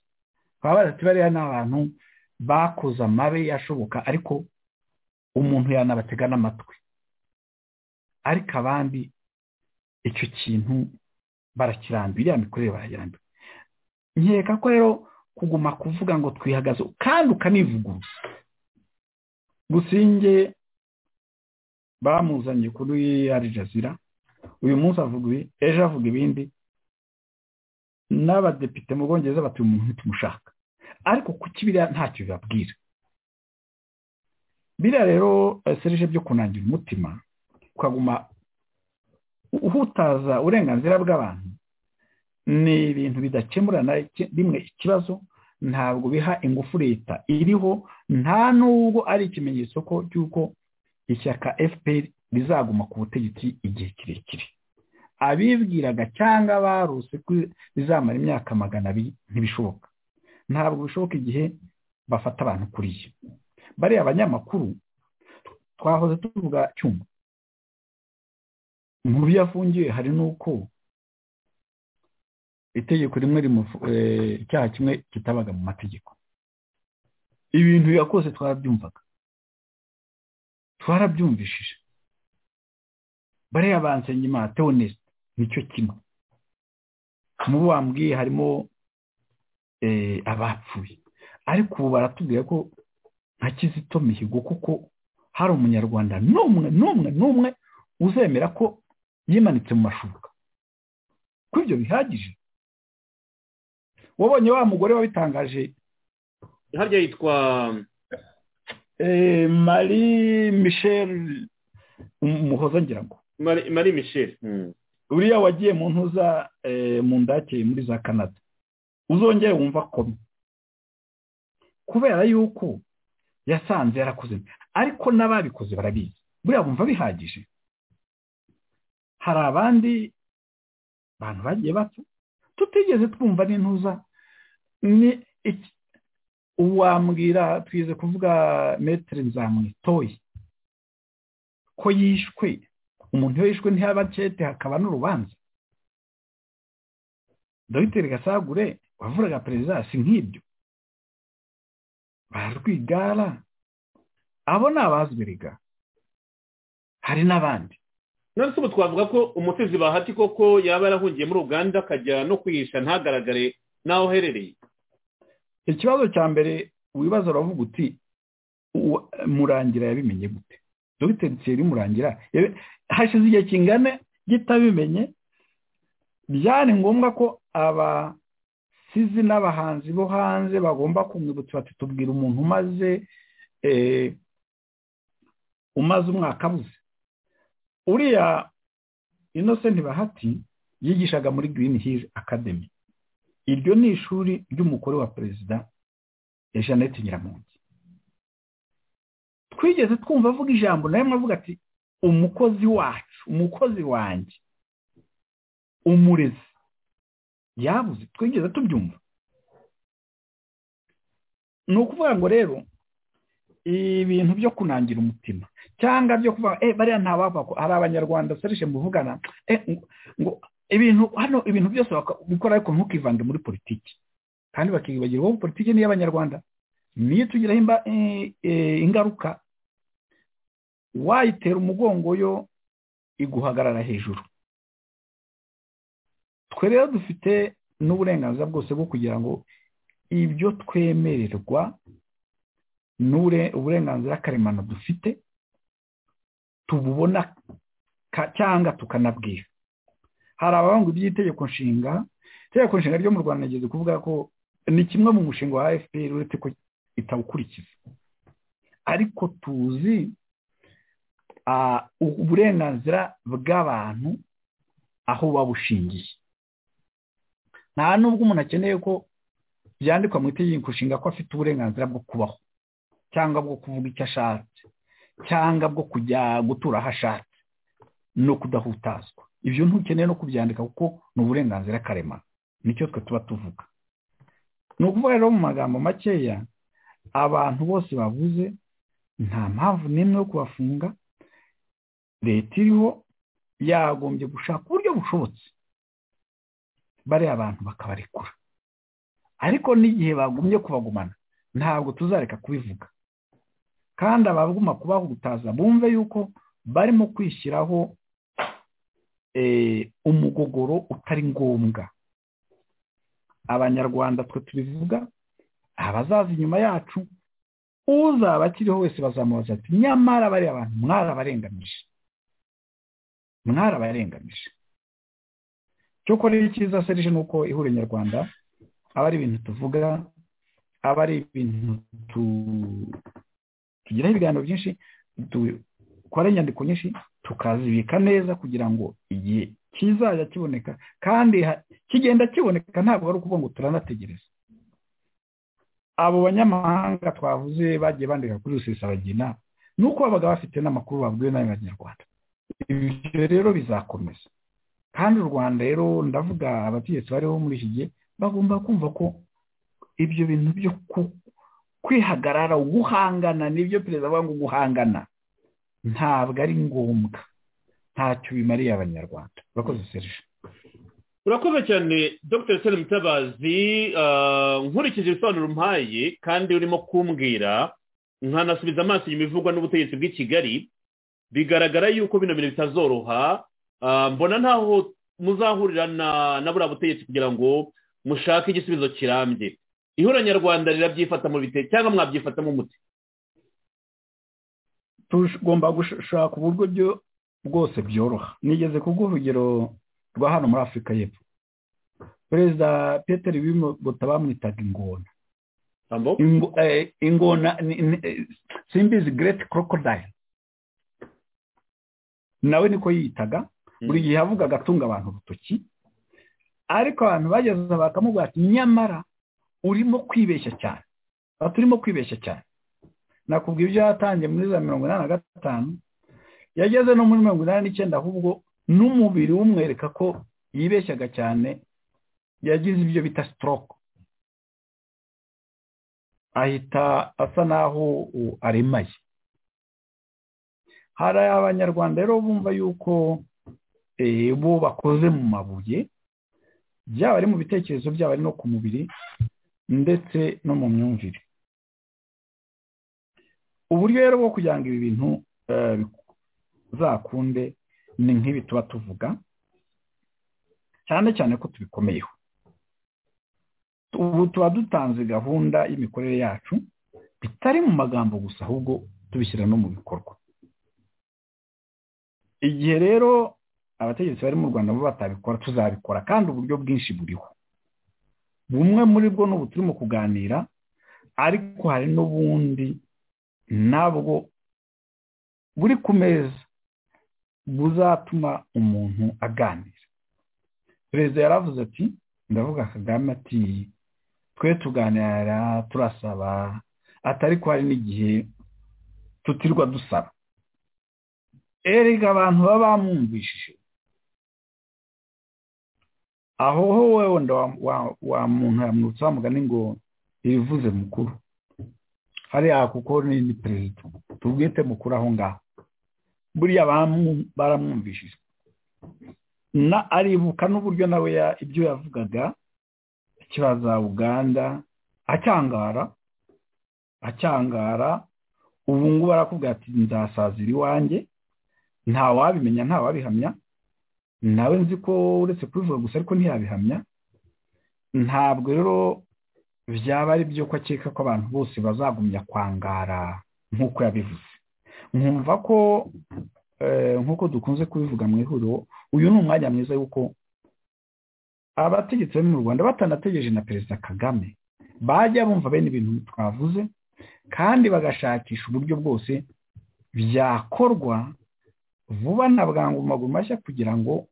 baba badati bariya ni abantu bakoze amabi yashoboka ariko umuntu yanabatega n'amatwi ariko abandi icyo kintu barakirambiwe iriya mikorere barayirambiwe nkeka ko rero kuguma kuvuga ngo twihagaze kandi ukanivuguruza gusinge bamuzanye kuri arijazira uyu munsi avuga ibi ejo avuga ibindi n'abadepite mu bwongereza batuye umuntu ntitumushaka ariko kuki biriya ntacyo bibabwira biriya rero eh, serije byo kunangira umutima ukaguma uhutaza uburenganzira bw'abantu ni ibintu bidakemura na ki- rimwe ikibazo ntabwo biha ingufu leta iriho nta nubwo ari ikimenyetso ko cy'uko ishyaka fpr rizaguma ku butegetsi igihe kirekire abibwiraga cyangwa baruse ko rizamara imyaka magana abiri ntibishoboka ntabwo bishoboka igihe bafata abantu kuriya bariya abanyamakuru twahoze tuvuga cyuma mu byo afungiwe hari n'uko itegeko rimwe rimufu- eh, icyaha kimwe kitabaga mu mategeko ibintu yakoze twarabyumvaga twarabyumvishije bariya bansengimana teoneste nicyo kimwe mu bo wambwiye harimo eh, abapfuye ariko ubu baratubwira ko nka kizito mihigo kuko hari umunyarwanda n'umwe n'umwe n'umwe uzemera ko yimanitse mu mashuka ko ibyo bihagije wabonye wa mugore wabitangaje harya yitwa eh, marie michel umuhoza ngira ngo Mari- marie michel Mm. uriya wagiye mu ntuza eh, mu ndake muri za canada uzongere wumva komi kubera yuko yasanze yarakoze ariko n'ababikoze barabizi buriya bumva bihagije hari abandi bantu bagiye bapfa tutigeze twumva n'intuza ni iki uwambwira twize kuvuga metere nzamwitoye ko yishwe umuntu iyo yishwe ntihaba kete hakaba n'urubanza dogiteri gasagure wavuraga perezida si nk'ibyo barwigara abo ni abazwiriga hari n'abandi none se ubu twavuga ko umutezi bahati koko yaba yarahungiye muri uganda akajya no kwihisha ntagaragare n'aho uherereye ikibazo cya mbere wibaza uravuga uti uwa- murangira yabimenye gute dogiteri thierry murangira yabe- hashize igihe kingana kitabimenye byari ngombwa ko abasizi n'abahanzi bo hanze bagomba kumwibutsa bati tubwira umuntu umaze eh, umaze umwaka abuze uriya inosenti bahati yigishaga muri green hill academy iryo ni ishuri ry'umugore wa perezida ya jeannette nyiramongi twigeze twumva avuga ijambo nawe avuga ati umukozi wacu umukozi wanjye umurezi yabuze twigeze tubyumva ni ukuvuga ngo rero ibintu byo kunangira umutima cyangwa byo kuvuga eh bariya nta wapfa ko hari abanyarwanda serishe muvugana eh ngo- ngo ibintu hano ibintu byose baka- bikora ariko ntukivange muri politiki kandi bakibagirwa ko politiki ni iy'abanyarwanda niyo tugiraho imba- eh, eh, ingaruka wayitera umugongo yo iguhagarara hejuru twe rero dufite n'uburenganzira bwose bwo kugira ngo ibyo twemererwa n'ubure- uburenganzira karemano dufite tububona ka- cyangwa tukanabwira hari abavuga ngo iby'itegeko nshinga itegeko nshinga ryo mu rwanda rigeze kuvuga ko ni kimwe mu mushinga wa fpr uretse ko itawukurikiza ariko tuzi ah, uburenganzira bw'abantu aho buba bushingiye nta nubwo umuntu akeneye ko byandikwa mu itegeko nshinga ko afite uburenganzira bwo kubaho cyangwa bwo kuvuga icyo ashatse cyangwa bwo kujya gutura aho ashatse no kudahutazwa ibyo ntukeneye no kubyandika kuko ni uburenganzira karemano nicyo twe tuba tuvuga ni ukuvuga rero mu magambo makeya abantu bose bavuze nta mpamvu n'imwe yo kubafunga leta iriho yagombye gushaka uburyo bushobotse bariya abantu bakabarekura ariko n'igihe bagumye kubagumana ntabwo tuzareka kubivuga kandi abaguma kubahutaza bumve yuko barimo kwishyiraho eh, umugogoro utari ngombwa abanyarwanda twe tubivuga abazaza inyuma yacu uzaba akiriho wese bazamubaza ati nyamara bariya bantu mwarabarenganije mwarabarenganije cyokora icyiza serije ni uko ihuriro nyarwanda aba ari ibintu tuvuga aba ari ibintu tu- tugiraho ibiganiro byinshi dukora inyandiko nyinshi tukazibika neza kugira ngo igihe kizajya kiboneka kandi ha- kigenda kiboneka ntabwo ari ukuvuga ngo turanategereza abo banyamahanga twavuze bagiye bandika kuri rusesabagina ni uko babaga bafite n'amakuru babwiwe n'abanyarwanda ibyo rero bizakomeza kandi u rwanda rero ndavuga abategetsi bariho muri iki gihe bagomba kumva ko ibyo bintu byo ku- kwihagarara guhangana n'ibyo perezida avuga ngo guhangana ntabwo ari ngombwa ntacyo bimariye abanyarwanda urakoze serije urakoze cyane dr sere mutabazi ah, nkurikije ibisobanuro umpaye kandi urimo kumbwira nkanasubiza amaso inyuma ivugwa n'ubutegetsi bw'i kigali bigaragara yuko bino bintu bitazoroha ah, mbona ntaho muzahurira na- na buriya butegetsi kugira ngo mushake igisubizo kirambye ihuriro nyarwanda rirabyifata mu bite cyangwa mwabyifatamo umuti tugomba gushaka uburyo byo bwose byoroha nigeze kubwo urugero rwa hano muri afurika y'epfo perezida peter bimota bamwitaga ingona Tambo? Ingo- eh, ingona ni- ni- eh, simbizi gereti korodayini nawe niko yiyitaga buri gihe yavugaga atunga abantu urutoki ariko abantu bageze bakamubwira ati nyamara urimo kwibeshya cyane ati urimo kwibeshya cyane nakubwira ibyo yatangiye muri za mirongo inani na gatanu yageze no muri mirongo inani n'icyenda ahubwo n'umubiri w'umwereka ko yibeshyaga cyane yagize ibyo bita sitoroke ahita asa n'aho uh, aremaye hari abanyarwanda rero bumva yuko eh, bo bakoze mu mabuye byaba ari mu bitekerezo byaba ari no ku mubiri ndetse no mu myumvire uburyo rero bwo kugira ngo ibi bintu eh, bizakunde ni nk'ibi tuba tuvuga cyane cyane ko tubikomeyeho ubu tuba dutanze gahunda y'imikorere yacu bitari mu magambo gusa ahubwo tubishyira no mu bikorwa igihe rero abategetsi bari mu rwanda bo batabikora tuzabikora kandi uburyo bwinshi buriho bumwe muri bwo n'ubu turimo kuganira ariko hari n'ubundi nabwo buri ku meza buzatuma umuntu aganira perezida yaravuze ati ndavuga kagame ati twe tuganira turasaba atari ko hari n'igihe tutirwa dusaba erega abantu baba bamwumvishije aho ho wowe wa muntu yamwutse wamugani ngo ibivuze mukuru hariya kuko ni perezida tubwite mukuru aho ngaho buriya baramwumvishije na aribuka n'uburyo nawe ibyo yavugaga ikibaza uganda acyangara acyangara ubu ngubu arakubwira ati nzasazira iwanjye nta wabimenya nta wabihamya nawe nzi ko uretse kubivuga gusa ariko ntiyabihamya ntabwo rero byaba ari byo ko akeka ko abantu bose bazagumya kwangara nk'uko yabivuze nkumva ko nk'uko dukunze kubivuga mu ihuriro uyu ni umwanya mwiza w'uko abategetsi bo mu rwanda batanategereje na perezida kagame bajya bumva bene ibintu twavuze kandi bagashakisha uburyo bwose byakorwa vuba na bwangu maguru mashya kugira ngo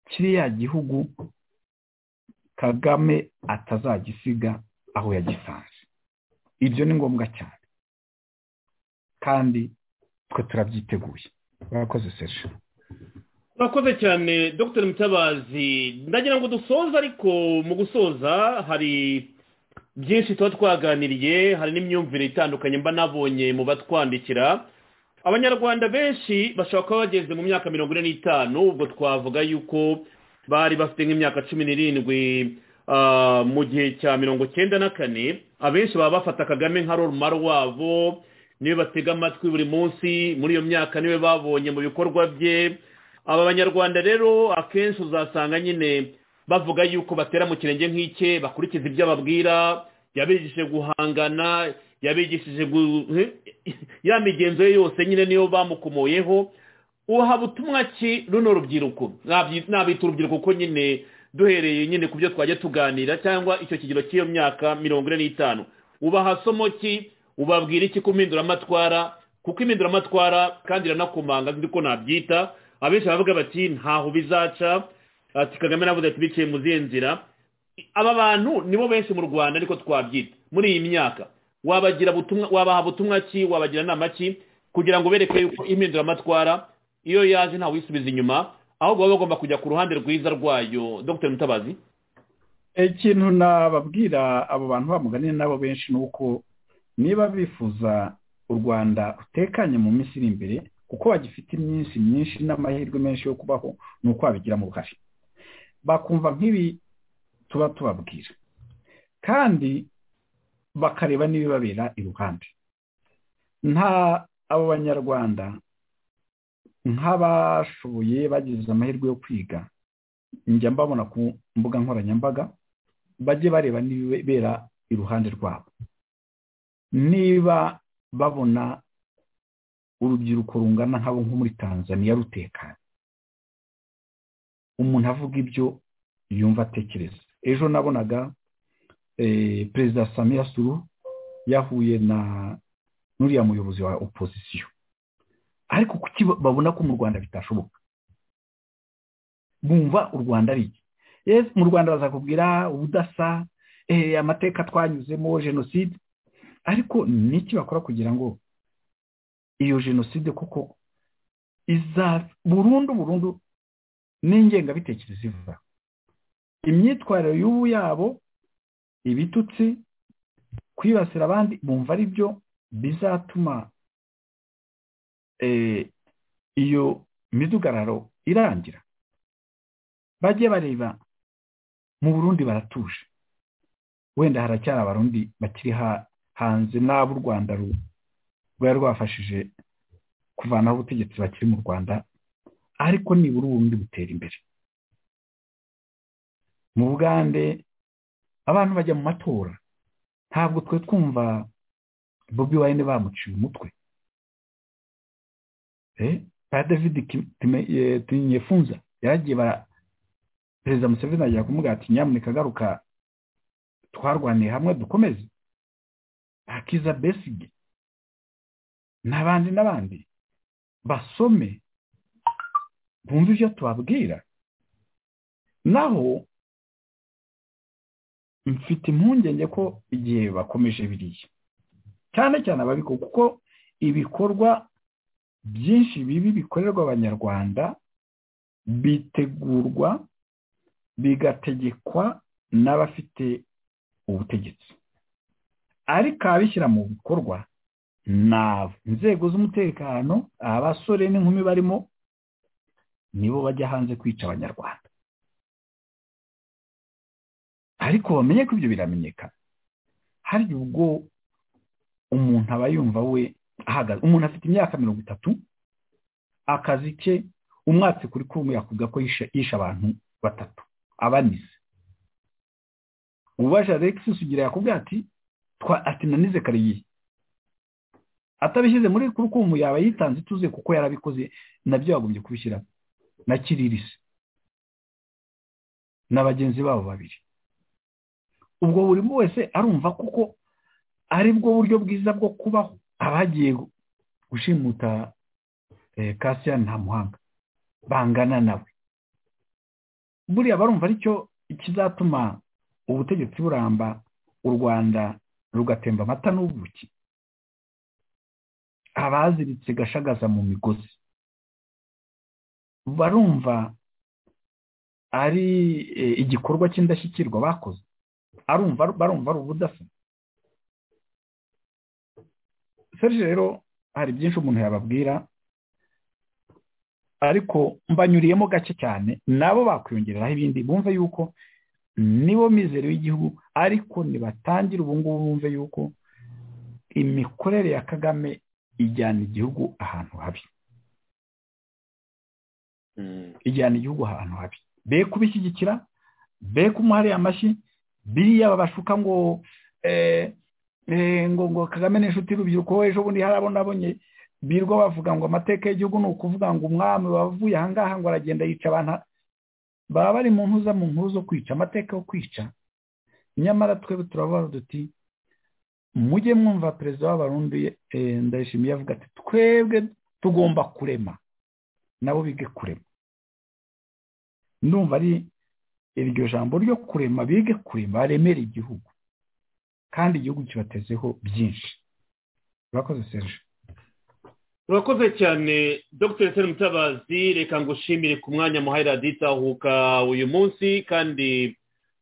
kiriya gihugu kagame atazagisiga aho yagisanze ibyo ni ngombwa cyane kandi twe turabyiteguye murakoze seje murakoze cyane dr mutabazi ndagira ngo dusoze ariko mu gusoza hari byinshi tuba twaganiriye hari n'imyumvire itandukanye mba nabonye mu batwandikira abanyarwanda benshi bashobora kuba bageze mu myaka mirongo ine n'itanu ubwo twavuga yuko bari bafite nk'imyaka cumi n'irindwi mu gihe cya mirongo cyenda na kane abenshi baba bafata kagame nka roromaro wabo niwe batega amatwi buri munsi muri iyo myaka niwe babonye mu bikorwa bye aba banyarwanda rero akenshi uzasanga nyine bavuga yuko batera mu kirenge nk'ike bakurikiza ibyo ababwira yabigishije guhangana yabigishije ya migenzo ye yose nyine niyo bamukomoyeho uhaba ubutumwa ki runo rubyiruko nabita urubyiruko ko nyine duhereye nyine ku byo twajya tuganira cyangwa icyo kigero cy'iyo myaka mirongo ine n'itanu ubaha somo ki ubabwira iki ku mpinduramatwara kuko impinduramatwara kandi iranakomanga nzi ko nabyita abenshi baravuga bati ntaho bizaca ati kagame navuze ati biciye mu zihe nzira aba bantu nibo benshi mu rwanda ariko twabyita muri iyi myaka wabagira butumwa wabaha butumwa ki wabagira inama ki kugira ngo bereke yuko impinduramatwara iyo yaje ntawe uyisubiza inyuma ahubwo baba bagomba kujya ku ruhande rwiza rwayo dr mutabazi ikintu nababwira abo bantu bamuganiye nabo benshi ni uko niba bifuza u rwanda rutekanye mu minsi iri imbere kuko bagifite iminsi myinshi n'amahirwe menshi yo kubaho ni uko babigiramo uruhare bakumva nk'ibi tuba tubabwira kandi bakareba n'ibibabera iruhande nta abo banyarwanda nk'abashoboye bagize amahirwe yo kwiga njya mbabona ku mbuga nkoranyambaga bajye bareba n'ibibera iruhande rwabo niba babona urubyiruko rungana nk'abo nko muri tanzania rutekanye umuntu avuga ibyo yumva atekereza ejo nabonaga perezida samiya suru yahuye na n'uriya muyobozi wa opozisiyo ariko kuki babona ko mu rwanda bitashoboka bumva u rwanda ari iki mu rwanda bazakubwira ubudasa amateka twanyuzemo jenoside ariko n'iki bakora kugira ngo iyo jenoside kuko iza burundu burundu n'ingengabitekerezo iva imyitwarire y'ubu yabo ibitutsi kwibasira abandi bumva ari byo bizatuma iyo midugararo irangira bajye bareba mu burundi baratuje wenda haracyari abarundi bakiri hanze n'abo u rwanda rwari rwafashije kuvanaho ubutegetsi bakiri mu rwanda ariko nibura ubundi butera imbere mu bugande abantu bajya mu matora ntabwo twe twumva bobi wayine bamuciye umutwe ba david tinyefunza yaragiye bara perezida museveni agiye kumubwira ati nyamuneka agaruka twarwaniye hamwe dukomeze akiza besige n'abandi n'abandi basome bumve ibyo tubabwira naho mfite impungenge ko igihe bakomeje biriya cyane cyane ababikora kuko ibikorwa byinshi bibi bikorerwa abanyarwanda bitegurwa bigategekwa n'abafite ubutegetsi ariko ababishyira mu bikorwa ni abo inzego z'umutekano abasore n'inkumi barimo nibo bajya hanze kwica abanyarwanda ariko bamenye ko ibyo biramenyekana hari ubwo umuntu aba yumva we ahagaze umuntu afite imyaka mirongo itatu akazi ke umwatsi kuri kumwe yakubwa ko yishe abantu batatu abanize ubaje alexis ugira yakubwira ati twa ati nanize kariye atabishyize muri kurukumu yaba yitanze ituze kuko yarabikoze nabyo yagombye kubishyiramo na kiririse na bagenzi babo babiri ubwo buri wese arumva kuko ari bwo buryo bwiza bwo kubaho abagiye gushimuta kasiya nta muhanga bangana nawe buriya barumva aricyo kizatuma ubutegetsi buramba u rwanda rugatemba amata n'ubuki abaziritse gashagaza mu migozi barumva ari igikorwa cy'indashyikirwa bakoze arumva barumva ari ubudasa serge rero hari byinshi umuntu yababwira ariko mbanyuriyemo gake cyane nabo bakwiyongereraho ibindi bumve yuko nibo mizero y'igihugu ariko nibatangira ubu ngubu bumve yuko imikorere ya kagame ijyana igihugu ahantu habi ijyana igihugu ahantu habi be kubishyigikira be kumuhariye amashyi biriya babashuka ngo ngo ngo kagame n'inshuti y'urubyiruko ejo bundi hari abo nabonye birirwa bavuga ngo amateka y'igihugu ni ukuvuga ngo umwami wavuye ahangaha ngo aragenda yica abantu baba bari mu mpuza mu nkuru zo kwica amateka yo kwica nyamara twebwe turavuga duti mujye mwumva perezida w'abarundi ndayishimiye avuga ati twebwe tugomba kurema nabo bige kurema ndumva ari iryo jambo ryo kurema bige kurema baremere igihugu kandi igihugu kibatezeho byinshi urakoze serge urakoze cyane dr seri mutabazi reka ngushimire ku mwanya muhayira ditahuka uyu munsi kandi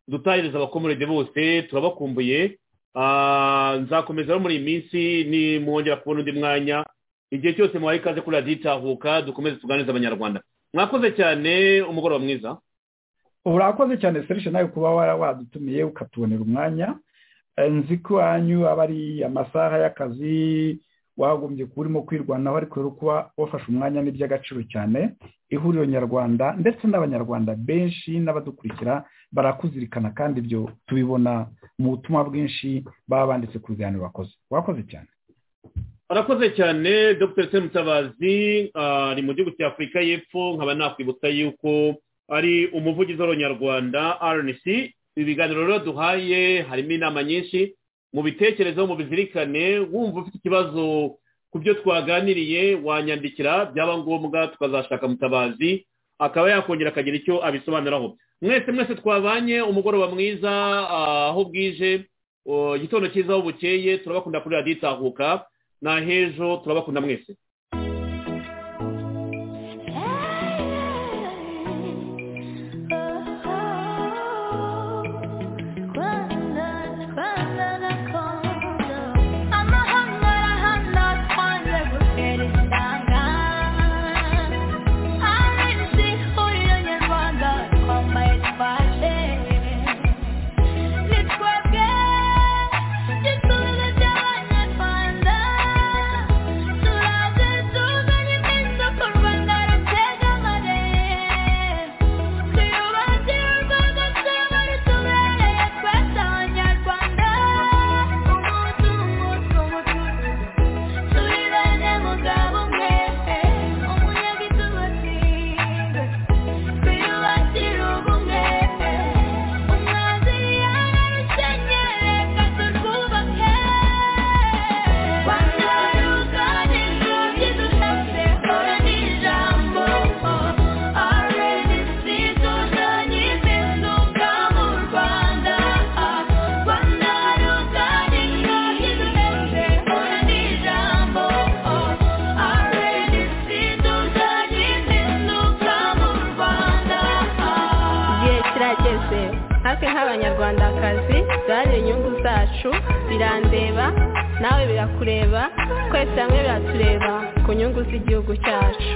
dutahiriza abakomorede bose turabakumbuye nzakomeza rero muri iyi minsi nimwongera kubona undi mwanya igihe cyose muhaye ikaze kuri raditahuka dukomeze tuganirize abanyarwanda mwakoze cyane umugoroba mwiza urakoze cyane serge nawe kuba wadutumiye ukatubonera umwanya nzi ko iwanyu aba ari amasaha y'akazi wagombye kuba urimo kwirwanaho ariko rero kuba wafashe umwanya ni iby'agaciro cyane ihuriro nyarwanda ndetse n'abanyarwanda benshi n'abadukurikira barakuzirikana kandi ibyo tubibona mu butumwa bwinshi baba banditse ku biganiro bakoze wakoze cyane arakoze cyane dr mutabazi ari mu gihugu cya afurika y'epfo nkaba nakwibutsa yuko ari umuvugizi w'abanyarwanda rnc ibiganiro rero duhaye harimo inama nyinshi mu bitekerezo mu bizirikane wumva ufite ikibazo ku byo twaganiriye wanyandikira byaba ngombwa tukazashaka mutabazi akaba yakongera akagira icyo abisobanuraho mwese mwese twabanye umugoroba mwiza aho bwije igitondo cyiza aho bukeye turabakunda kuri radiyo itahuka n'ahejo turabakunda mwese Thank you. natwe nk'abanyarwandakazi byari inyungu zacu birandeba nawe birakureba twese hamwe biratureba ku nyungu z'igihugu cyacu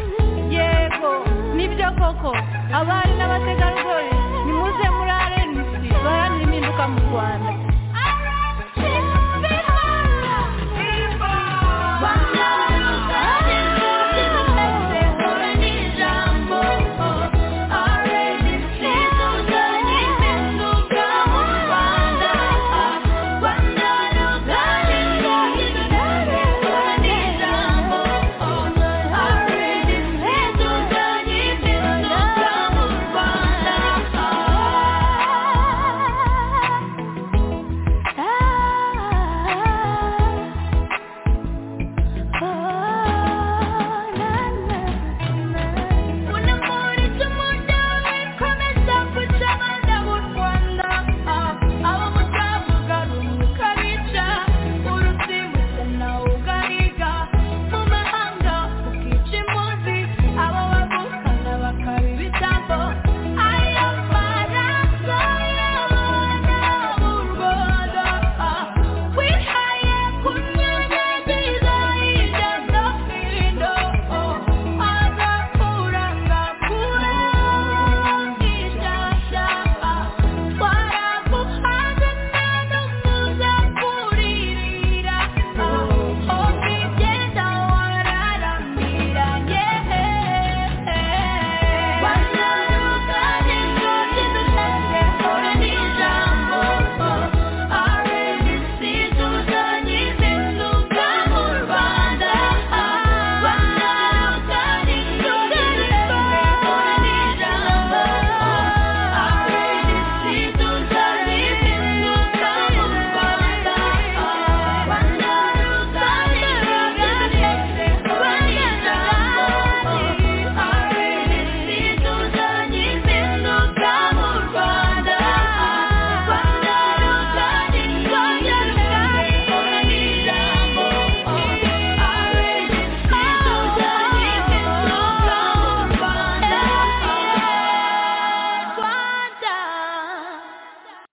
yego nibyo koko abari n'abategarugori nimuze muri arenisi baharanira impinduka mu rwanda